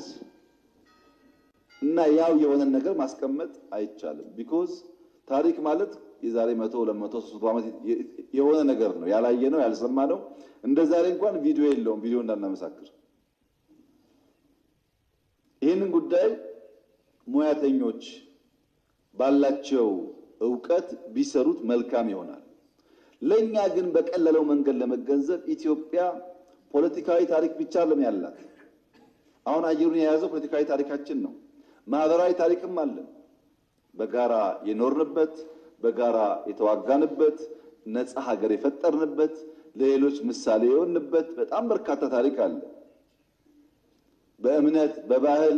S21: እና ያው የሆነን ነገር ማስቀመጥ አይቻልም። ቢኮዝ ታሪክ ማለት የዛሬ መቶ ሁለት መቶ ሶስት መቶ ዓመት የሆነ ነገር ነው። ያላየ ነው ያልሰማ ነው። እንደ ዛሬ እንኳን ቪዲዮ የለውም። ቪዲዮ እንዳናመሳክር ይህንን ጉዳይ ሙያተኞች ባላቸው እውቀት ቢሰሩት መልካም ይሆናል። ለእኛ ግን በቀለለው መንገድ ለመገንዘብ ኢትዮጵያ ፖለቲካዊ ታሪክ ብቻ ለም ያላት አሁን አየሩን የያዘው ፖለቲካዊ ታሪካችን ነው። ማህበራዊ ታሪክም አለን። በጋራ የኖርንበት፣ በጋራ የተዋጋንበት፣ ነፃ ሀገር የፈጠርንበት፣ ለሌሎች ምሳሌ የሆንበት በጣም በርካታ ታሪክ አለ። በእምነት በባህል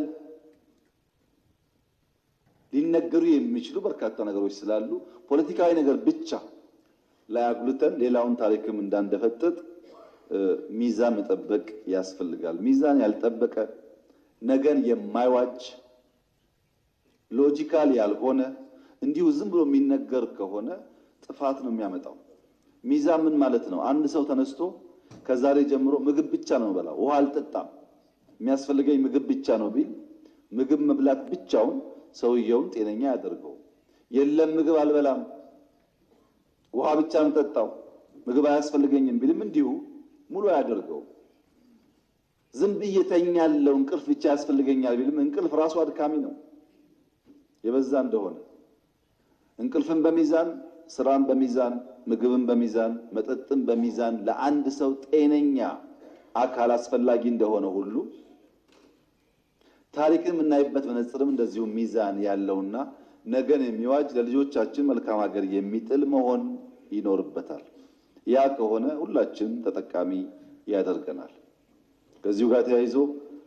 S21: ሊነገሩ የሚችሉ በርካታ ነገሮች ስላሉ ፖለቲካዊ ነገር ብቻ ላይ አጉልተን ሌላውን ታሪክም እንዳንደፈጥጥ ሚዛን መጠበቅ ያስፈልጋል። ሚዛን ያልጠበቀ ነገን የማይዋጅ ሎጂካል ያልሆነ እንዲሁ ዝም ብሎ የሚነገር ከሆነ ጥፋት ነው የሚያመጣው። ሚዛን ምን ማለት ነው? አንድ ሰው ተነስቶ ከዛሬ ጀምሮ ምግብ ብቻ ነው በላው፣ ውሃ አልጠጣም፣ የሚያስፈልገኝ ምግብ ብቻ ነው ቢል ምግብ መብላት ብቻውን ሰውየውን ጤነኛ ያደርገው። የለም ምግብ አልበላም፣ ውሃ ብቻ ነው ጠጣው፣ ምግብ አያስፈልገኝም ቢልም እንዲሁ ሙሉ አያደርገው። ዝም ብዬ ተኛለሁ፣ እንቅልፍ ብቻ ያስፈልገኛል ቢልም እንቅልፍ ራሱ አድካሚ ነው የበዛ እንደሆነ እንቅልፍን በሚዛን ስራን በሚዛን ምግብን በሚዛን መጠጥን በሚዛን ለአንድ ሰው ጤነኛ አካል አስፈላጊ እንደሆነ ሁሉ ታሪክን የምናይበት መነጽርም እንደዚሁ ሚዛን ያለውና ነገን የሚዋጅ ለልጆቻችን መልካም ሀገር የሚጥል መሆን ይኖርበታል። ያ ከሆነ ሁላችን ተጠቃሚ ያደርገናል። ከዚሁ ጋር ተያይዞ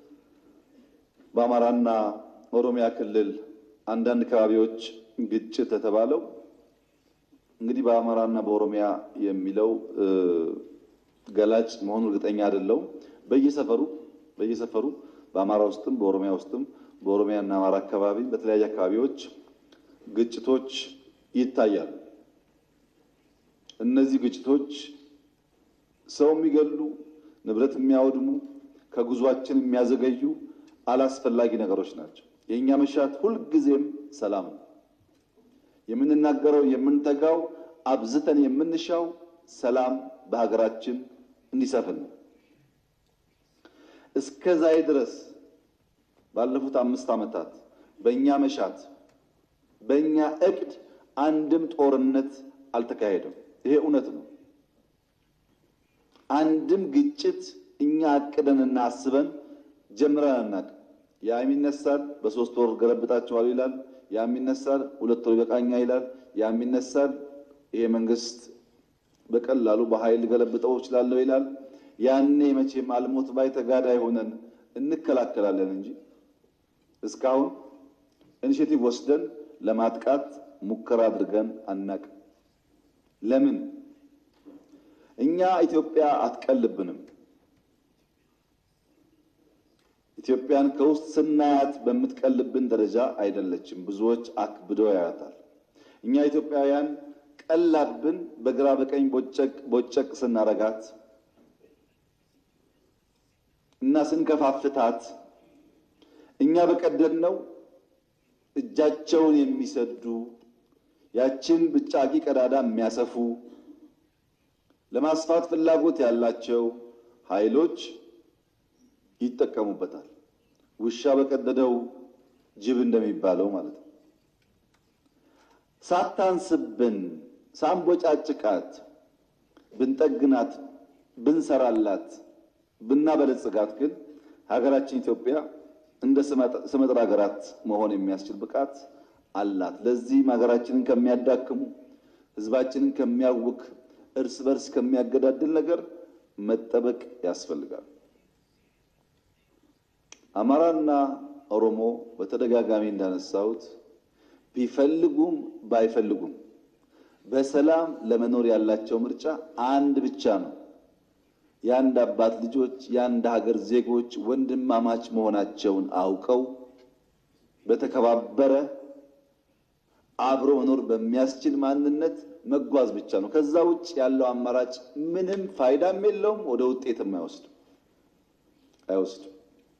S21: በአማራና ኦሮሚያ ክልል አንዳንድ አካባቢዎች ግጭት የተባለው እንግዲህ በአማራና በኦሮሚያ የሚለው ገላጭ መሆኑ እርግጠኛ አይደለሁም። በየሰፈሩ በየሰፈሩ በአማራ ውስጥም በኦሮሚያ ውስጥም በኦሮሚያና አማራ አካባቢ በተለያዩ አካባቢዎች ግጭቶች ይታያሉ። እነዚህ ግጭቶች ሰው የሚገሉ፣ ንብረት የሚያወድሙ፣ ከጉዟችን የሚያዘገዩ አላስፈላጊ ነገሮች ናቸው። የእኛ መሻት ሁልጊዜም ሰላም ነው። የምንናገረው የምንተጋው አብዝተን የምንሻው ሰላም በሀገራችን እንዲሰፍን ነው። እስከ ዛሬ ድረስ ባለፉት አምስት ዓመታት በእኛ መሻት በእኛ እቅድ አንድም ጦርነት አልተካሄደም። ይሄ እውነት ነው። አንድም ግጭት እኛ አቅደንና አስበን ጀምረን አናውቅም። ያም ይነሳል፣ በሶስት ወር ገለብጣቸዋል ይላል። ያም ይነሳል፣ ሁለት ወር ይበቃኛል ይላል፣ ያም ይነሳል። ይሄ መንግስት በቀላሉ በኃይል ገለብጠው እችላለሁ ይላል። ያኔ መቼም አልሞት ባይ ተጋዳይ ሆነን እንከላከላለን እንጂ እስካሁን ኢኒሼቲቭ ወስደን ለማጥቃት ሙከራ አድርገን አናቅም። ለምን? እኛ ኢትዮጵያ አትቀልብንም። ኢትዮጵያን ከውስጥ ስናያት በምትቀልብን ደረጃ አይደለችም። ብዙዎች አክብደው ያያታል። እኛ ኢትዮጵያውያን ቀላብን በግራ በቀኝ ቦጨቅ ቦጨቅ ስናረጋት እና ስንከፋፍታት እኛ በቀደድነው እጃቸውን የሚሰዱ ያችን ብጫቂ ቀዳዳ የሚያሰፉ ለማስፋት ፍላጎት ያላቸው ኃይሎች ይጠቀሙበታል። ውሻ በቀደደው ጅብ እንደሚባለው ማለት ነው። ሳታንስብን ሳንቦጫጭቃት ብንጠግናት፣ ብንሰራላት፣ ብናበለጽጋት ግን ሀገራችን ኢትዮጵያ እንደ ስመጥር ሀገራት መሆን የሚያስችል ብቃት አላት። ለዚህም ሀገራችንን ከሚያዳክሙ ሕዝባችንን ከሚያውክ እርስ በርስ ከሚያገዳድል ነገር መጠበቅ ያስፈልጋል። አማራና ኦሮሞ በተደጋጋሚ እንዳነሳሁት ቢፈልጉም ባይፈልጉም በሰላም ለመኖር ያላቸው ምርጫ አንድ ብቻ ነው። የአንድ አባት ልጆች፣ የአንድ ሀገር ዜጎች ወንድማማች መሆናቸውን አውቀው በተከባበረ አብሮ መኖር በሚያስችል ማንነት መጓዝ ብቻ ነው። ከዛ ውጭ ያለው አማራጭ ምንም ፋይዳም የለውም፣ ወደ ውጤትም አይወስድም አይወስድም።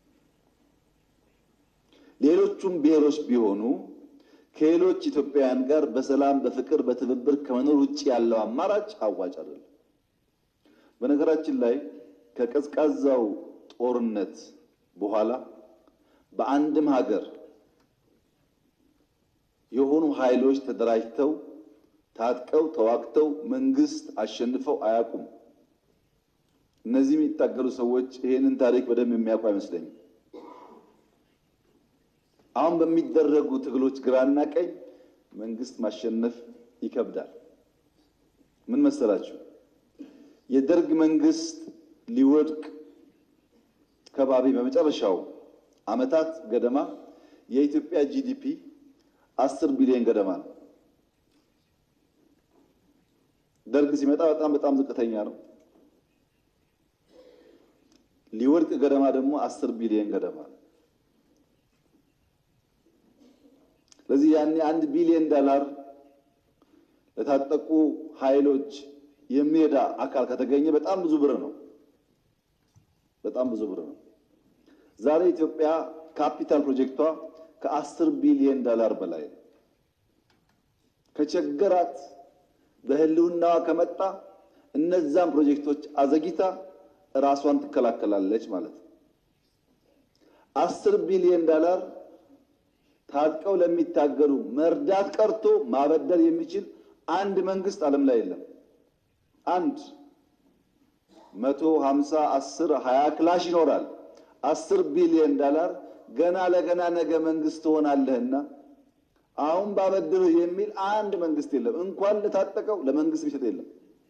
S21: ሌሎቹም ብሔሮች ቢሆኑ ከሌሎች ኢትዮጵያውያን ጋር በሰላም በፍቅር በትብብር ከመኖር ውጭ ያለው አማራጭ አዋጭ አይደለም። በነገራችን ላይ ከቀዝቃዛው ጦርነት በኋላ በአንድም ሀገር የሆኑ ኃይሎች ተደራጅተው ታጥቀው ተዋግተው መንግስት አሸንፈው አያውቁም። እነዚህ የሚታገሉ ሰዎች ይሄንን ታሪክ በደንብ የሚያውቁ አይመስለኝም። አሁን በሚደረጉ ትግሎች ግራና ቀኝ መንግስት ማሸነፍ ይከብዳል። ምን መሰላችሁ? የደርግ መንግስት ሊወድቅ ከባቢ በመጨረሻው ዓመታት ገደማ የኢትዮጵያ ጂዲፒ አስር ቢሊዮን ገደማ ነው። ደርግ ሲመጣ በጣም በጣም ዝቅተኛ ነው። ሊወድቅ ገደማ ደግሞ አስር ቢሊዮን ገደማ ነው። ስለዚህ ያኔ አንድ ቢሊዮን ዶላር ለታጠቁ ኃይሎች የሚረዳ አካል ከተገኘ በጣም ብዙ ብር ነው። በጣም ብዙ ብር ነው። ዛሬ ኢትዮጵያ ካፒታል ፕሮጀክቷ ከአስር ቢሊዮን ዶላር በላይ ነው። ከቸገራት በህልውናዋ ከመጣ እነዛን ፕሮጀክቶች አዘግይታ ራሷን ትከላከላለች ማለት ነው። አስር ቢሊዮን ዶላር ታጥቀው ለሚታገሉ መርዳት ቀርቶ ማበደር የሚችል አንድ መንግስት ዓለም ላይ የለም። አንድ መቶ ሀምሳ አስር ሀያ ክላሽ ይኖራል። አስር ቢሊዮን ዶላር ገና ለገና ነገ መንግስት ትሆናለህና አሁን ባበድርህ የሚል አንድ መንግስት የለም። እንኳን ለታጠቀው ለመንግስት ቢሰጥ የለም።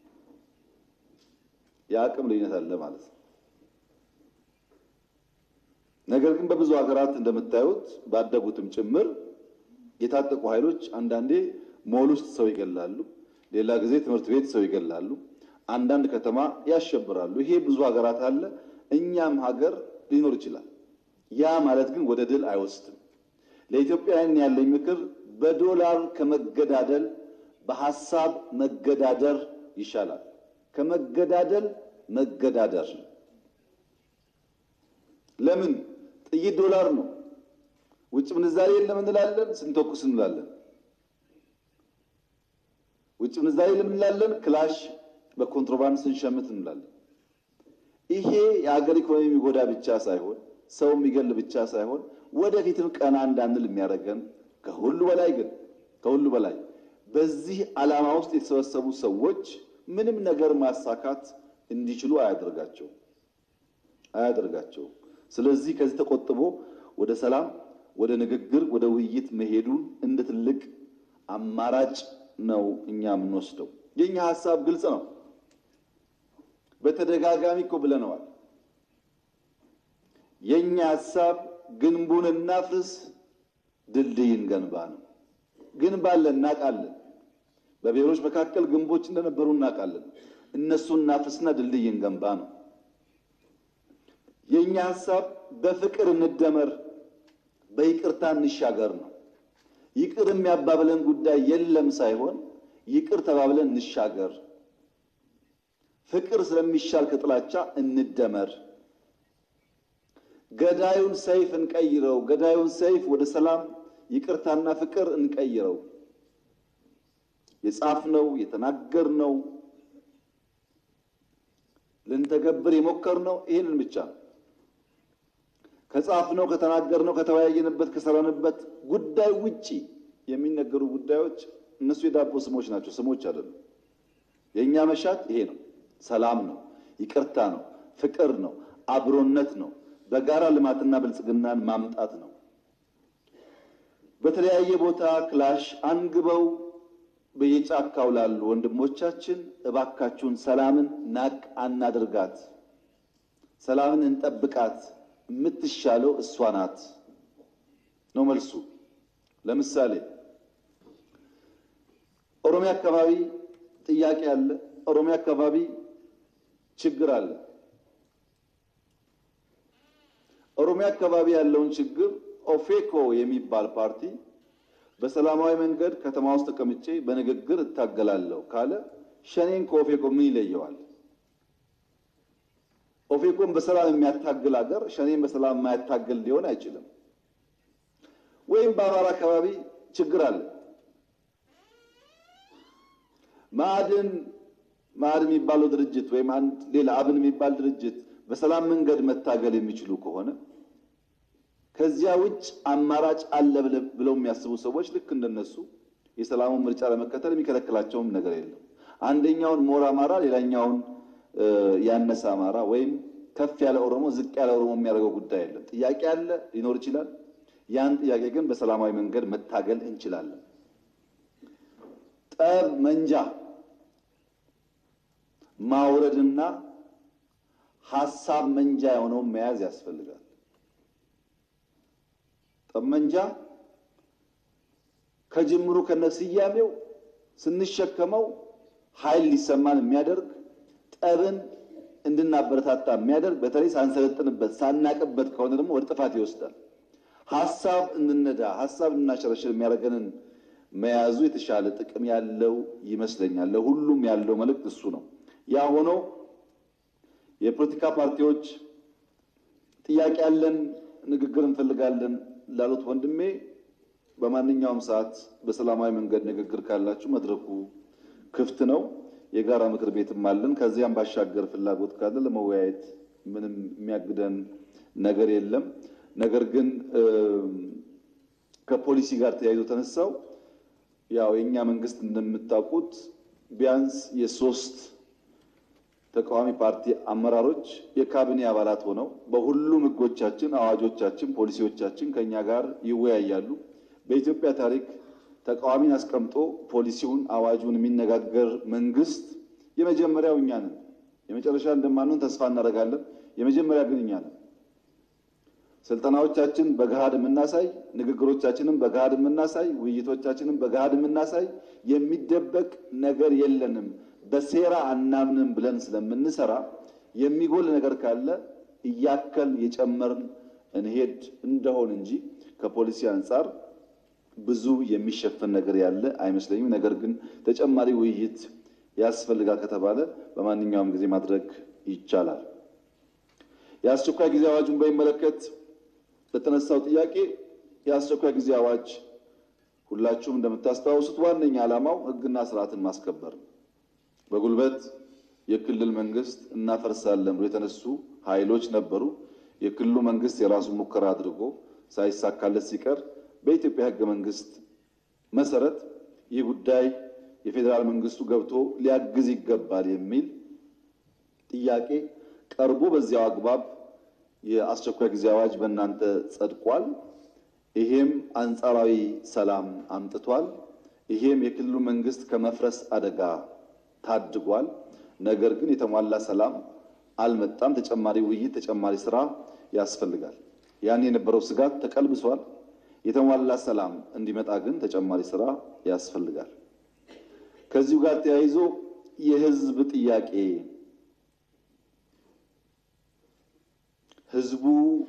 S21: የአቅም ልዩነት አለ ማለት ነው። ነገር ግን በብዙ ሀገራት እንደምታዩት ባደጉትም ጭምር የታጠቁ ኃይሎች አንዳንዴ ሞል ውስጥ ሰው ይገላሉ፣ ሌላ ጊዜ ትምህርት ቤት ሰው ይገላሉ፣ አንዳንድ ከተማ ያሸብራሉ። ይሄ ብዙ ሀገራት አለ። እኛም ሀገር ሊኖር ይችላል። ያ ማለት ግን ወደ ድል አይወስድም። ለኢትዮጵያውያን ያለኝ ምክር በዶላር ከመገዳደል በሀሳብ መገዳደር ይሻላል። ከመገዳደል መገዳደር። ለምን? ጥይት ዶላር ነው። ውጭ ምንዛሬ የለም እንላለን፣ ስንተኩስ እንላለን። ውጭ ምንዛሬ የለም እንላለን፣ ክላሽ በኮንትሮባንድ ስንሸምት እንላለን። ይሄ የሀገር ኢኮኖሚ የሚጎዳ ብቻ ሳይሆን ሰው የሚገል ብቻ ሳይሆን ወደፊትም ቀና እንዳንል የሚያደርገን ከሁሉ በላይ ግን ከሁሉ በላይ በዚህ ዓላማ ውስጥ የተሰበሰቡ ሰዎች ምንም ነገር ማሳካት እንዲችሉ አያደርጋቸው አያደርጋቸው። ስለዚህ ከዚህ ተቆጥቦ ወደ ሰላም፣ ወደ ንግግር፣ ወደ ውይይት መሄዱን እንደ ትልቅ አማራጭ ነው እኛ የምንወስደው። የእኛ ሀሳብ ግልጽ ነው። በተደጋጋሚ እኮ ብለነዋል። የእኛ ሀሳብ ግንቡን እናፍርስ፣ ድልድይ እንገንባ ነው። ግንብ አለ፣ እናውቃለን። በብሔሮች መካከል ግንቦች እንደነበሩ እናውቃለን። እነሱን እናፍርስና ድልድይ እንገንባ ነው። የእኛ ሀሳብ በፍቅር እንደመር፣ በይቅርታ እንሻገር ነው። ይቅር የሚያባብለን ጉዳይ የለም ሳይሆን ይቅር ተባብለን እንሻገር። ፍቅር ስለሚሻል ከጥላቻ እንደመር። ገዳዩን ሰይፍ እንቀይረው። ገዳዩን ሰይፍ ወደ ሰላም ይቅርታና ፍቅር እንቀይረው። የጻፍነው የተናገርነው ልንተገብር የሞከርነው ይህንን ብቻ ነው። ከጻፍነው ከተናገርነው ከተወያየንበት ከሰራንበት ጉዳይ ውጪ የሚነገሩ ጉዳዮች እነሱ የዳቦ ስሞች ናቸው፣ ስሞች አይደሉም። የእኛ መሻት ይሄ ነው። ሰላም ነው፣ ይቅርታ ነው፣ ፍቅር ነው፣ አብሮነት ነው፣ በጋራ ልማትና ብልጽግናን ማምጣት ነው። በተለያየ ቦታ ክላሽ አንግበው በየጫካው ላሉ ወንድሞቻችን እባካችሁን ሰላምን ናቅ አናድርጋት፣ ሰላምን እንጠብቃት፣ የምትሻለው እሷ ናት ነው መልሱ። ለምሳሌ ኦሮሚያ አካባቢ ጥያቄ አለ። ኦሮሚያ አካባቢ ችግር አለ። ኦሮሚያ አካባቢ ያለውን ችግር ኦፌኮ የሚባል ፓርቲ በሰላማዊ መንገድ ከተማ ውስጥ ተቀምጬ በንግግር እታገላለሁ ካለ ሸኔን ከኦፌኮ ምን ይለየዋል? ኦፌኮን በሰላም የሚያታግል ሀገር ሸኔን በሰላም የማያታግል ሊሆን አይችልም። ወይም በአማራ አካባቢ ችግር አለ። ማዕድን ማዕድን የሚባለው ድርጅት ወይም አንድ ሌላ አብን የሚባል ድርጅት በሰላም መንገድ መታገል የሚችሉ ከሆነ ከዚያ ውጭ አማራጭ አለ ብለው የሚያስቡ ሰዎች ልክ እንደነሱ የሰላሙን ምርጫ ለመከተል የሚከለክላቸውም ነገር የለም። አንደኛውን ሞር አማራ፣ ሌላኛውን ያነሰ አማራ ወይም ከፍ ያለ ኦሮሞ፣ ዝቅ ያለ ኦሮሞ የሚያደርገው ጉዳይ የለም። ጥያቄ አለ፣ ሊኖር ይችላል። ያን ጥያቄ ግን በሰላማዊ መንገድ መታገል እንችላለን። ጠብ መንጃ ማውረድና ሀሳብ መንጃ የሆነውን መያዝ ያስፈልጋል። ጠመንጃ ከጅምሩ ከነስያሜው ስንሸከመው ኃይል ሊሰማን የሚያደርግ ጠብን እንድናበረታታ የሚያደርግ በተለይ ሳንሰለጥንበት ሳናቅበት ከሆነ ደግሞ ወደ ጥፋት ይወስዳል። ሀሳብ እንድነዳ ሀሳብ እንድናሸረሽር የሚያደርገንን መያዙ የተሻለ ጥቅም ያለው ይመስለኛል። ለሁሉም ያለው መልእክት እሱ ነው። ያ ሆኖ የፖለቲካ ፓርቲዎች ጥያቄ ያለን ንግግር እንፈልጋለን ላሉት ወንድሜ በማንኛውም ሰዓት በሰላማዊ መንገድ ንግግር ካላችሁ መድረኩ ክፍት ነው። የጋራ ምክር ቤትም አለን። ከዚያም ባሻገር ፍላጎት ካለ ለመወያየት ምንም የሚያግደን ነገር የለም። ነገር ግን ከፖሊሲ ጋር ተያይዞ ተነሳው ያው የእኛ መንግስት እንደምታውቁት ቢያንስ የሶስት ተቃዋሚ ፓርቲ አመራሮች የካቢኔ አባላት ሆነው በሁሉም ሕጎቻችን፣ አዋጆቻችን፣ ፖሊሲዎቻችን ከኛ ጋር ይወያያሉ። በኢትዮጵያ ታሪክ ተቃዋሚን አስቀምጦ ፖሊሲውን፣ አዋጁን የሚነጋገር መንግስት የመጀመሪያው እኛ ነን። የመጨረሻ እንደማንሆን ተስፋ እናደርጋለን። የመጀመሪያ ግን እኛ ነን። ስልጠናዎቻችን በገሃድ የምናሳይ፣ ንግግሮቻችንም በገሃድ የምናሳይ፣ ውይይቶቻችንም በገሃድ የምናሳይ፣ የሚደበቅ ነገር የለንም። በሴራ አናምንም ብለን ስለምንሰራ የሚጎል ነገር ካለ እያከል የጨመርን እንሄድ እንደሆን እንጂ ከፖሊሲ አንጻር ብዙ የሚሸፈን ነገር ያለ አይመስለኝም። ነገር ግን ተጨማሪ ውይይት ያስፈልጋል ከተባለ በማንኛውም ጊዜ ማድረግ ይቻላል። የአስቸኳይ ጊዜ አዋጁን በሚመለከት ለተነሳው ጥያቄ የአስቸኳይ ጊዜ አዋጅ ሁላችሁም እንደምታስታውሱት ዋነኛ ዓላማው ሕግና ስርዓትን ማስከበር ነው። በጉልበት የክልል መንግስት እናፈርሳለን ብሎ የተነሱ ኃይሎች ነበሩ። የክልሉ መንግስት የራሱን ሙከራ አድርጎ ሳይሳካለት ሲቀር በኢትዮጵያ ህገ መንግስት መሰረት ይህ ጉዳይ የፌዴራል መንግስቱ ገብቶ ሊያግዝ ይገባል የሚል ጥያቄ ቀርቦ በዚያው አግባብ የአስቸኳይ ጊዜ አዋጅ በእናንተ ጸድቋል። ይሄም አንጻራዊ ሰላም አምጥቷል። ይሄም የክልሉ መንግስት ከመፍረስ አደጋ ታድጓል። ነገር ግን የተሟላ ሰላም አልመጣም። ተጨማሪ ውይይት፣ ተጨማሪ ስራ ያስፈልጋል። ያን የነበረው ስጋት ተቀልብሷል። የተሟላ ሰላም እንዲመጣ ግን ተጨማሪ ስራ ያስፈልጋል። ከዚሁ ጋር ተያይዞ የህዝብ ጥያቄ ህዝቡ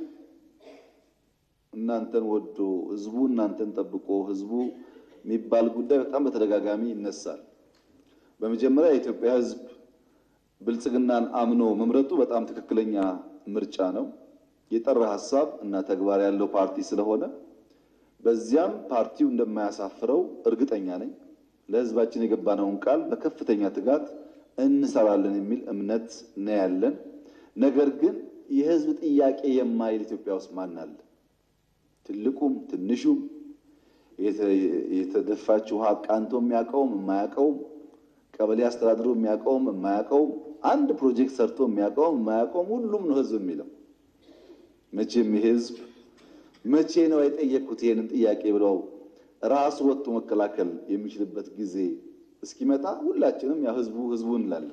S21: እናንተን ወዶ ህዝቡ እናንተን ጠብቆ ህዝቡ የሚባል ጉዳይ በጣም በተደጋጋሚ ይነሳል። በመጀመሪያ የኢትዮጵያ ህዝብ ብልጽግናን አምኖ መምረጡ በጣም ትክክለኛ ምርጫ ነው። የጠራ ሀሳብ እና ተግባር ያለው ፓርቲ ስለሆነ በዚያም ፓርቲው እንደማያሳፍረው እርግጠኛ ነኝ። ለህዝባችን የገባነውን ቃል በከፍተኛ ትጋት እንሰራለን የሚል እምነት ነው ያለን። ነገር ግን የህዝብ ጥያቄ የማይል ኢትዮጵያ ውስጥ ማን አለ? ትልቁም ትንሹም የተደፋች ውሃ ቃንቶ የሚያውቀውም የማያውቀውም ቀበሌ አስተዳድሮ የሚያውቀውም የማያውቀውም አንድ ፕሮጀክት ሰርቶ የሚያውቀውም የማያውቀውም ሁሉም ነው ህዝብ የሚለው። መቼም የህዝብ መቼ ነው የጠየቅኩት ይሄንን ጥያቄ ብለው ራሱ ወጥቶ መከላከል የሚችልበት ጊዜ እስኪመጣ ሁላችንም ያው ህዝቡ ህዝቡ እንላለን።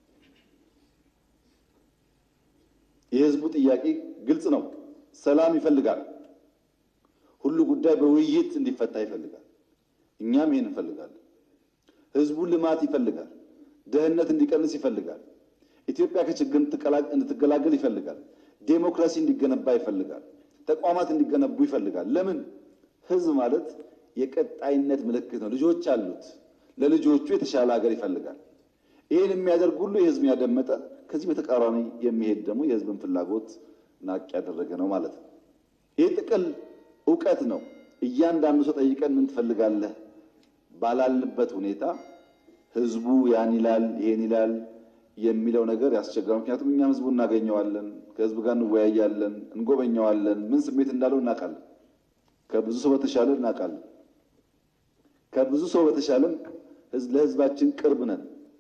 S21: የህዝቡ ጥያቄ ግልጽ ነው። ሰላም ይፈልጋል። ሁሉ ጉዳይ በውይይት እንዲፈታ ይፈልጋል። እኛም ይሄን እንፈልጋለን። ህዝቡ ልማት ይፈልጋል። ድህነት እንዲቀንስ ይፈልጋል። ኢትዮጵያ ከችግር እንድትገላገል ይፈልጋል። ዴሞክራሲ እንዲገነባ ይፈልጋል። ተቋማት እንዲገነቡ ይፈልጋል። ለምን? ህዝብ ማለት የቀጣይነት ምልክት ነው። ልጆች አሉት። ለልጆቹ የተሻለ ሀገር ይፈልጋል። ይህን የሚያደርግ ሁሉ የህዝብን ያደመጠ ከዚህ በተቃራኒ የሚሄድ ደግሞ የህዝብን ፍላጎት ናቅ ያደረገ ነው ማለት ነው። ይህ ጥቅል እውቀት ነው። እያንዳንዱ ሰው ጠይቀን ምን ትፈልጋለህ ባላልንበት ሁኔታ ህዝቡ ያን ይላል ይሄን ይላል የሚለው ነገር ያስቸግራል። ምክንያቱም እኛም ህዝቡ እናገኘዋለን፣ ከህዝብ ጋር እንወያያለን፣ እንጎበኘዋለን። ምን ስሜት እንዳለው እናውቃለን። ከብዙ ሰው በተሻለ እናውቃለን። ከብዙ ሰው በተሻለም ለህዝባችን ቅርብ ነን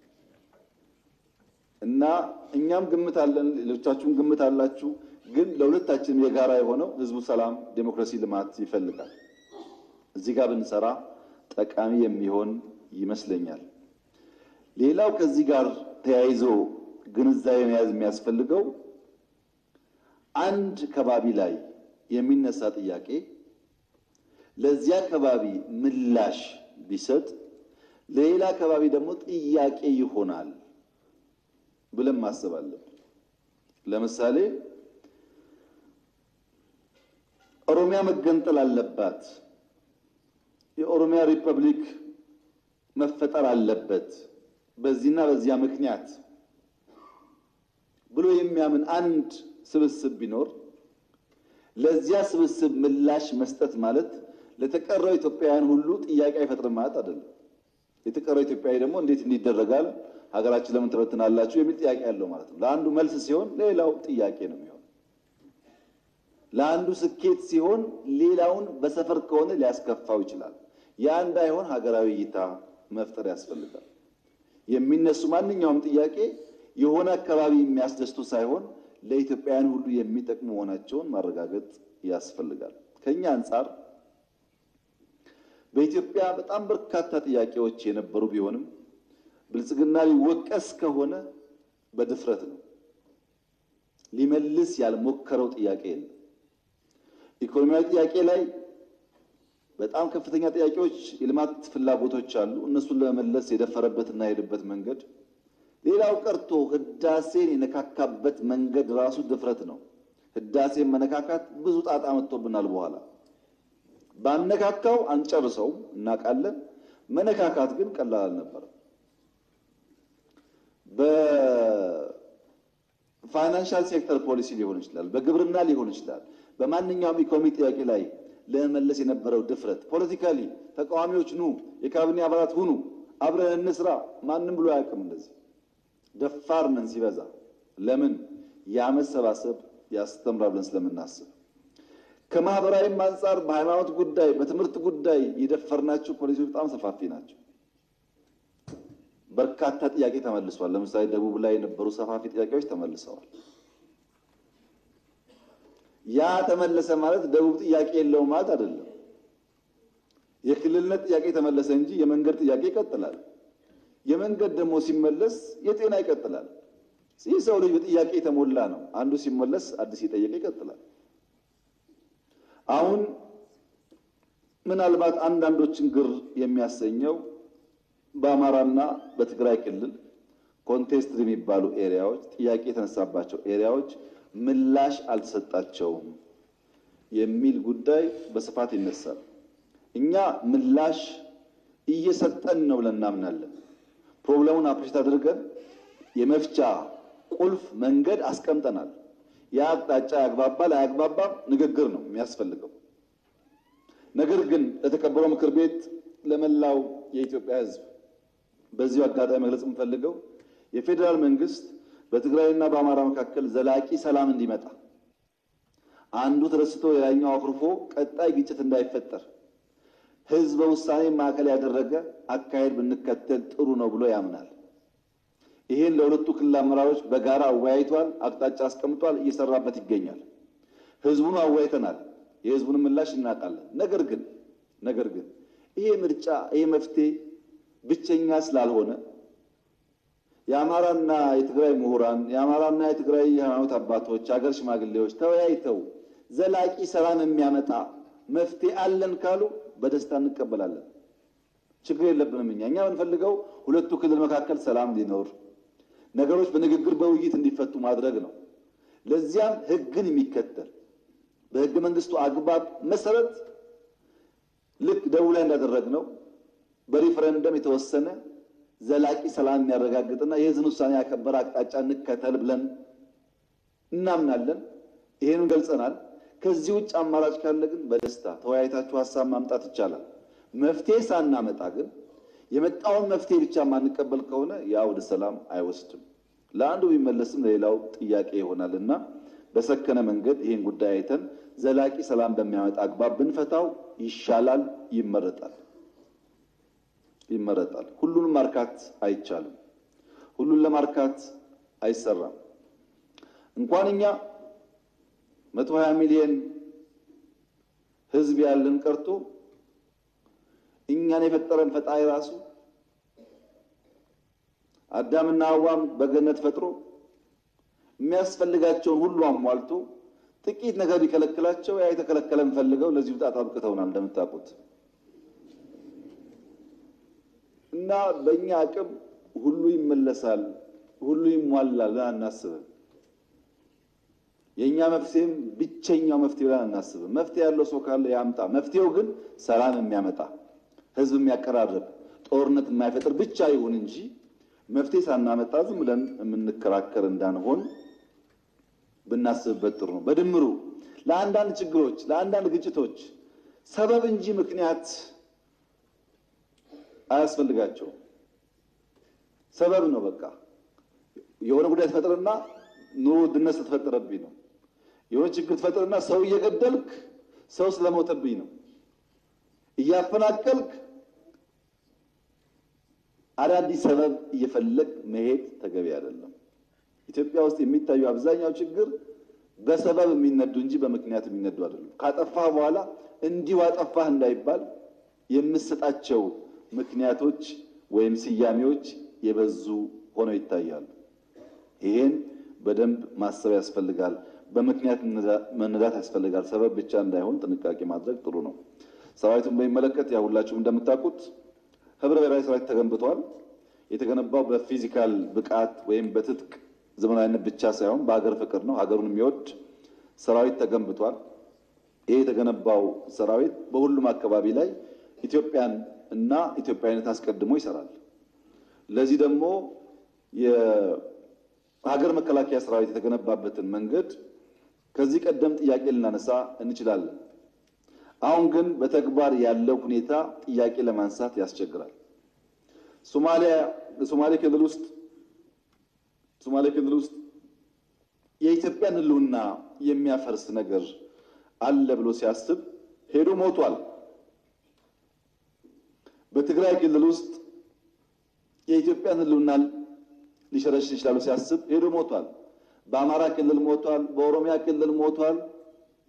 S21: እና እኛም ግምት አለን፣ ሌሎቻችሁም ግምት አላችሁ። ግን ለሁለታችንም የጋራ የሆነው ህዝቡ ሰላም፣ ዴሞክራሲ፣ ልማት ይፈልጋል። እዚህ ጋር ብንሰራ ጠቃሚ የሚሆን ይመስለኛል። ሌላው ከዚህ ጋር ተያይዞ ግንዛቤ መያዝ የሚያስፈልገው አንድ ከባቢ ላይ የሚነሳ ጥያቄ ለዚያ ከባቢ ምላሽ ቢሰጥ ለሌላ ከባቢ ደግሞ ጥያቄ ይሆናል ብለን ማሰብ አለብን። ለምሳሌ ኦሮሚያ መገንጠል አለባት፣ የኦሮሚያ ሪፐብሊክ መፈጠር አለበት በዚህና በዚያ ምክንያት ብሎ የሚያምን አንድ ስብስብ ቢኖር ለዚያ ስብስብ ምላሽ መስጠት ማለት ለተቀረው ኢትዮጵያውያን ሁሉ ጥያቄ አይፈጥርም ማለት አይደለም። የተቀረው ኢትዮጵያዊ ደግሞ እንዴት እንዲደረጋል ሀገራችን ለምን ትበትናላችሁ የሚል ጥያቄ ያለው ማለት ነው። ለአንዱ መልስ ሲሆን ሌላው ጥያቄ ነው የሚሆን። ለአንዱ ስኬት ሲሆን ሌላውን በሰፈር ከሆነ ሊያስከፋው ይችላል። ያ እንዳይሆን ሀገራዊ እይታ መፍጠር ያስፈልጋል። የሚነሱ ማንኛውም ጥያቄ የሆነ አካባቢ የሚያስደስቱ ሳይሆን ለኢትዮጵያውያን ሁሉ የሚጠቅሙ መሆናቸውን ማረጋገጥ ያስፈልጋል። ከኛ አንጻር በኢትዮጵያ በጣም በርካታ ጥያቄዎች የነበሩ ቢሆንም ብልጽግና ሊወቀስ ከሆነ በድፍረት ነው። ሊመልስ ያልሞከረው ጥያቄ የለም። ኢኮኖሚያዊ ጥያቄ ላይ በጣም ከፍተኛ ጥያቄዎች፣ የልማት ፍላጎቶች አሉ። እነሱን ለመመለስ የደፈረበትና የሄደበት መንገድ ሌላው ቀርቶ ህዳሴን የነካካበት መንገድ ራሱ ድፍረት ነው። ህዳሴን መነካካት ብዙ ጣጣ መጥቶብናል። በኋላ ባነካካው አንጨርሰውም እናውቃለን። መነካካት ግን ቀላል አልነበረም። በፋይናንሻል ሴክተር ፖሊሲ ሊሆን ይችላል፣ በግብርና ሊሆን ይችላል። በማንኛውም ኢኮኖሚ ጥያቄ ላይ ለመመለስ የነበረው ድፍረት ፖለቲካሊ ተቃዋሚዎች ኑ፣ የካቢኔ አባላት ሁኑ፣ አብረን እንስራ፣ ማንም ብሎ አያውቅም። እንደዚህ ደፋር ነን ሲበዛ። ለምን ያመሰባሰብ ያስተምራል ብለን ስለምናስብ ከማህበራዊም አንጻር በሃይማኖት ጉዳይ፣ በትምህርት ጉዳይ የደፈርናቸው ፖሊሲዎች በጣም ሰፋፊ ናቸው። በርካታ ጥያቄ ተመልሷል። ለምሳሌ ደቡብ ላይ የነበሩ ሰፋፊ ጥያቄዎች ተመልሰዋል። ያ ተመለሰ ማለት ደቡብ ጥያቄ የለውም ማለት አይደለም። የክልልነት ጥያቄ ተመለሰ እንጂ የመንገድ ጥያቄ ይቀጥላል። የመንገድ ደግሞ ሲመለስ የጤና ይቀጥላል። ይህ ሰው ልጅ በጥያቄ የተሞላ ነው። አንዱ ሲመለስ አዲስ የጠየቀ ይቀጥላል። አሁን ምናልባት አንዳንዶችን ግር የሚያሰኘው በአማራና በትግራይ ክልል ኮንቴስት የሚባሉ ኤሪያዎች ጥያቄ የተነሳባቸው ኤሪያዎች ምላሽ አልተሰጣቸውም የሚል ጉዳይ በስፋት ይነሳል። እኛ ምላሽ እየሰጠን ነው ብለን እናምናለን። ፕሮብለሙን አፕሬት አድርገን የመፍቻ ቁልፍ መንገድ አስቀምጠናል። ያ አቅጣጫ ያግባባል አያግባባም ንግግር ነው የሚያስፈልገው። ነገር ግን ለተከበረው ምክር ቤት ለመላው የኢትዮጵያ ሕዝብ በዚሁ አጋጣሚ መግለጽ የምፈልገው የፌዴራል መንግስት በትግራይና በአማራ መካከል ዘላቂ ሰላም እንዲመጣ አንዱ ተደስቶ ሌላኛው አኩርፎ ቀጣይ ግጭት እንዳይፈጠር ህዝበ ውሳኔ ማዕከል ያደረገ አካሄድ ብንከተል ጥሩ ነው ብሎ ያምናል። ይህን ለሁለቱ ክልል አመራሮች በጋራ አወያይቷል፣ አቅጣጫ አስቀምጧል፣ እየሰራበት ይገኛል። ህዝቡን አወያይተናል። የህዝቡን ምላሽ እናውቃለን። ነገር ግን ነገር ግን ይሄ ምርጫ ይሄ መፍትሄ ብቸኛ ስላልሆነ የአማራና የትግራይ ምሁራን፣ የአማራና የትግራይ የሃይማኖት አባቶች፣ የሀገር ሽማግሌዎች ተወያይተው ዘላቂ ሰላም የሚያመጣ መፍትሄ አለን ካሉ በደስታ እንቀበላለን። ችግር የለብንም። እኛ እኛ የምንፈልገው ሁለቱ ክልል መካከል ሰላም እንዲኖር ነገሮች በንግግር በውይይት እንዲፈቱ ማድረግ ነው። ለዚያም ህግን የሚከተል በህገ መንግስቱ አግባብ መሰረት ልክ ደቡብ ላይ እንዳደረግነው በሪፈረንደም የተወሰነ ዘላቂ ሰላም የሚያረጋግጥና የህዝብን ውሳኔ ያከበረ አቅጣጫ እንከተል ብለን እናምናለን። ይሄንን ገልጸናል። ከዚህ ውጭ አማራጭ ካለ ግን በደስታ ተወያይታችሁ ሀሳብ ማምጣት ይቻላል። መፍትሄ ሳናመጣ ግን የመጣውን መፍትሄ ብቻ የማንቀበል ከሆነ ያ ወደ ሰላም አይወስድም። ለአንዱ ቢመለስም ለሌላው ጥያቄ ይሆናል እና በሰከነ መንገድ ይህን ጉዳይ አይተን ዘላቂ ሰላም በሚያመጣ አግባብ ብንፈታው ይሻላል፣ ይመረጣል ይመረጣል። ሁሉንም ማርካት አይቻልም። ሁሉን ለማርካት አይሰራም። እንኳን እኛ መቶ ሀያ ሚሊዮን ህዝብ ያለን ቀርቶ እኛን የፈጠረን ፈጣሪ ራሱ አዳምና ሐዋም በገነት ፈጥሮ የሚያስፈልጋቸውን ሁሉ አሟልቶ ጥቂት ነገር ቢከለክላቸው ያ የተከለከለን ፈልገው ለዚህ ውጣት አብቅተውናል እንደምታውቁት እና በእኛ አቅም ሁሉ ይመለሳል፣ ሁሉ ይሟላል ብለን አናስብም። የእኛ መፍትሄም ብቸኛው መፍትሄ ብለን አናስብም። መፍትሄ ያለው ሰው ካለ ያምጣ። መፍትሄው ግን ሰላም የሚያመጣ ህዝብ የሚያቀራርብ ጦርነት የማይፈጥር ብቻ ይሁን እንጂ መፍትሄ ሳናመጣ ዝም ብለን የምንከራከር እንዳንሆን ብናስብበት ጥሩ ነው። በድምሩ ለአንዳንድ ችግሮች፣ ለአንዳንድ ግጭቶች ሰበብ እንጂ ምክንያት አያስፈልጋቸውም። ሰበብ ነው በቃ። የሆነ ጉዳይ ተፈጥርና ኑሮ ውድነት ስለተፈጠረብኝ ነው። የሆነ ችግር ተፈጥርና ሰው እየገደልክ ሰው ስለሞተብኝ ነው። እያፈናቀልክ አዳዲስ ሰበብ እየፈለግ መሄድ ተገቢ አይደለም። ኢትዮጵያ ውስጥ የሚታዩ አብዛኛው ችግር በሰበብ የሚነዱ እንጂ በምክንያት የሚነዱ አይደለም። ካጠፋህ በኋላ እንዲሁ አጠፋህ እንዳይባል የምሰጣቸው ምክንያቶች ወይም ስያሜዎች የበዙ ሆነው ይታያሉ። ይሄን በደንብ ማሰብ ያስፈልጋል። በምክንያት መነዳት ያስፈልጋል። ሰበብ ብቻ እንዳይሆን ጥንቃቄ ማድረግ ጥሩ ነው። ሰራዊቱን በሚመለከት ያው ሁላችሁም እንደምታውቁት ህብረ ብሔራዊ ሰራዊት ተገንብቷል። የተገነባው በፊዚካል ብቃት ወይም በትጥቅ ዘመናዊነት ብቻ ሳይሆን በሀገር ፍቅር ነው። ሀገሩን የሚወድ ሰራዊት ተገንብቷል። ይሄ የተገነባው ሰራዊት በሁሉም አካባቢ ላይ ኢትዮጵያን እና ኢትዮጵያዊነት አስቀድሞ ይሰራል። ለዚህ ደግሞ የሀገር መከላከያ ሰራዊት የተገነባበትን መንገድ ከዚህ ቀደም ጥያቄ ልናነሳ እንችላለን። አሁን ግን በተግባር ያለው ሁኔታ ጥያቄ ለማንሳት ያስቸግራል። ሶማሊያ ሶማሌ ክልል ውስጥ ሶማሌ ክልል ውስጥ የኢትዮጵያን ሕልውና የሚያፈርስ ነገር አለ ብሎ ሲያስብ ሄዶ ሞቷል። በትግራይ ክልል ውስጥ የኢትዮጵያን ሕልውና ሊሸረሽር ይችላሉ ሲያስብ ሄዶ ሞቷል። በአማራ ክልል ሞቷል። በኦሮሚያ ክልል ሞቷል።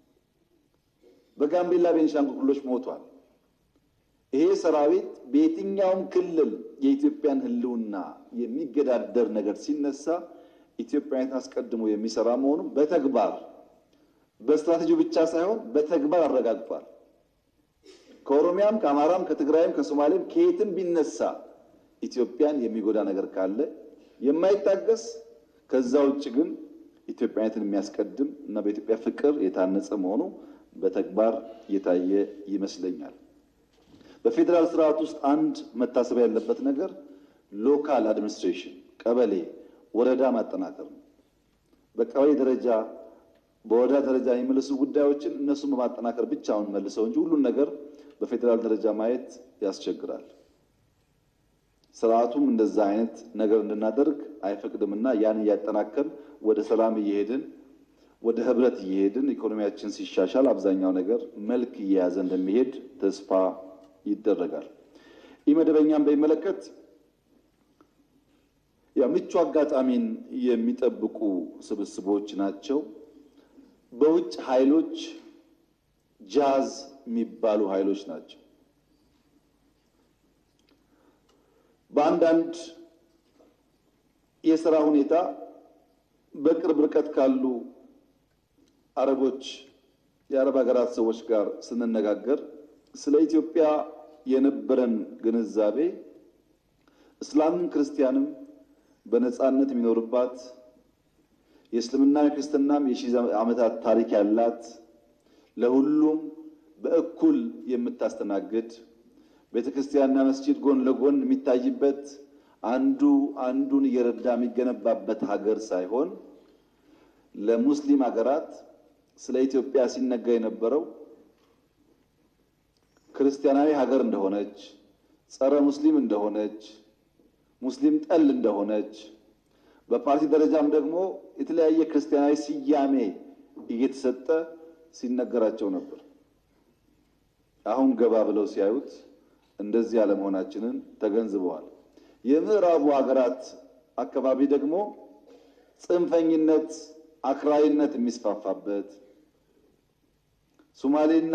S21: በጋምቤላ ቤኒሻንጉል ክልሎች ሞቷል። ይሄ ሰራዊት በየትኛውም ክልል የኢትዮጵያን ሕልውና የሚገዳደር ነገር ሲነሳ ኢትዮጵያዊነት አስቀድሞ የሚሰራ መሆኑን በተግባር በስትራቴጂው ብቻ ሳይሆን በተግባር አረጋግጧል። ከኦሮሚያም፣ ከአማራም፣ ከትግራይም፣ ከሶማሌም ከየትም ቢነሳ ኢትዮጵያን የሚጎዳ ነገር ካለ የማይታገስ ከዛ ውጭ ግን ኢትዮጵያዊነትን የሚያስቀድም እና በኢትዮጵያ ፍቅር የታነጸ መሆኑ በተግባር የታየ ይመስለኛል። በፌዴራል ስርዓት ውስጥ አንድ መታሰብ ያለበት ነገር ሎካል አድሚኒስትሬሽን ቀበሌ፣ ወረዳ ማጠናከር ነው። በቀበሌ ደረጃ በወረዳ ደረጃ የሚመልሱ ጉዳዮችን እነሱን በማጠናከር ብቻውን መልሰው እንጂ ሁሉን ነገር በፌዴራል ደረጃ ማየት ያስቸግራል። ስርዓቱም እንደዛ አይነት ነገር እንድናደርግ አይፈቅድምና ያን እያጠናከር ወደ ሰላም እየሄድን ወደ ህብረት እየሄድን ኢኮኖሚያችን ሲሻሻል አብዛኛው ነገር መልክ እየያዘ እንደሚሄድ ተስፋ ይደረጋል። ይህ መደበኛም በሚመለከት ያ ምቹ አጋጣሚን የሚጠብቁ ስብስቦች ናቸው። በውጭ ኃይሎች ጃዝ የሚባሉ ኃይሎች ናቸው። በአንዳንድ የስራ ሁኔታ በቅርብ ርቀት ካሉ አረቦች የአረብ ሀገራት ሰዎች ጋር ስንነጋገር ስለ ኢትዮጵያ የነበረን ግንዛቤ እስላምም ክርስቲያንም በነጻነት የሚኖርባት የእስልምና የክርስትናም የሺህ ዓመታት ታሪክ ያላት ለሁሉም በእኩል የምታስተናግድ ቤተ ክርስቲያንና መስጂድ ጎን ለጎን የሚታይበት አንዱ አንዱን እየረዳ የሚገነባበት ሀገር ሳይሆን ለሙስሊም ሀገራት ስለ ኢትዮጵያ ሲነገር የነበረው ክርስቲያናዊ ሀገር እንደሆነች፣ ጸረ ሙስሊም እንደሆነች፣ ሙስሊም ጠል እንደሆነች በፓርቲ ደረጃም ደግሞ የተለያየ ክርስቲያናዊ ስያሜ እየተሰጠ ሲነገራቸው ነበር። አሁን ገባ ብለው ሲያዩት እንደዚህ አለመሆናችንን ተገንዝበዋል። የምዕራቡ ሀገራት አካባቢ ደግሞ ጽንፈኝነት፣ አክራሪነት የሚስፋፋበት ሶማሌና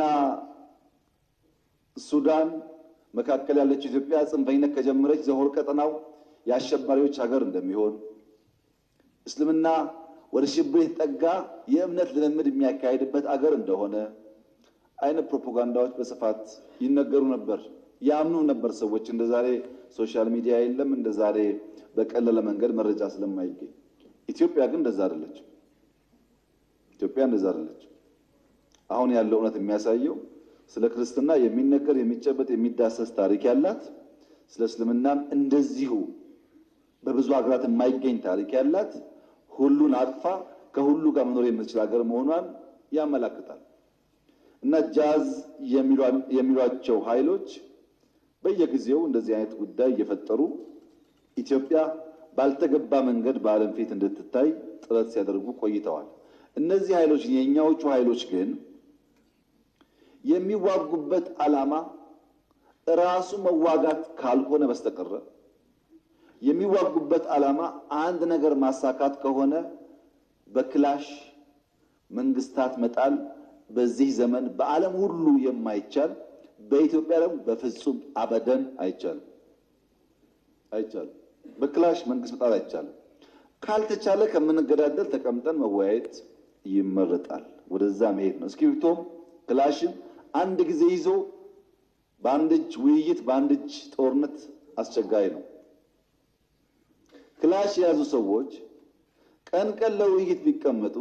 S21: ሱዳን መካከል ያለችው ኢትዮጵያ ጽንፈኝነት ከጀመረች ዘሆር ቀጠናው የአሸባሪዎች ሀገር እንደሚሆን እስልምና ወደ ሽብር የተጠጋ የእምነት ልምምድ የሚያካሄድበት አገር እንደሆነ አይነት ፕሮፓጋንዳዎች በስፋት ይነገሩ ነበር። ያምኑ ነበር ሰዎች። እንደ ዛሬ ሶሻል ሚዲያ የለም፣ እንደ ዛሬ በቀለለ መንገድ መረጃ ስለማይገኝ። ኢትዮጵያ ግን እንደዛ አይደለችም። ኢትዮጵያ እንደዛ አይደለችም። አሁን ያለው እውነት የሚያሳየው ስለ ክርስትና የሚነገር የሚጨበጥ የሚዳሰስ ታሪክ ያላት፣ ስለ እስልምናም እንደዚሁ በብዙ ሀገራት የማይገኝ ታሪክ ያላት ሁሉን አቅፋ ከሁሉ ጋር መኖር የምትችል ሀገር መሆኗን ያመላክታል። እና ጃዝ የሚሏቸው ኃይሎች በየጊዜው እንደዚህ አይነት ጉዳይ እየፈጠሩ ኢትዮጵያ ባልተገባ መንገድ በዓለም ፊት እንድትታይ ጥረት ሲያደርጉ ቆይተዋል። እነዚህ ኃይሎች የእኛዎቹ ኃይሎች ግን የሚዋጉበት ዓላማ ራሱ መዋጋት ካልሆነ በስተቀረ የሚዋጉበት ዓላማ አንድ ነገር ማሳካት ከሆነ በክላሽ መንግስታት መጣል በዚህ ዘመን በዓለም ሁሉ የማይቻል በኢትዮጵያ ደግሞ በፍጹም አበደን አይቻልም አይቻልም። በክላሽ መንግስት መጣል አይቻልም። ካልተቻለ ከምንገዳደል ተቀምጠን መወያየት ይመረጣል። ወደዛ መሄድ ነው። እስክሪብቶም ክላሽን አንድ ጊዜ ይዞ በአንድ እጅ ውይይት፣ በአንድ እጅ ጦርነት አስቸጋሪ ነው። ክላሽ የያዙ ሰዎች ቀን ቀን ለውይይት ቢቀመጡ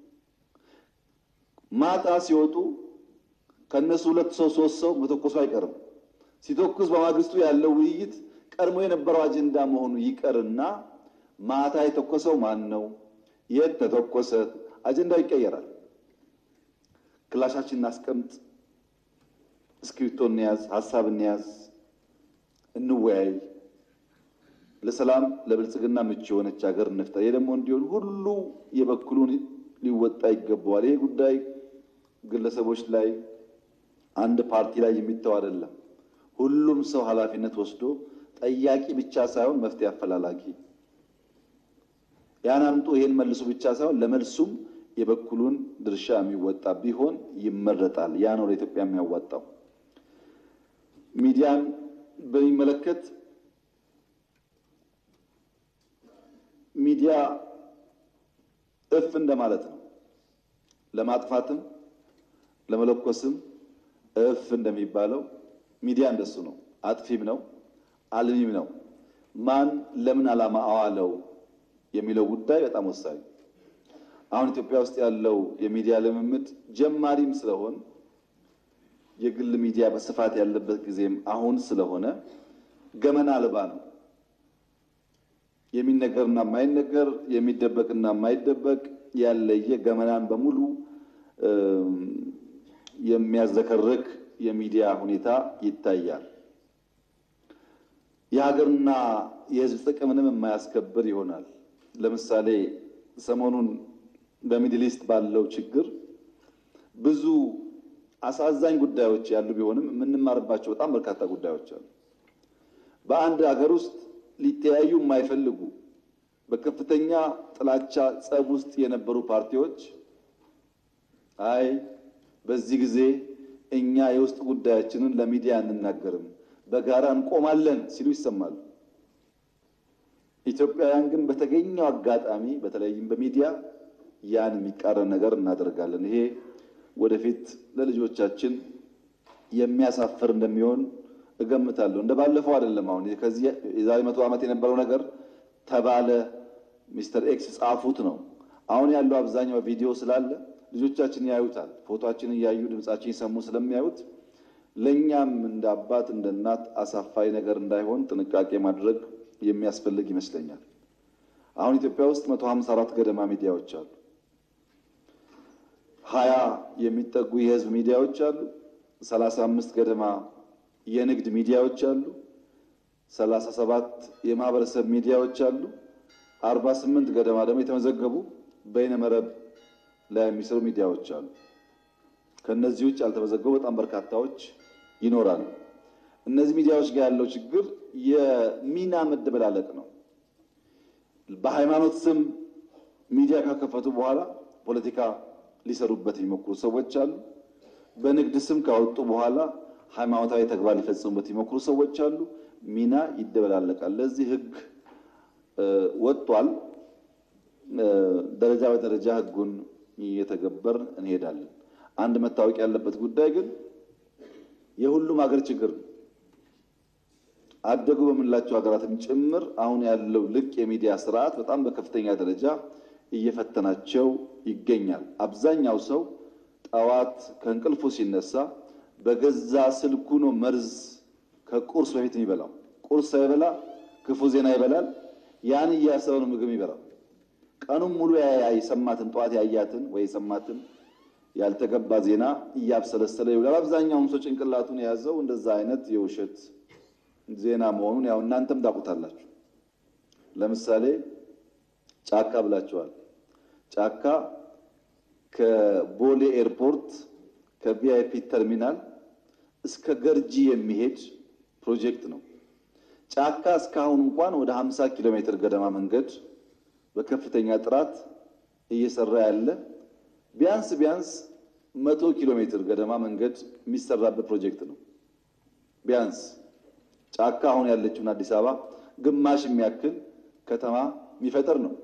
S21: ማታ ሲወጡ ከእነሱ ሁለት ሰው ሶስት ሰው መተኮሱ አይቀርም። ሲተኩስ በማግስቱ ያለው ውይይት ቀድሞ የነበረው አጀንዳ መሆኑ ይቀርና ማታ የተኮሰው ማን ነው? የት ተተኮሰ? አጀንዳው ይቀየራል። ክላሻችን እናስቀምጥ፣ እስክሪብቶ እንያዝ፣ ሀሳብ እንያዝ፣ እንወያይ፣ ለሰላም ለብልጽግና ምቹ የሆነች ሀገር እንፍጠር። ይህ ደግሞ እንዲሆን ሁሉ የበኩሉን ሊወጣ ይገባዋል። ይሄ ጉዳይ ግለሰቦች ላይ አንድ ፓርቲ ላይ የሚተው አይደለም። ሁሉም ሰው ኃላፊነት ወስዶ ጠያቂ ብቻ ሳይሆን መፍትሄ አፈላላጊ ያን አምጡ ይሄን መልሱ ብቻ ሳይሆን ለመልሱም የበኩሉን ድርሻ የሚወጣ ቢሆን ይመረጣል። ያ ነው ለኢትዮጵያ የሚያዋጣው። ሚዲያን በሚመለከት ሚዲያ እፍ እንደማለት ነው። ለማጥፋትም ለመለኮስም እፍ እንደሚባለው ሚዲያ እንደሱ ነው። አጥፊም ነው፣ አልሚም ነው። ማን ለምን ዓላማ አዋለው የሚለው ጉዳይ በጣም ወሳኝ። አሁን ኢትዮጵያ ውስጥ ያለው የሚዲያ ልምምድ ጀማሪም ስለሆን የግል ሚዲያ በስፋት ያለበት ጊዜም አሁን ስለሆነ ገመና አልባ ነው። የሚነገርና የማይነገር የሚደበቅና የማይደበቅ ያለየ ገመናን በሙሉ የሚያዘከርክ የሚዲያ ሁኔታ ይታያል። የሀገርና የሕዝብ ጥቅምንም የማያስከብር ይሆናል። ለምሳሌ ሰሞኑን በሚድል ኢስት ባለው ችግር ብዙ አሳዛኝ ጉዳዮች ያሉ ቢሆንም የምንማርባቸው በጣም በርካታ ጉዳዮች አሉ። በአንድ ሀገር ውስጥ ሊተያዩ የማይፈልጉ በከፍተኛ ጥላቻ ጸብ ውስጥ የነበሩ ፓርቲዎች አይ በዚህ ጊዜ እኛ የውስጥ ጉዳያችንን ለሚዲያ አንናገርም፣ በጋራ እንቆማለን ሲሉ ይሰማሉ። ኢትዮጵያውያን ግን በተገኘው አጋጣሚ በተለይም በሚዲያ ያን የሚቃረን ነገር እናደርጋለን። ይሄ ወደፊት ለልጆቻችን የሚያሳፍር እንደሚሆን እገምታለሁ። እንደ ባለፈው አይደለም። አሁን ከዚህ የዛሬ መቶ ዓመት የነበረው ነገር ተባለ፣ ሚስተር ኤክስ ጻፉት ነው። አሁን ያለው አብዛኛው ቪዲዮ ስላለ ልጆቻችን ያዩታል። ፎቶችን እያዩ ድምጻችን ይሰሙ ስለሚያዩት ለእኛም እንደ አባት እንደ እናት አሳፋሪ ነገር እንዳይሆን ጥንቃቄ ማድረግ የሚያስፈልግ ይመስለኛል። አሁን ኢትዮጵያ ውስጥ መቶ ሀምሳ አራት ገደማ ሚዲያዎች አሉ። ሀያ የሚጠጉ የህዝብ ሚዲያዎች አሉ። ሰላሳ አምስት ገደማ የንግድ ሚዲያዎች አሉ። ሰላሳ ሰባት የማህበረሰብ ሚዲያዎች አሉ። አርባ ስምንት ገደማ ደግሞ የተመዘገቡ በይነመረብ ላይ የሚሰሩ ሚዲያዎች አሉ። ከእነዚህ ውጭ ያልተመዘገቡ በጣም በርካታዎች ይኖራሉ። እነዚህ ሚዲያዎች ጋር ያለው ችግር የሚና መደበላለቅ ነው። በሃይማኖት ስም ሚዲያ ካከፈቱ በኋላ ፖለቲካ ሊሰሩበት የሚሞክሩ ሰዎች አሉ። በንግድ ስም ካወጡ በኋላ ሃይማኖታዊ ተግባር ሊፈጽሙበት የሚሞክሩ ሰዎች አሉ። ሚና ይደበላለቃል። ለዚህ ህግ ወጥቷል። ደረጃ በደረጃ ህጉን እየተገበር እንሄዳለን። አንድ መታወቅ ያለበት ጉዳይ ግን የሁሉም ሀገር ችግር ነው። አደጉ በምንላቸው ሀገራትም ጭምር አሁን ያለው ልቅ የሚዲያ ስርዓት በጣም በከፍተኛ ደረጃ እየፈተናቸው ይገኛል። አብዛኛው ሰው ጠዋት ከእንቅልፉ ሲነሳ በገዛ ስልኩ ነው መርዝ ከቁርስ በፊት የሚበላው። ቁርስ ሳይበላ ክፉ ዜና ይበላል። ያን እያሰበ ነው ምግብ ይበላል። ቀኑን ሙሉ የሰማትን ጠዋት ያያትን ወይ የሰማትን ያልተገባ ዜና እያብሰለሰለ ይውላል። አብዛኛውም ሰው ጭንቅላቱን የያዘው እንደዛ አይነት የውሸት ዜና መሆኑን ያው እናንተም ታውቁታላችሁ። ለምሳሌ ጫካ ብላችኋል። ጫካ ከቦሌ ኤርፖርት ከቪአይፒ ተርሚናል እስከ ገርጂ የሚሄድ ፕሮጀክት ነው። ጫካ እስካሁን እንኳን ወደ 50 ኪሎ ሜትር ገደማ መንገድ በከፍተኛ ጥራት እየሰራ ያለ ቢያንስ ቢያንስ መቶ ኪሎ ሜትር ገደማ መንገድ የሚሰራበት ፕሮጀክት ነው። ቢያንስ ጫካ አሁን ያለችውን አዲስ አበባ ግማሽ የሚያክል ከተማ የሚፈጥር ነው።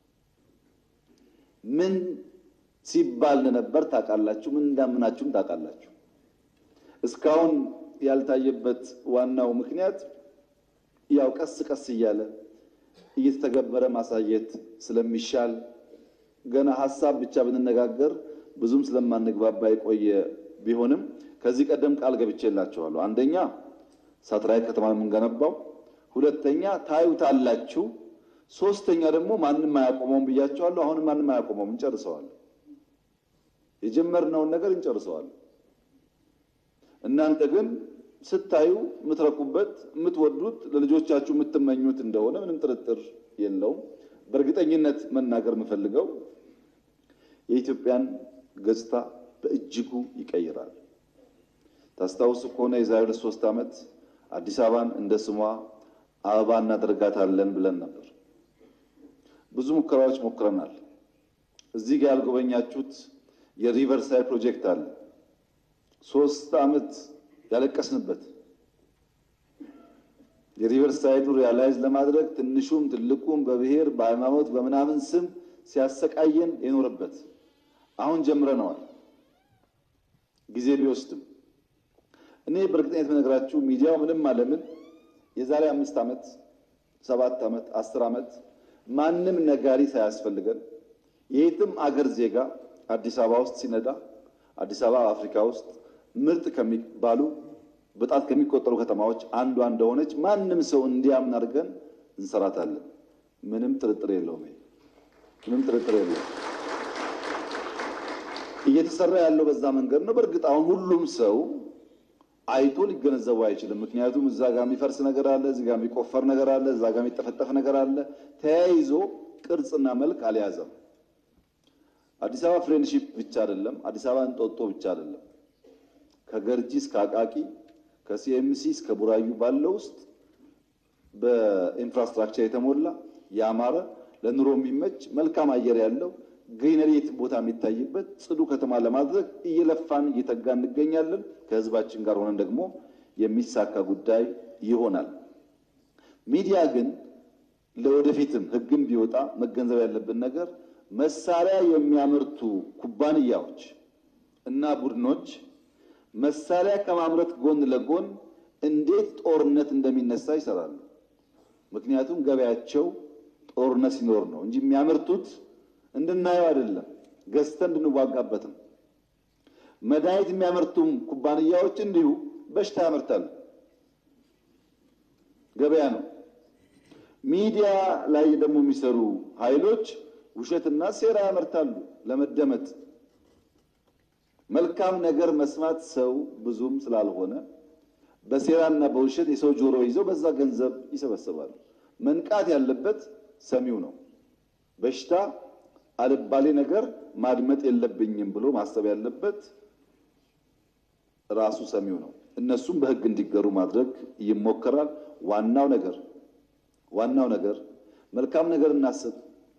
S21: ምን ሲባል እንደነበር ታውቃላችሁ። ምን እንዳምናችሁም ታውቃላችሁ። እስካሁን ያልታየበት ዋናው ምክንያት ያው ቀስ ቀስ እያለ እየተተገበረ ማሳየት ስለሚሻል ገና ሀሳብ ብቻ ብንነጋገር ብዙም ስለማንግባባ የቆየ ቢሆንም ከዚህ ቀደም ቃል ገብቼላችኋለሁ። አንደኛ ሳትራይት ከተማ የምንገነባው፣ ሁለተኛ ታዩታላችሁ፣ ሶስተኛ ደግሞ ማንም አያቆመውም ብያቸዋለሁ። አሁንም ማንም አያቆመውም፣ እንጨርሰዋለን። የጀመርነውን ነገር እንጨርሰዋለን። እናንተ ግን ስታዩ የምትረኩበት የምትወዱት ለልጆቻችሁ የምትመኙት እንደሆነ ምንም ጥርጥር የለውም። በእርግጠኝነት መናገር የምፈልገው የኢትዮጵያን ገጽታ በእጅጉ ይቀይራል። ታስታውሱ ከሆነ የዛሬ ሁለት ሶስት ዓመት አዲስ አበባን እንደ ስሟ አበባ እናደርጋታለን ብለን ነበር። ብዙ ሙከራዎች ሞክረናል። እዚህ ጋር ያልጎበኛችሁት የሪቨርሳይድ ፕሮጀክት አለ። ሶስት ዓመት ያለቀስንበት የሪቨርሳይዱ ሪያላይዝ ለማድረግ ትንሹም ትልቁም በብሔር በሃይማኖት በምናምን ስም ሲያሰቃየን የኖረበት አሁን ጀምረነዋል። ጊዜ ቢወስድም እኔ በእርግጠኝነት የምነግራችሁ ሚዲያው ምንም አለምን የዛሬ አምስት ዓመት ሰባት ዓመት አስር ዓመት ማንም ነጋሪ ሳያስፈልገን የየትም አገር ዜጋ አዲስ አበባ ውስጥ ሲነዳ አዲስ አበባ አፍሪካ ውስጥ ምርጥ ከሚባሉ በጣት ከሚቆጠሩ ከተማዎች አንዷ እንደሆነች ማንም ሰው እንዲያምን አድርገን እንሰራታለን። ምንም ጥርጥር የለውም። ምንም ጥርጥር የለውም። እየተሰራ ያለው በዛ መንገድ ነው። በእርግጥ አሁን ሁሉም ሰው አይቶ ሊገነዘቡ አይችልም። ምክንያቱም እዛ ጋር የሚፈርስ ነገር አለ፣ እዚህ ጋር የሚቆፈር ነገር አለ፣ እዛ ጋር የሚጠፈጠፍ ነገር አለ። ተያይዞ ቅርጽና መልክ አልያዘም። አዲስ አበባ ፍሬንድሺፕ ብቻ አይደለም፣ አዲስ አበባ እንጦጦ ብቻ አይደለም። ከገርጂ እስከ አቃቂ ከሲኤምሲ እስከ ቡራዩ ባለው ውስጥ በኢንፍራስትራክቸር የተሞላ ያማረ ለኑሮ የሚመች መልካም አየር ያለው ግሪነሪ የት ቦታ የሚታይበት ጽዱ ከተማ ለማድረግ እየለፋን እየተጋ እንገኛለን። ከህዝባችን ጋር ሆነን ደግሞ የሚሳካ ጉዳይ ይሆናል። ሚዲያ ግን ለወደፊትም ህግም ቢወጣ መገንዘብ ያለብን ነገር መሳሪያ የሚያመርቱ ኩባንያዎች እና ቡድኖች መሳሪያ ከማምረት ጎን ለጎን እንዴት ጦርነት እንደሚነሳ ይሰራሉ። ምክንያቱም ገበያቸው ጦርነት ሲኖር ነው እንጂ የሚያመርቱት እንድናየው አይደለም፣ ገዝተን እንድንዋጋበትም። መድኃኒት የሚያመርቱም ኩባንያዎች እንዲሁ በሽታ ያመርታሉ። ገበያ ነው። ሚዲያ ላይ ደግሞ የሚሰሩ ኃይሎች ውሸትና ሴራ ያመርታሉ ለመደመጥ። መልካም ነገር መስማት ሰው ብዙም ስላልሆነ በሴራና በውሸት የሰው ጆሮ ይዘው በዛ ገንዘብ ይሰበስባሉ። መንቃት ያለበት ሰሚው ነው። በሽታ አልባሌ ነገር ማድመጥ የለብኝም ብሎ ማሰብ ያለበት ራሱ ሰሚው ነው። እነሱም በሕግ እንዲገሩ ማድረግ ይሞከራል። ዋናው ነገር ዋናው ነገር መልካም ነገር እናስብ፣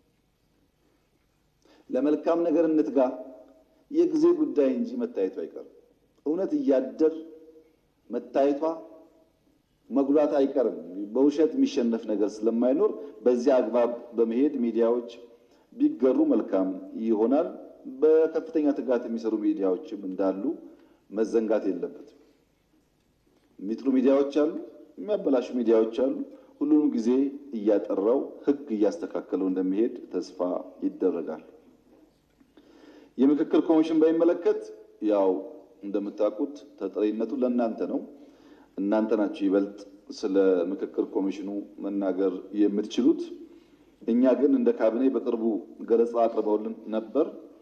S21: ለመልካም ነገር እንትጋ። የጊዜ ጉዳይ እንጂ መታየቱ አይቀርም። እውነት እያደር መታየቷ መጉላት አይቀርም። በውሸት የሚሸነፍ ነገር ስለማይኖር በዚያ አግባብ በመሄድ ሚዲያዎች ቢገሩ መልካም ይሆናል። በከፍተኛ ትጋት የሚሰሩ ሚዲያዎችም እንዳሉ መዘንጋት የለበትም። የሚጥሩ ሚዲያዎች አሉ፣ የሚያበላሹ ሚዲያዎች አሉ። ሁሉንም ጊዜ እያጠራው ሕግ እያስተካከለው እንደሚሄድ ተስፋ ይደረጋል። የምክክር ኮሚሽን በሚመለከት ያው እንደምታውቁት ተጠሪነቱ ለእናንተ ነው። እናንተ ናችሁ ይበልጥ ስለ ምክክር ኮሚሽኑ መናገር የምትችሉት። እኛ ግን እንደ ካቢኔ በቅርቡ ገለጻ አቅርበውልን ነበር።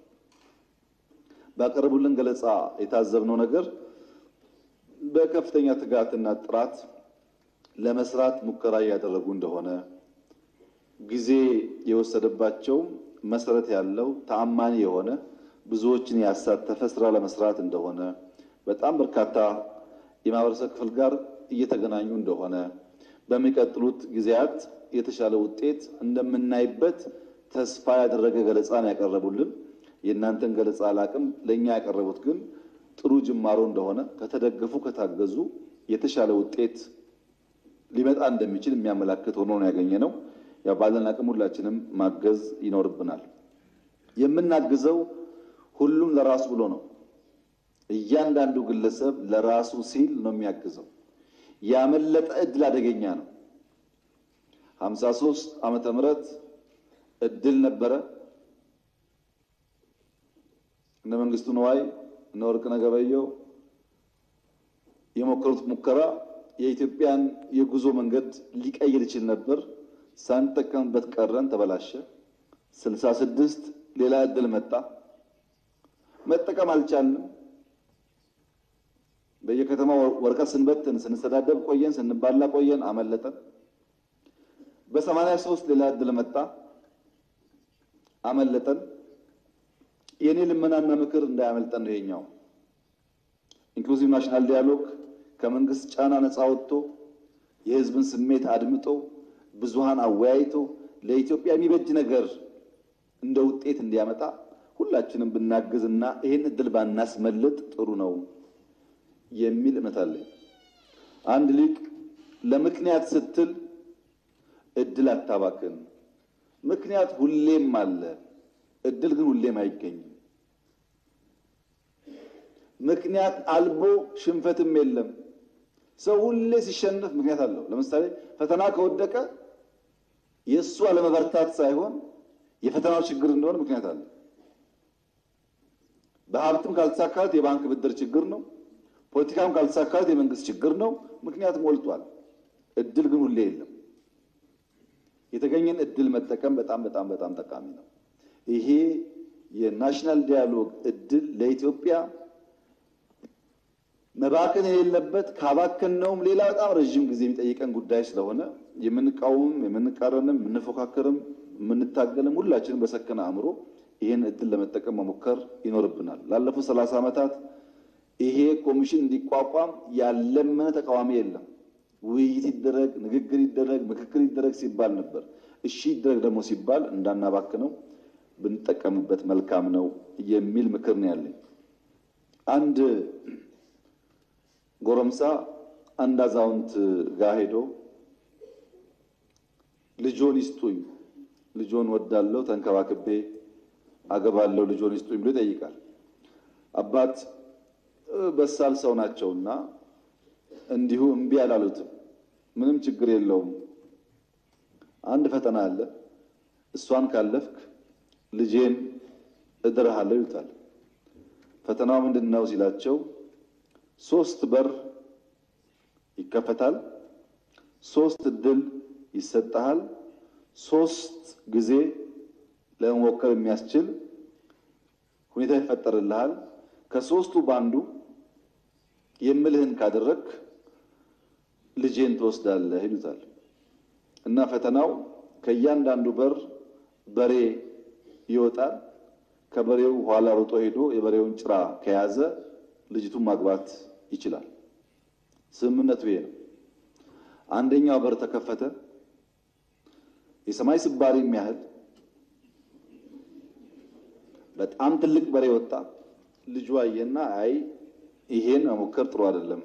S21: ባቀረቡልን ገለጻ የታዘብነው ነገር በከፍተኛ ትጋትና ጥራት ለመስራት ሙከራ እያደረጉ እንደሆነ ጊዜ የወሰደባቸው መሰረት ያለው ተአማኒ የሆነ ብዙዎችን ያሳተፈ ስራ ለመስራት እንደሆነ በጣም በርካታ የማህበረሰብ ክፍል ጋር እየተገናኙ እንደሆነ በሚቀጥሉት ጊዜያት የተሻለ ውጤት እንደምናይበት ተስፋ ያደረገ ገለጻ ነው ያቀረቡልን። የእናንተን ገለጻ አላቅም። ለእኛ ያቀረቡት ግን ጥሩ ጅማሮ እንደሆነ ከተደገፉ ከታገዙ የተሻለ ውጤት ሊመጣ እንደሚችል የሚያመላክት ሆኖ ነው ያገኘ ነው። ያው ባለን አቅም ሁላችንም ማገዝ ይኖርብናል። የምናግዘው ሁሉም ለራሱ ብሎ ነው። እያንዳንዱ ግለሰብ ለራሱ ሲል ነው የሚያግዘው። ያመለጠ እድል አደገኛ ነው። ሀምሳ ሶስት ዓመተ ምህረት እድል ነበረ። እነ መንግስቱ ነዋይ እነ ወርቅነህ ገበየሁ የሞከሩት ሙከራ የኢትዮጵያን የጉዞ መንገድ ሊቀይር ይችል ነበር። ሳንጠቀምበት ቀረን፣ ተበላሸ። ስልሳ ስድስት ሌላ እድል መጣ። መጠቀም አልቻልንም። በየከተማው ወረቀት ስንበትን ስንሰዳደብ ቆየን፣ ስንባላ ቆየን፣ አመለጠን። በሰማንያ ሶስት ሌላ እድል መጣ፣ አመለጠን። የእኔ ልመናና ምክር እንዳያመልጠን ነው ይሄኛው ኢንክሉዚቭ ናሽናል ዲያሎግ ከመንግስት ጫና ነፃ ወጥቶ የህዝብን ስሜት አድምጦ ብዙሃን አወያይቶ ለኢትዮጵያ የሚበጅ ነገር እንደ ውጤት እንዲያመጣ ሁላችንም ብናግዝና ይህን እድል ባናስመልጥ ጥሩ ነው የሚል እምነት አለኝ። አንድ ሊቅ ለምክንያት ስትል እድል አታባክን። ምክንያት ሁሌም አለ፣ እድል ግን ሁሌም አይገኝም። ምክንያት አልቦ ሽንፈትም የለም። ሰው ሁሌ ሲሸነፍ ምክንያት አለው። ለምሳሌ ፈተና ከወደቀ የእሱ አለመበርታት ሳይሆን የፈተናው ችግር እንደሆነ ምክንያት አለ። በሀብትም ካልተሳካለት የባንክ ብድር ችግር ነው። ፖለቲካም ካልተሳካለት የመንግስት ችግር ነው። ምክንያት ሞልቷል። እድል ግን ሁሌ የለም። የተገኘን እድል መጠቀም በጣም በጣም በጣም ጠቃሚ ነው። ይሄ የናሽናል ዲያሎግ እድል ለኢትዮጵያ መባከን የሌለበት ካባከነውም ሌላ በጣም ረዥም ጊዜ የሚጠይቀን ጉዳይ ስለሆነ የምንቃወምም የምንቃረንም የምንፎካከርም የምንታገልም ሁላችንም በሰከነ አእምሮ ይህን እድል ለመጠቀም መሞከር ይኖርብናል። ላለፉት ሰላሳ ዓመታት ይሄ ኮሚሽን እንዲቋቋም ያለመነ ተቃዋሚ የለም። ውይይት ይደረግ፣ ንግግር ይደረግ፣ ምክክር ይደረግ ሲባል ነበር። እሺ ይደረግ ደግሞ ሲባል እንዳናባክነው ብንጠቀምበት መልካም ነው የሚል ምክር ነው ያለኝ። አንድ ጎረምሳ አንድ አዛውንት ጋር ሄዶ ልጆን ይስጡኝ፣ ልጆን ወዳለው ተንከባክቤ አገባለው፣ ልጆን ይስጡኝ ብሎ ይጠይቃል። አባት በሳል ሰው ናቸውና እንዲሁ እምቢ አላሉትም። ምንም ችግር የለውም፣ አንድ ፈተና አለ፣ እሷን ካለፍክ ልጄን እድርሃለሁ ይሉታል። ፈተናው ምንድን ነው ሲላቸው ሶስት በር ይከፈታል፣ ሶስት እድል ይሰጠሃል፣ ሶስት ጊዜ ለመሞከር የሚያስችል ሁኔታ ይፈጠርልሃል። ከሶስቱ ባንዱ የምልህን ካደረግ ልጄን ትወስዳለህ ይሉታል። እና ፈተናው ከእያንዳንዱ በር በሬ ይወጣል። ከበሬው ኋላ ሮጦ ሄዶ የበሬውን ጭራ ከያዘ ልጅቱን ማግባት ይችላል። ስምምነቱ ይሄ ነው። አንደኛው በር ተከፈተ። የሰማይ ስባሪ የሚያህል በጣም ትልቅ በሬ ወጣ። ልጁ አየና አይ ይሄን መሞከር ጥሩ አይደለም፣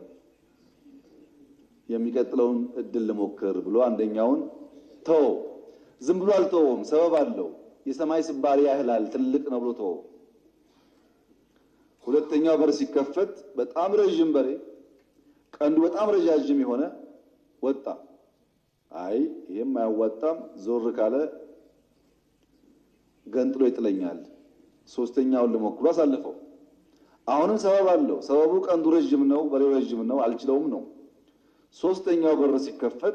S21: የሚቀጥለውን እድል ልሞክር ብሎ አንደኛውን ተወው። ዝም ብሎ አልተወውም፣ ሰበብ አለው። የሰማይ ስባሪ ያህላል ትልቅ ነው ብሎ ተወው። ሁለተኛው በር ሲከፈት በጣም ረዥም በሬ ቀንዱ በጣም ረዣዥም የሆነ ወጣ። አይ ይሄም አያዋጣም፣ ዞር ካለ ገንጥሎ ይጥለኛል። ሶስተኛውን ልሞክሮ አሳልፈው። አሁንም ሰበብ አለው። ሰበቡ ቀንዱ ረዥም ነው፣ በሬው ረዥም ነው፣ አልችለውም ነው። ሶስተኛው በር ሲከፈት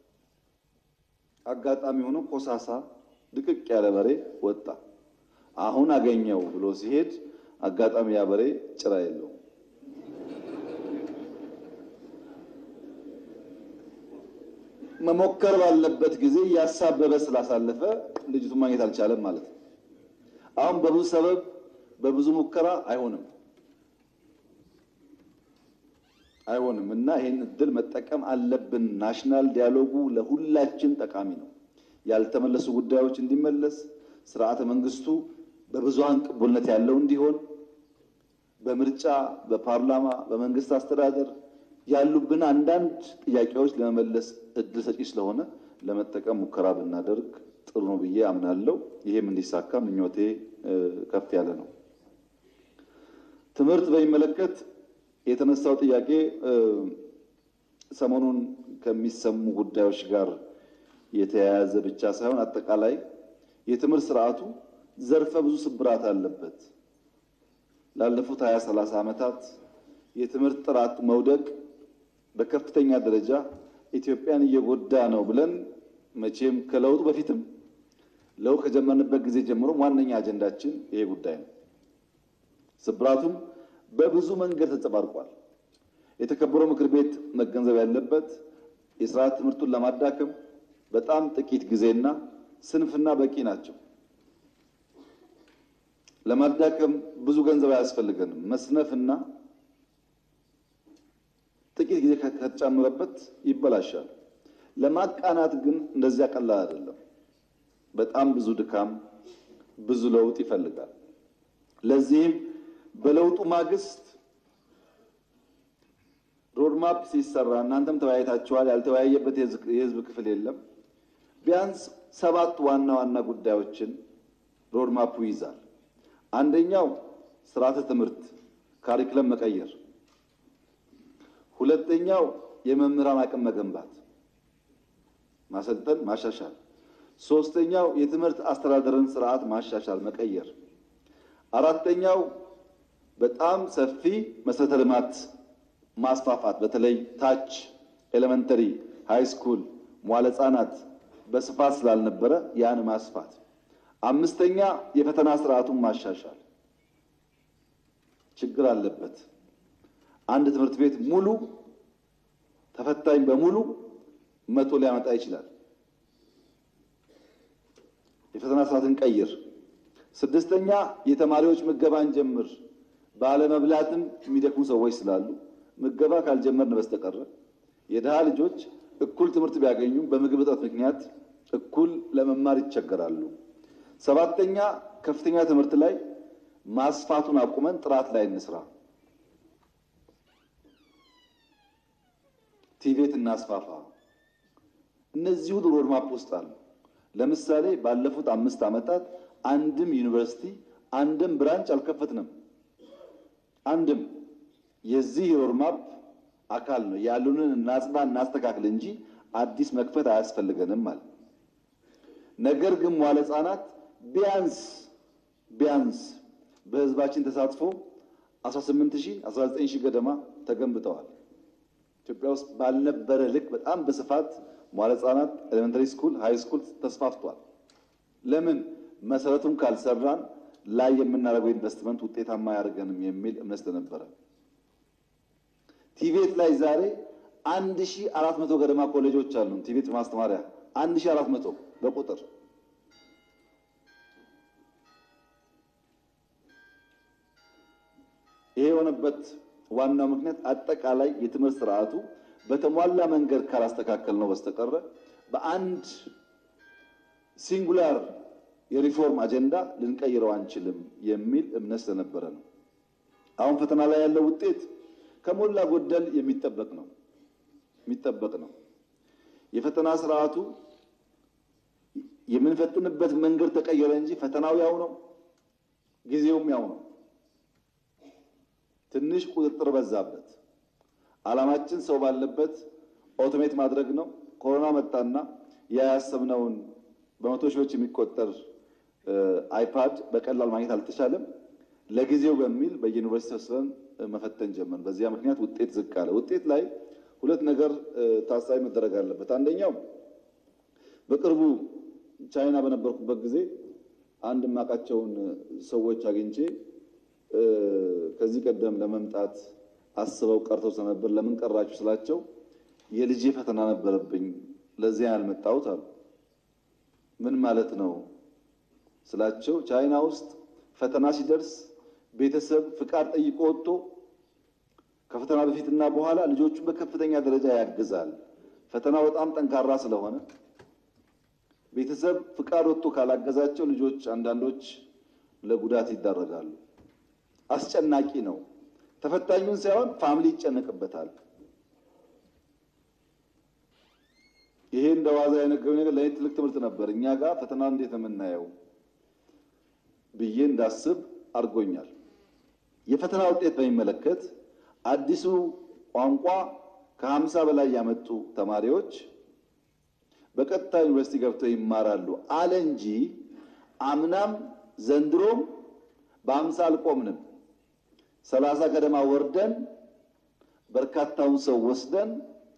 S21: አጋጣሚ ሆኖ ኮሳሳ ድቅቅ ያለ በሬ ወጣ። አሁን አገኘው ብሎ ሲሄድ አጋጣሚ ያ በሬ ጭራ የለውም። መሞከር ባለበት ጊዜ ያሳበበ ስላሳለፈ ልጅቱ ማግኘት አልቻለም ማለት ነው። አሁን በብዙ ሰበብ በብዙ ሙከራ አይሆንም አይሆንም እና ይህን እድል መጠቀም አለብን። ናሽናል ዲያሎጉ ለሁላችን ጠቃሚ ነው። ያልተመለሱ ጉዳዮች እንዲመለስ፣ ስርዓተ መንግስቱ በብዙሃን ቅቡልነት ያለው እንዲሆን፣ በምርጫ በፓርላማ በመንግስት አስተዳደር ያሉብን አንዳንድ ጥያቄዎች ለመመለስ እድል ሰጪ ስለሆነ ለመጠቀም ሙከራ ብናደርግ ጥሩ ነው ብዬ አምናለሁ። ይሄም እንዲሳካ ምኞቴ ከፍ ያለ ነው። ትምህርት በሚመለከት የተነሳው ጥያቄ ሰሞኑን ከሚሰሙ ጉዳዮች ጋር የተያያዘ ብቻ ሳይሆን አጠቃላይ የትምህርት ስርዓቱ ዘርፈ ብዙ ስብራት አለበት። ላለፉት ሀያ ሰላሳ ዓመታት የትምህርት ጥራት መውደቅ በከፍተኛ ደረጃ ኢትዮጵያን እየጎዳ ነው ብለን መቼም ከለውጡ በፊትም ለውጥ ከጀመርንበት ጊዜ ጀምሮ ዋነኛ አጀንዳችን ይሄ ጉዳይ ነው። ስብራቱም በብዙ መንገድ ተንጸባርቋል። የተከበረው ምክር ቤት መገንዘብ ያለበት የስርዓት ትምህርቱን ለማዳከም በጣም ጥቂት ጊዜና ስንፍና በቂ ናቸው። ለማዳከም ብዙ ገንዘብ አያስፈልገንም። መስነፍና ጥቂት ጊዜ ከተጨመረበት ይበላሻል። ለማቃናት ግን እንደዚያ ቀላል አይደለም። በጣም ብዙ ድካም፣ ብዙ ለውጥ ይፈልጋል። ለዚህም በለውጡ ማግስት ሮድማፕ ሲሰራ እናንተም ተወያይታችኋል። ያልተወያየበት የህዝብ ክፍል የለም። ቢያንስ ሰባት ዋና ዋና ጉዳዮችን ሮድማፑ ይይዛል። አንደኛው ስርዓተ ትምህርት ካሪክለም መቀየር፣ ሁለተኛው የመምህራን አቅም መገንባት፣ ማሰልጠን፣ ማሻሻል፣ ሶስተኛው የትምህርት አስተዳደርን ስርዓት ማሻሻል፣ መቀየር፣ አራተኛው በጣም ሰፊ መሰረተ ልማት ማስፋፋት በተለይ ታች ኤሌመንተሪ፣ ሃይ ስኩል፣ መዋለ ህጻናት በስፋት ስላልነበረ ያን ማስፋት። አምስተኛ የፈተና ስርዓቱን ማሻሻል። ችግር አለበት። አንድ ትምህርት ቤት ሙሉ ተፈታኝ በሙሉ መቶ ሊያመጣ ይችላል። የፈተና ስርዓትን ቀይር። ስድስተኛ የተማሪዎች ምገባን ጀምር። ባለመብላትም የሚደክሙ ሰዎች ስላሉ ምገባ ካልጀመርን በስተቀረ የድሃ ልጆች እኩል ትምህርት ቢያገኙም በምግብ እጥረት ምክንያት እኩል ለመማር ይቸገራሉ። ሰባተኛ ከፍተኛ ትምህርት ላይ ማስፋቱን አቁመን ጥራት ላይ እንስራ። ቲቬት እናስፋፋ። እነዚህ ሁሉ ሮድማፕ ውስጥ አሉ። ለምሳሌ ባለፉት አምስት ዓመታት አንድም ዩኒቨርሲቲ አንድም ብራንች አልከፈትንም። አንድም የዚህ ሮድማፕ አካል ነው። ያሉንን እናጽና፣ እናስተካክል እንጂ አዲስ መክፈት አያስፈልገንም ማለት ነገር ግን መዋለ ሕጻናት ቢያንስ ቢያንስ በህዝባችን ተሳትፎ 18 ሺህ 19 ሺህ ገደማ ተገንብተዋል። ኢትዮጵያ ውስጥ ባልነበረ ልክ በጣም በስፋት መዋለ ሕጻናት ኤሌመንተሪ ስኩል፣ ሃይ ስኩል ተስፋፍቷል። ለምን መሰረቱን ካልሰራን ላይ የምናደርገው ኢንቨስትመንት ውጤታማ አያደርገንም የሚል እምነት ስለነበረ ቲቤት ላይ ዛሬ አንድ ሺህ አራት መቶ ገደማ ኮሌጆች አሉ። ቲቤት ማስተማሪያ አንድ ሺህ አራት መቶ በቁጥር ይሄ የሆነበት ዋናው ምክንያት አጠቃላይ የትምህርት ስርዓቱ በተሟላ መንገድ ካላስተካከል ነው በስተቀረ በአንድ ሲንጉላር የሪፎርም አጀንዳ ልንቀይረው አንችልም የሚል እምነት ስለነበረ ነው። አሁን ፈተና ላይ ያለው ውጤት ከሞላ ጎደል የሚጠበቅ ነው የሚጠበቅ ነው። የፈተና ስርዓቱ የምንፈትንበት መንገድ ተቀየረ እንጂ ፈተናው ያው ነው፣ ጊዜውም ያው ነው። ትንሽ ቁጥጥር በዛበት። ዓላማችን ሰው ባለበት ኦቶሜት ማድረግ ነው። ኮሮና መጣና ያ ያሰብነውን በመቶ ሺዎች የሚቆጠር አይፓድ በቀላል ማግኘት አልተቻለም። ለጊዜው በሚል በዩኒቨርሲቲ ወስደን መፈተን ጀመር። በዚያ ምክንያት ውጤት ዝቅ አለ። ውጤት ላይ ሁለት ነገር ታሳቢ መደረግ አለበት። አንደኛው በቅርቡ ቻይና በነበርኩበት ጊዜ አንድ የማውቃቸውን ሰዎች አግኝቼ ከዚህ ቀደም ለመምጣት አስበው ቀርተው ስለነበር ለምን ቀራችሁ ስላቸው የልጄ ፈተና ነበረብኝ ለዚያ ያልመጣሁት አሉ። ምን ማለት ነው ስላቸው ቻይና ውስጥ ፈተና ሲደርስ ቤተሰብ ፍቃድ ጠይቆ ወጥቶ ከፈተና በፊትና በኋላ ልጆቹን በከፍተኛ ደረጃ ያግዛል። ፈተናው በጣም ጠንካራ ስለሆነ ቤተሰብ ፍቃድ ወጥቶ ካላገዛቸው ልጆች አንዳንዶች ለጉዳት ይዳረጋሉ። አስጨናቂ ነው። ተፈታኙን ሳይሆን ፋሚሊ ይጨነቅበታል። ይሄ እንደ ዋዛ የነገረው ነገር ለእኔ ትልቅ ትምህርት ነበር። እኛ ጋር ፈተና እንዴት ነው የምናየው ብዬ እንዳስብ አድርጎኛል። የፈተና ውጤት በሚመለከት አዲሱ ቋንቋ ከሀምሳ በላይ ያመጡ ተማሪዎች በቀጥታ ዩኒቨርሲቲ ገብተው ይማራሉ አለ እንጂ አምናም ዘንድሮም በሀምሳ አልቆምንም። ሰላሳ ገደማ ወርደን በርካታውን ሰው ወስደን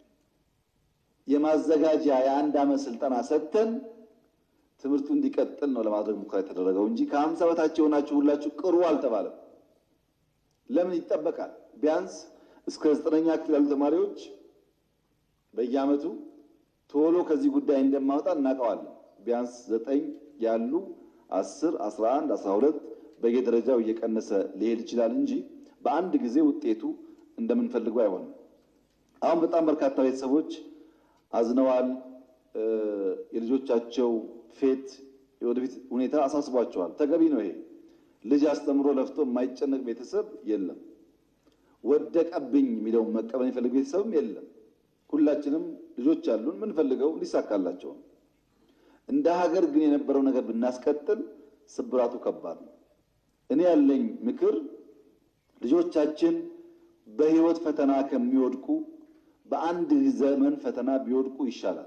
S21: የማዘጋጃ የአንድ ዓመት ስልጠና ሰጥተን ትምህርቱ እንዲቀጥል ነው ለማድረግ ሙከራ የተደረገው እንጂ ከሀምሳ በታች የሆናችሁ ሁላችሁ ቅሩ አልተባለም። ለምን ይጠበቃል? ቢያንስ እስከ ዘጠነኛ ክፍል ያሉ ተማሪዎች በየዓመቱ ቶሎ ከዚህ ጉዳይ እንደማወጣ እናውቀዋለን። ቢያንስ ዘጠኝ ያሉ አስር አስራ አንድ አስራ ሁለት በየደረጃው እየቀነሰ ሊሄድ ይችላል እንጂ በአንድ ጊዜ ውጤቱ እንደምንፈልገው አይሆንም። አሁን በጣም በርካታ ቤተሰቦች አዝነዋል። የልጆቻቸው ፌት የወደፊት ሁኔታ አሳስቧቸዋል። ተገቢ ነው። ይሄ ልጅ አስተምሮ ለፍቶ የማይጨነቅ ቤተሰብ የለም። ወደቀብኝ የሚለውን መቀበል የሚፈልግ ቤተሰብም የለም። ሁላችንም ልጆች አሉን፣ የምንፈልገው እንዲሳካላቸው ነው። እንደ ሀገር ግን የነበረው ነገር ብናስቀጥል ስብራቱ ከባድ ነው። እኔ ያለኝ ምክር ልጆቻችን በህይወት ፈተና ከሚወድቁ በአንድ ዘመን ፈተና ቢወድቁ ይሻላል።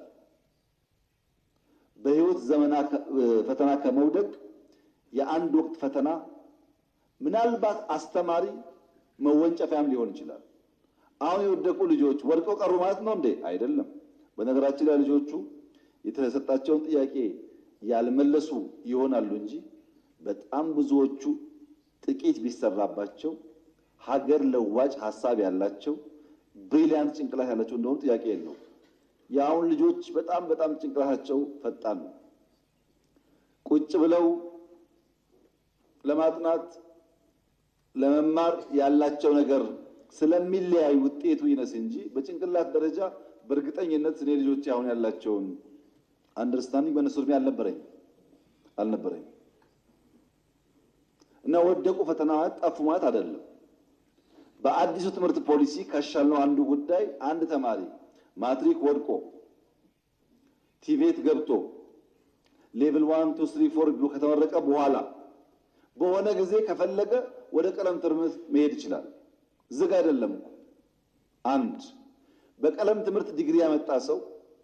S21: በህይወት ዘመና ፈተና ከመውደቅ የአንድ ወቅት ፈተና ምናልባት አስተማሪ መወንጨፊያም ሊሆን ይችላል። አሁን የወደቁ ልጆች ወድቀው ቀሩ ማለት ነው እንዴ? አይደለም። በነገራችን ላይ ልጆቹ የተሰጣቸውን ጥያቄ ያልመለሱ ይሆናሉ እንጂ በጣም ብዙዎቹ ጥቂት ቢሰራባቸው ሀገር ለዋጭ ሀሳብ ያላቸው ብሪሊያንት ጭንቅላት ያላቸው እንደሆኑ ጥያቄ የለው። የአሁን ልጆች በጣም በጣም ጭንቅላታቸው ፈጣን ነው። ቁጭ ብለው ለማጥናት ለመማር ያላቸው ነገር ስለሚለያይ ውጤቱ ይነስ እንጂ በጭንቅላት ደረጃ በእርግጠኝነት እኔ ልጆቼ አሁን ያላቸውን አንደርስታንዲንግ በእነሱ እድሜ አልነበረኝ አልነበረኝ እና ወደቁ ፈተና ማለት ጠፉ ማለት አይደለም። በአዲሱ ትምህርት ፖሊሲ ካሻልነው አንዱ ጉዳይ አንድ ተማሪ ማትሪክ ወድቆ ቲቬት ገብቶ ሌቭል ዋን ቱ ስሪ ፎር ብሎ ከተመረቀ በኋላ በሆነ ጊዜ ከፈለገ ወደ ቀለም ትምህርት መሄድ ይችላል። ዝግ አይደለም እኮ። አንድ በቀለም ትምህርት ዲግሪ ያመጣ ሰው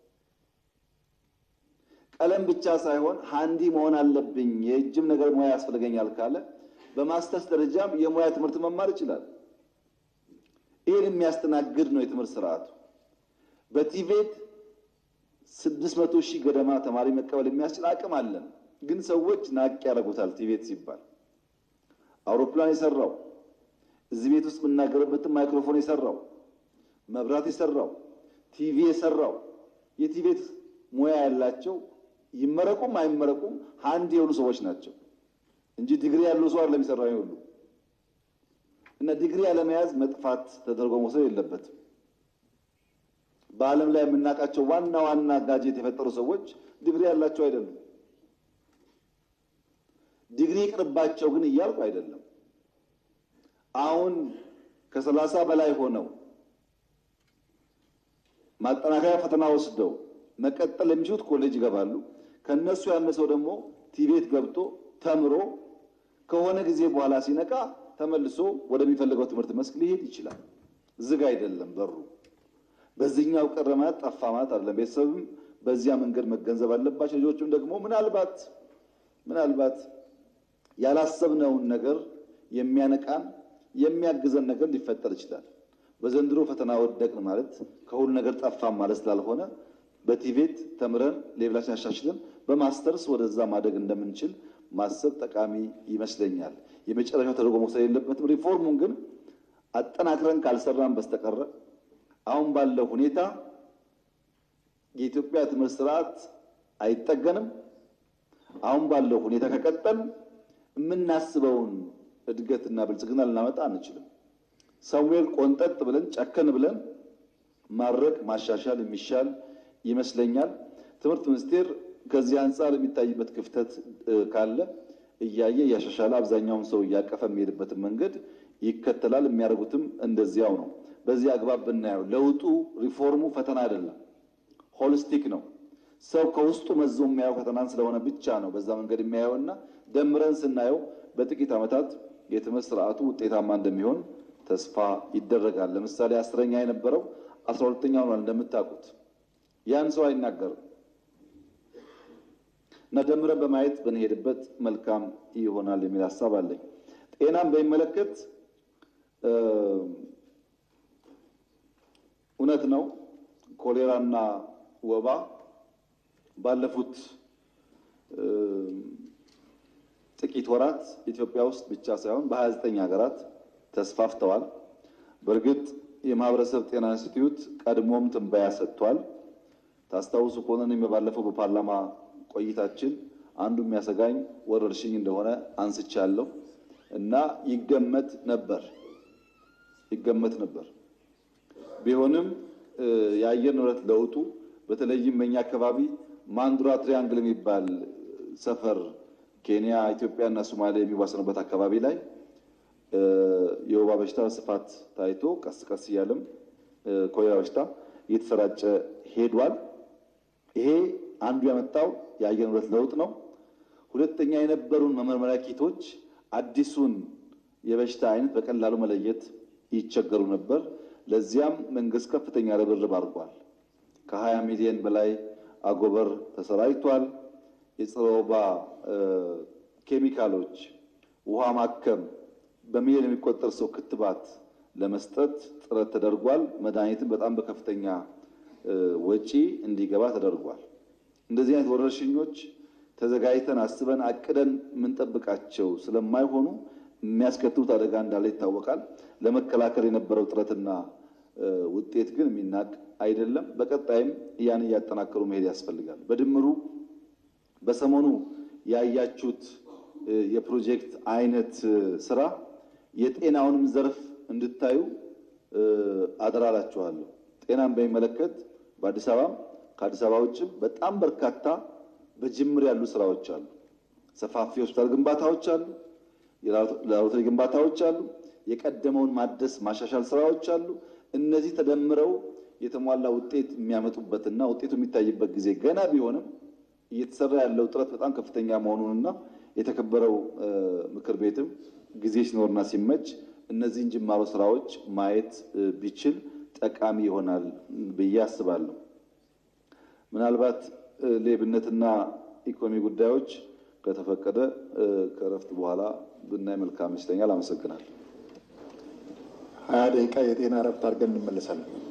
S21: ቀለም ብቻ ሳይሆን ሃንዲ መሆን አለብኝ የእጅም ነገር ሙያ ያስፈልገኛል ካለ በማስተርስ ደረጃም የሙያ ትምህርት መማር ይችላል። ይህን የሚያስተናግድ ነው የትምህርት ስርዓቱ። በቲቬት ስድስት መቶ ሺህ ገደማ ተማሪ መቀበል የሚያስችል አቅም አለን። ግን ሰዎች ናቅ ያደርጉታል። ቲቬት ሲባል አውሮፕላን የሰራው እዚህ ቤት ውስጥ የምናገርበትን ማይክሮፎን የሰራው መብራት የሰራው ቲቪ የሰራው የቲቬት ሙያ ያላቸው ይመረቁም አይመረቁም አንድ የሆኑ ሰዎች ናቸው እንጂ ዲግሪ ያለው ሰው አይደለም የሚሰራው ሁሉ እና ዲግሪ ያለመያዝ መጥፋት ተደርጎ መውሰድ የለበትም። በዓለም ላይ የምናውቃቸው ዋና ዋና ጋጀት የፈጠሩ ሰዎች ዲግሪ ያላቸው አይደሉም። ዲግሪ ይቅርባቸው ግን እያልኩ አይደለም። አሁን ከሰላሳ በላይ ሆነው ማጠናከሪያ ፈተና ወስደው መቀጠል የሚችሉት ኮሌጅ ይገባሉ። ከነሱ ያነሰው ደግሞ ቲቤት ገብቶ ተምሮ ከሆነ ጊዜ በኋላ ሲነቃ ተመልሶ ወደሚፈልገው ትምህርት መስክ ሊሄድ ይችላል። ዝግ አይደለም በሩ። በዚህኛው ቀረ ማለት ጠፋ ማለት አይደለም። ቤተሰብም በዚያ መንገድ መገንዘብ አለባቸው። ልጆቹም ደግሞ ምናልባት ምናልባት ያላሰብነውን ነገር የሚያነቃን የሚያግዘን ነገር ሊፈጠር ይችላል። በዘንድሮ ፈተና ወደቅን ማለት ከሁሉ ነገር ጠፋን ማለት ስላልሆነ በቲቬት ተምረን ሌቭላችን አሻሽለን በማስተርስ ወደዛ ማደግ እንደምንችል ማሰብ ጠቃሚ ይመስለኛል። የመጨረሻው ተደርጎ መውሰድ የለበትም። ሪፎርሙን ግን አጠናክረን ካልሰራን በስተቀረ አሁን ባለው ሁኔታ የኢትዮጵያ ትምህርት ስርዓት አይጠገንም። አሁን ባለው ሁኔታ ከቀጠል የምናስበውን እድገትና ብልጽግና ልናመጣ አንችልም። ሰሙዌል ቆንጠጥ ብለን ጨከን ብለን ማድረግ ማሻሻል የሚሻል ይመስለኛል። ትምህርት ሚኒስቴር ከዚህ አንጻር የሚታይበት ክፍተት ካለ እያየ እያሻሻለ አብዛኛውን ሰው እያቀፈ የሚሄድበትን መንገድ ይከተላል። የሚያደርጉትም እንደዚያው ነው። በዚህ አግባብ ብናየው ለውጡ ሪፎርሙ ፈተና አይደለም፣ ሆሊስቲክ ነው። ሰው ከውስጡ መዞ የሚያየው ፈተናን ስለሆነ ብቻ ነው በዛ መንገድ የሚያየውና ደምረን ስናየው በጥቂት ዓመታት የትምህርት ስርዓቱ ውጤታማ እንደሚሆን ተስፋ ይደረጋል። ለምሳሌ አስረኛ የነበረው አስራ ሁለተኛ ሆኗል እንደምታውቁት። ያን ሰው አይናገርም እና ደምረን በማየት ብንሄድበት መልካም ይሆናል የሚል ሀሳብ አለኝ። ጤናን በሚመለከት እውነት ነው ኮሌራና ወባ ባለፉት ጥቂት ወራት ኢትዮጵያ ውስጥ ብቻ ሳይሆን በ29 ሀገራት ተስፋፍተዋል። በእርግጥ የማህበረሰብ ጤና ኢንስቲትዩት ቀድሞም ትንበያ ሰጥቷል። ታስታውሱ ከሆነ እኔም ባለፈው በፓርላማ ቆይታችን አንዱ የሚያሰጋኝ ወረርሽኝ እንደሆነ አንስቻለሁ እና ይገመት ነበር ይገመት ነበር። ቢሆንም የአየር ንብረት ለውጡ በተለይም በእኛ አካባቢ ማንዱራ ትሪያንግል የሚባል ሰፈር ኬንያ፣ ኢትዮጵያ እና ሶማሊያ የሚዋሰኑበት አካባቢ ላይ የወባ በሽታ በስፋት ታይቶ ቀስ ቀስ እያለም ኮሌራ በሽታ እየተሰራጨ ሄዷል። ይሄ አንዱ ያመጣው የአየር ንብረት ለውጥ ነው። ሁለተኛ የነበሩን መመርመሪያ ኪቶች አዲሱን የበሽታ አይነት በቀላሉ መለየት ይቸገሩ ነበር። ለዚያም መንግስት ከፍተኛ ርብርብ አድርጓል። ከ20 ሚሊዮን በላይ አጎበር ተሰራጭቷል። የጸረ ወባ ኬሚካሎች፣ ውሃ ማከም፣ በሚሊዮን የሚቆጠር ሰው ክትባት ለመስጠት ጥረት ተደርጓል። መድኃኒትን በጣም በከፍተኛ ወጪ እንዲገባ ተደርጓል። እንደዚህ አይነት ወረርሽኞች ተዘጋጅተን አስበን አቅደን የምንጠብቃቸው ስለማይሆኑ የሚያስከትሉት አደጋ እንዳለ ይታወቃል። ለመከላከል የነበረው ጥረትና ውጤት ግን የሚናቅ አይደለም። በቀጣይም ያን እያጠናከሩ መሄድ ያስፈልጋል። በድምሩ በሰሞኑ ያያችሁት የፕሮጀክት አይነት ስራ የጤናውንም ዘርፍ እንድታዩ አደራላችኋለሁ። ጤናን በሚመለከት በአዲስ አበባም ከአዲስ አበባ ውጭም በጣም በርካታ በጅምር ያሉ ስራዎች አሉ። ሰፋፊ ሆስፒታል ግንባታዎች አሉ። የላቦራቶሪ ግንባታዎች አሉ። የቀደመውን ማደስ ማሻሻል ስራዎች አሉ። እነዚህ ተደምረው የተሟላ ውጤት የሚያመጡበትና ውጤቱ የሚታይበት ጊዜ ገና ቢሆንም እየተሰራ ያለው ጥረት በጣም ከፍተኛ መሆኑንና የተከበረው ምክር ቤትም ጊዜ ሲኖርና ሲመች እነዚህን ጅማሮ ስራዎች ማየት ቢችል ጠቃሚ ይሆናል ብዬ አስባለሁ። ምናልባት ሌብነትና ኢኮኖሚ ጉዳዮች ከተፈቀደ ከእረፍት በኋላ ብናይ መልካም ይመስለኛል። አመሰግናለሁ።
S1: ሀያ ደቂቃ የጤና እረፍት አድርገን እንመለሳለን።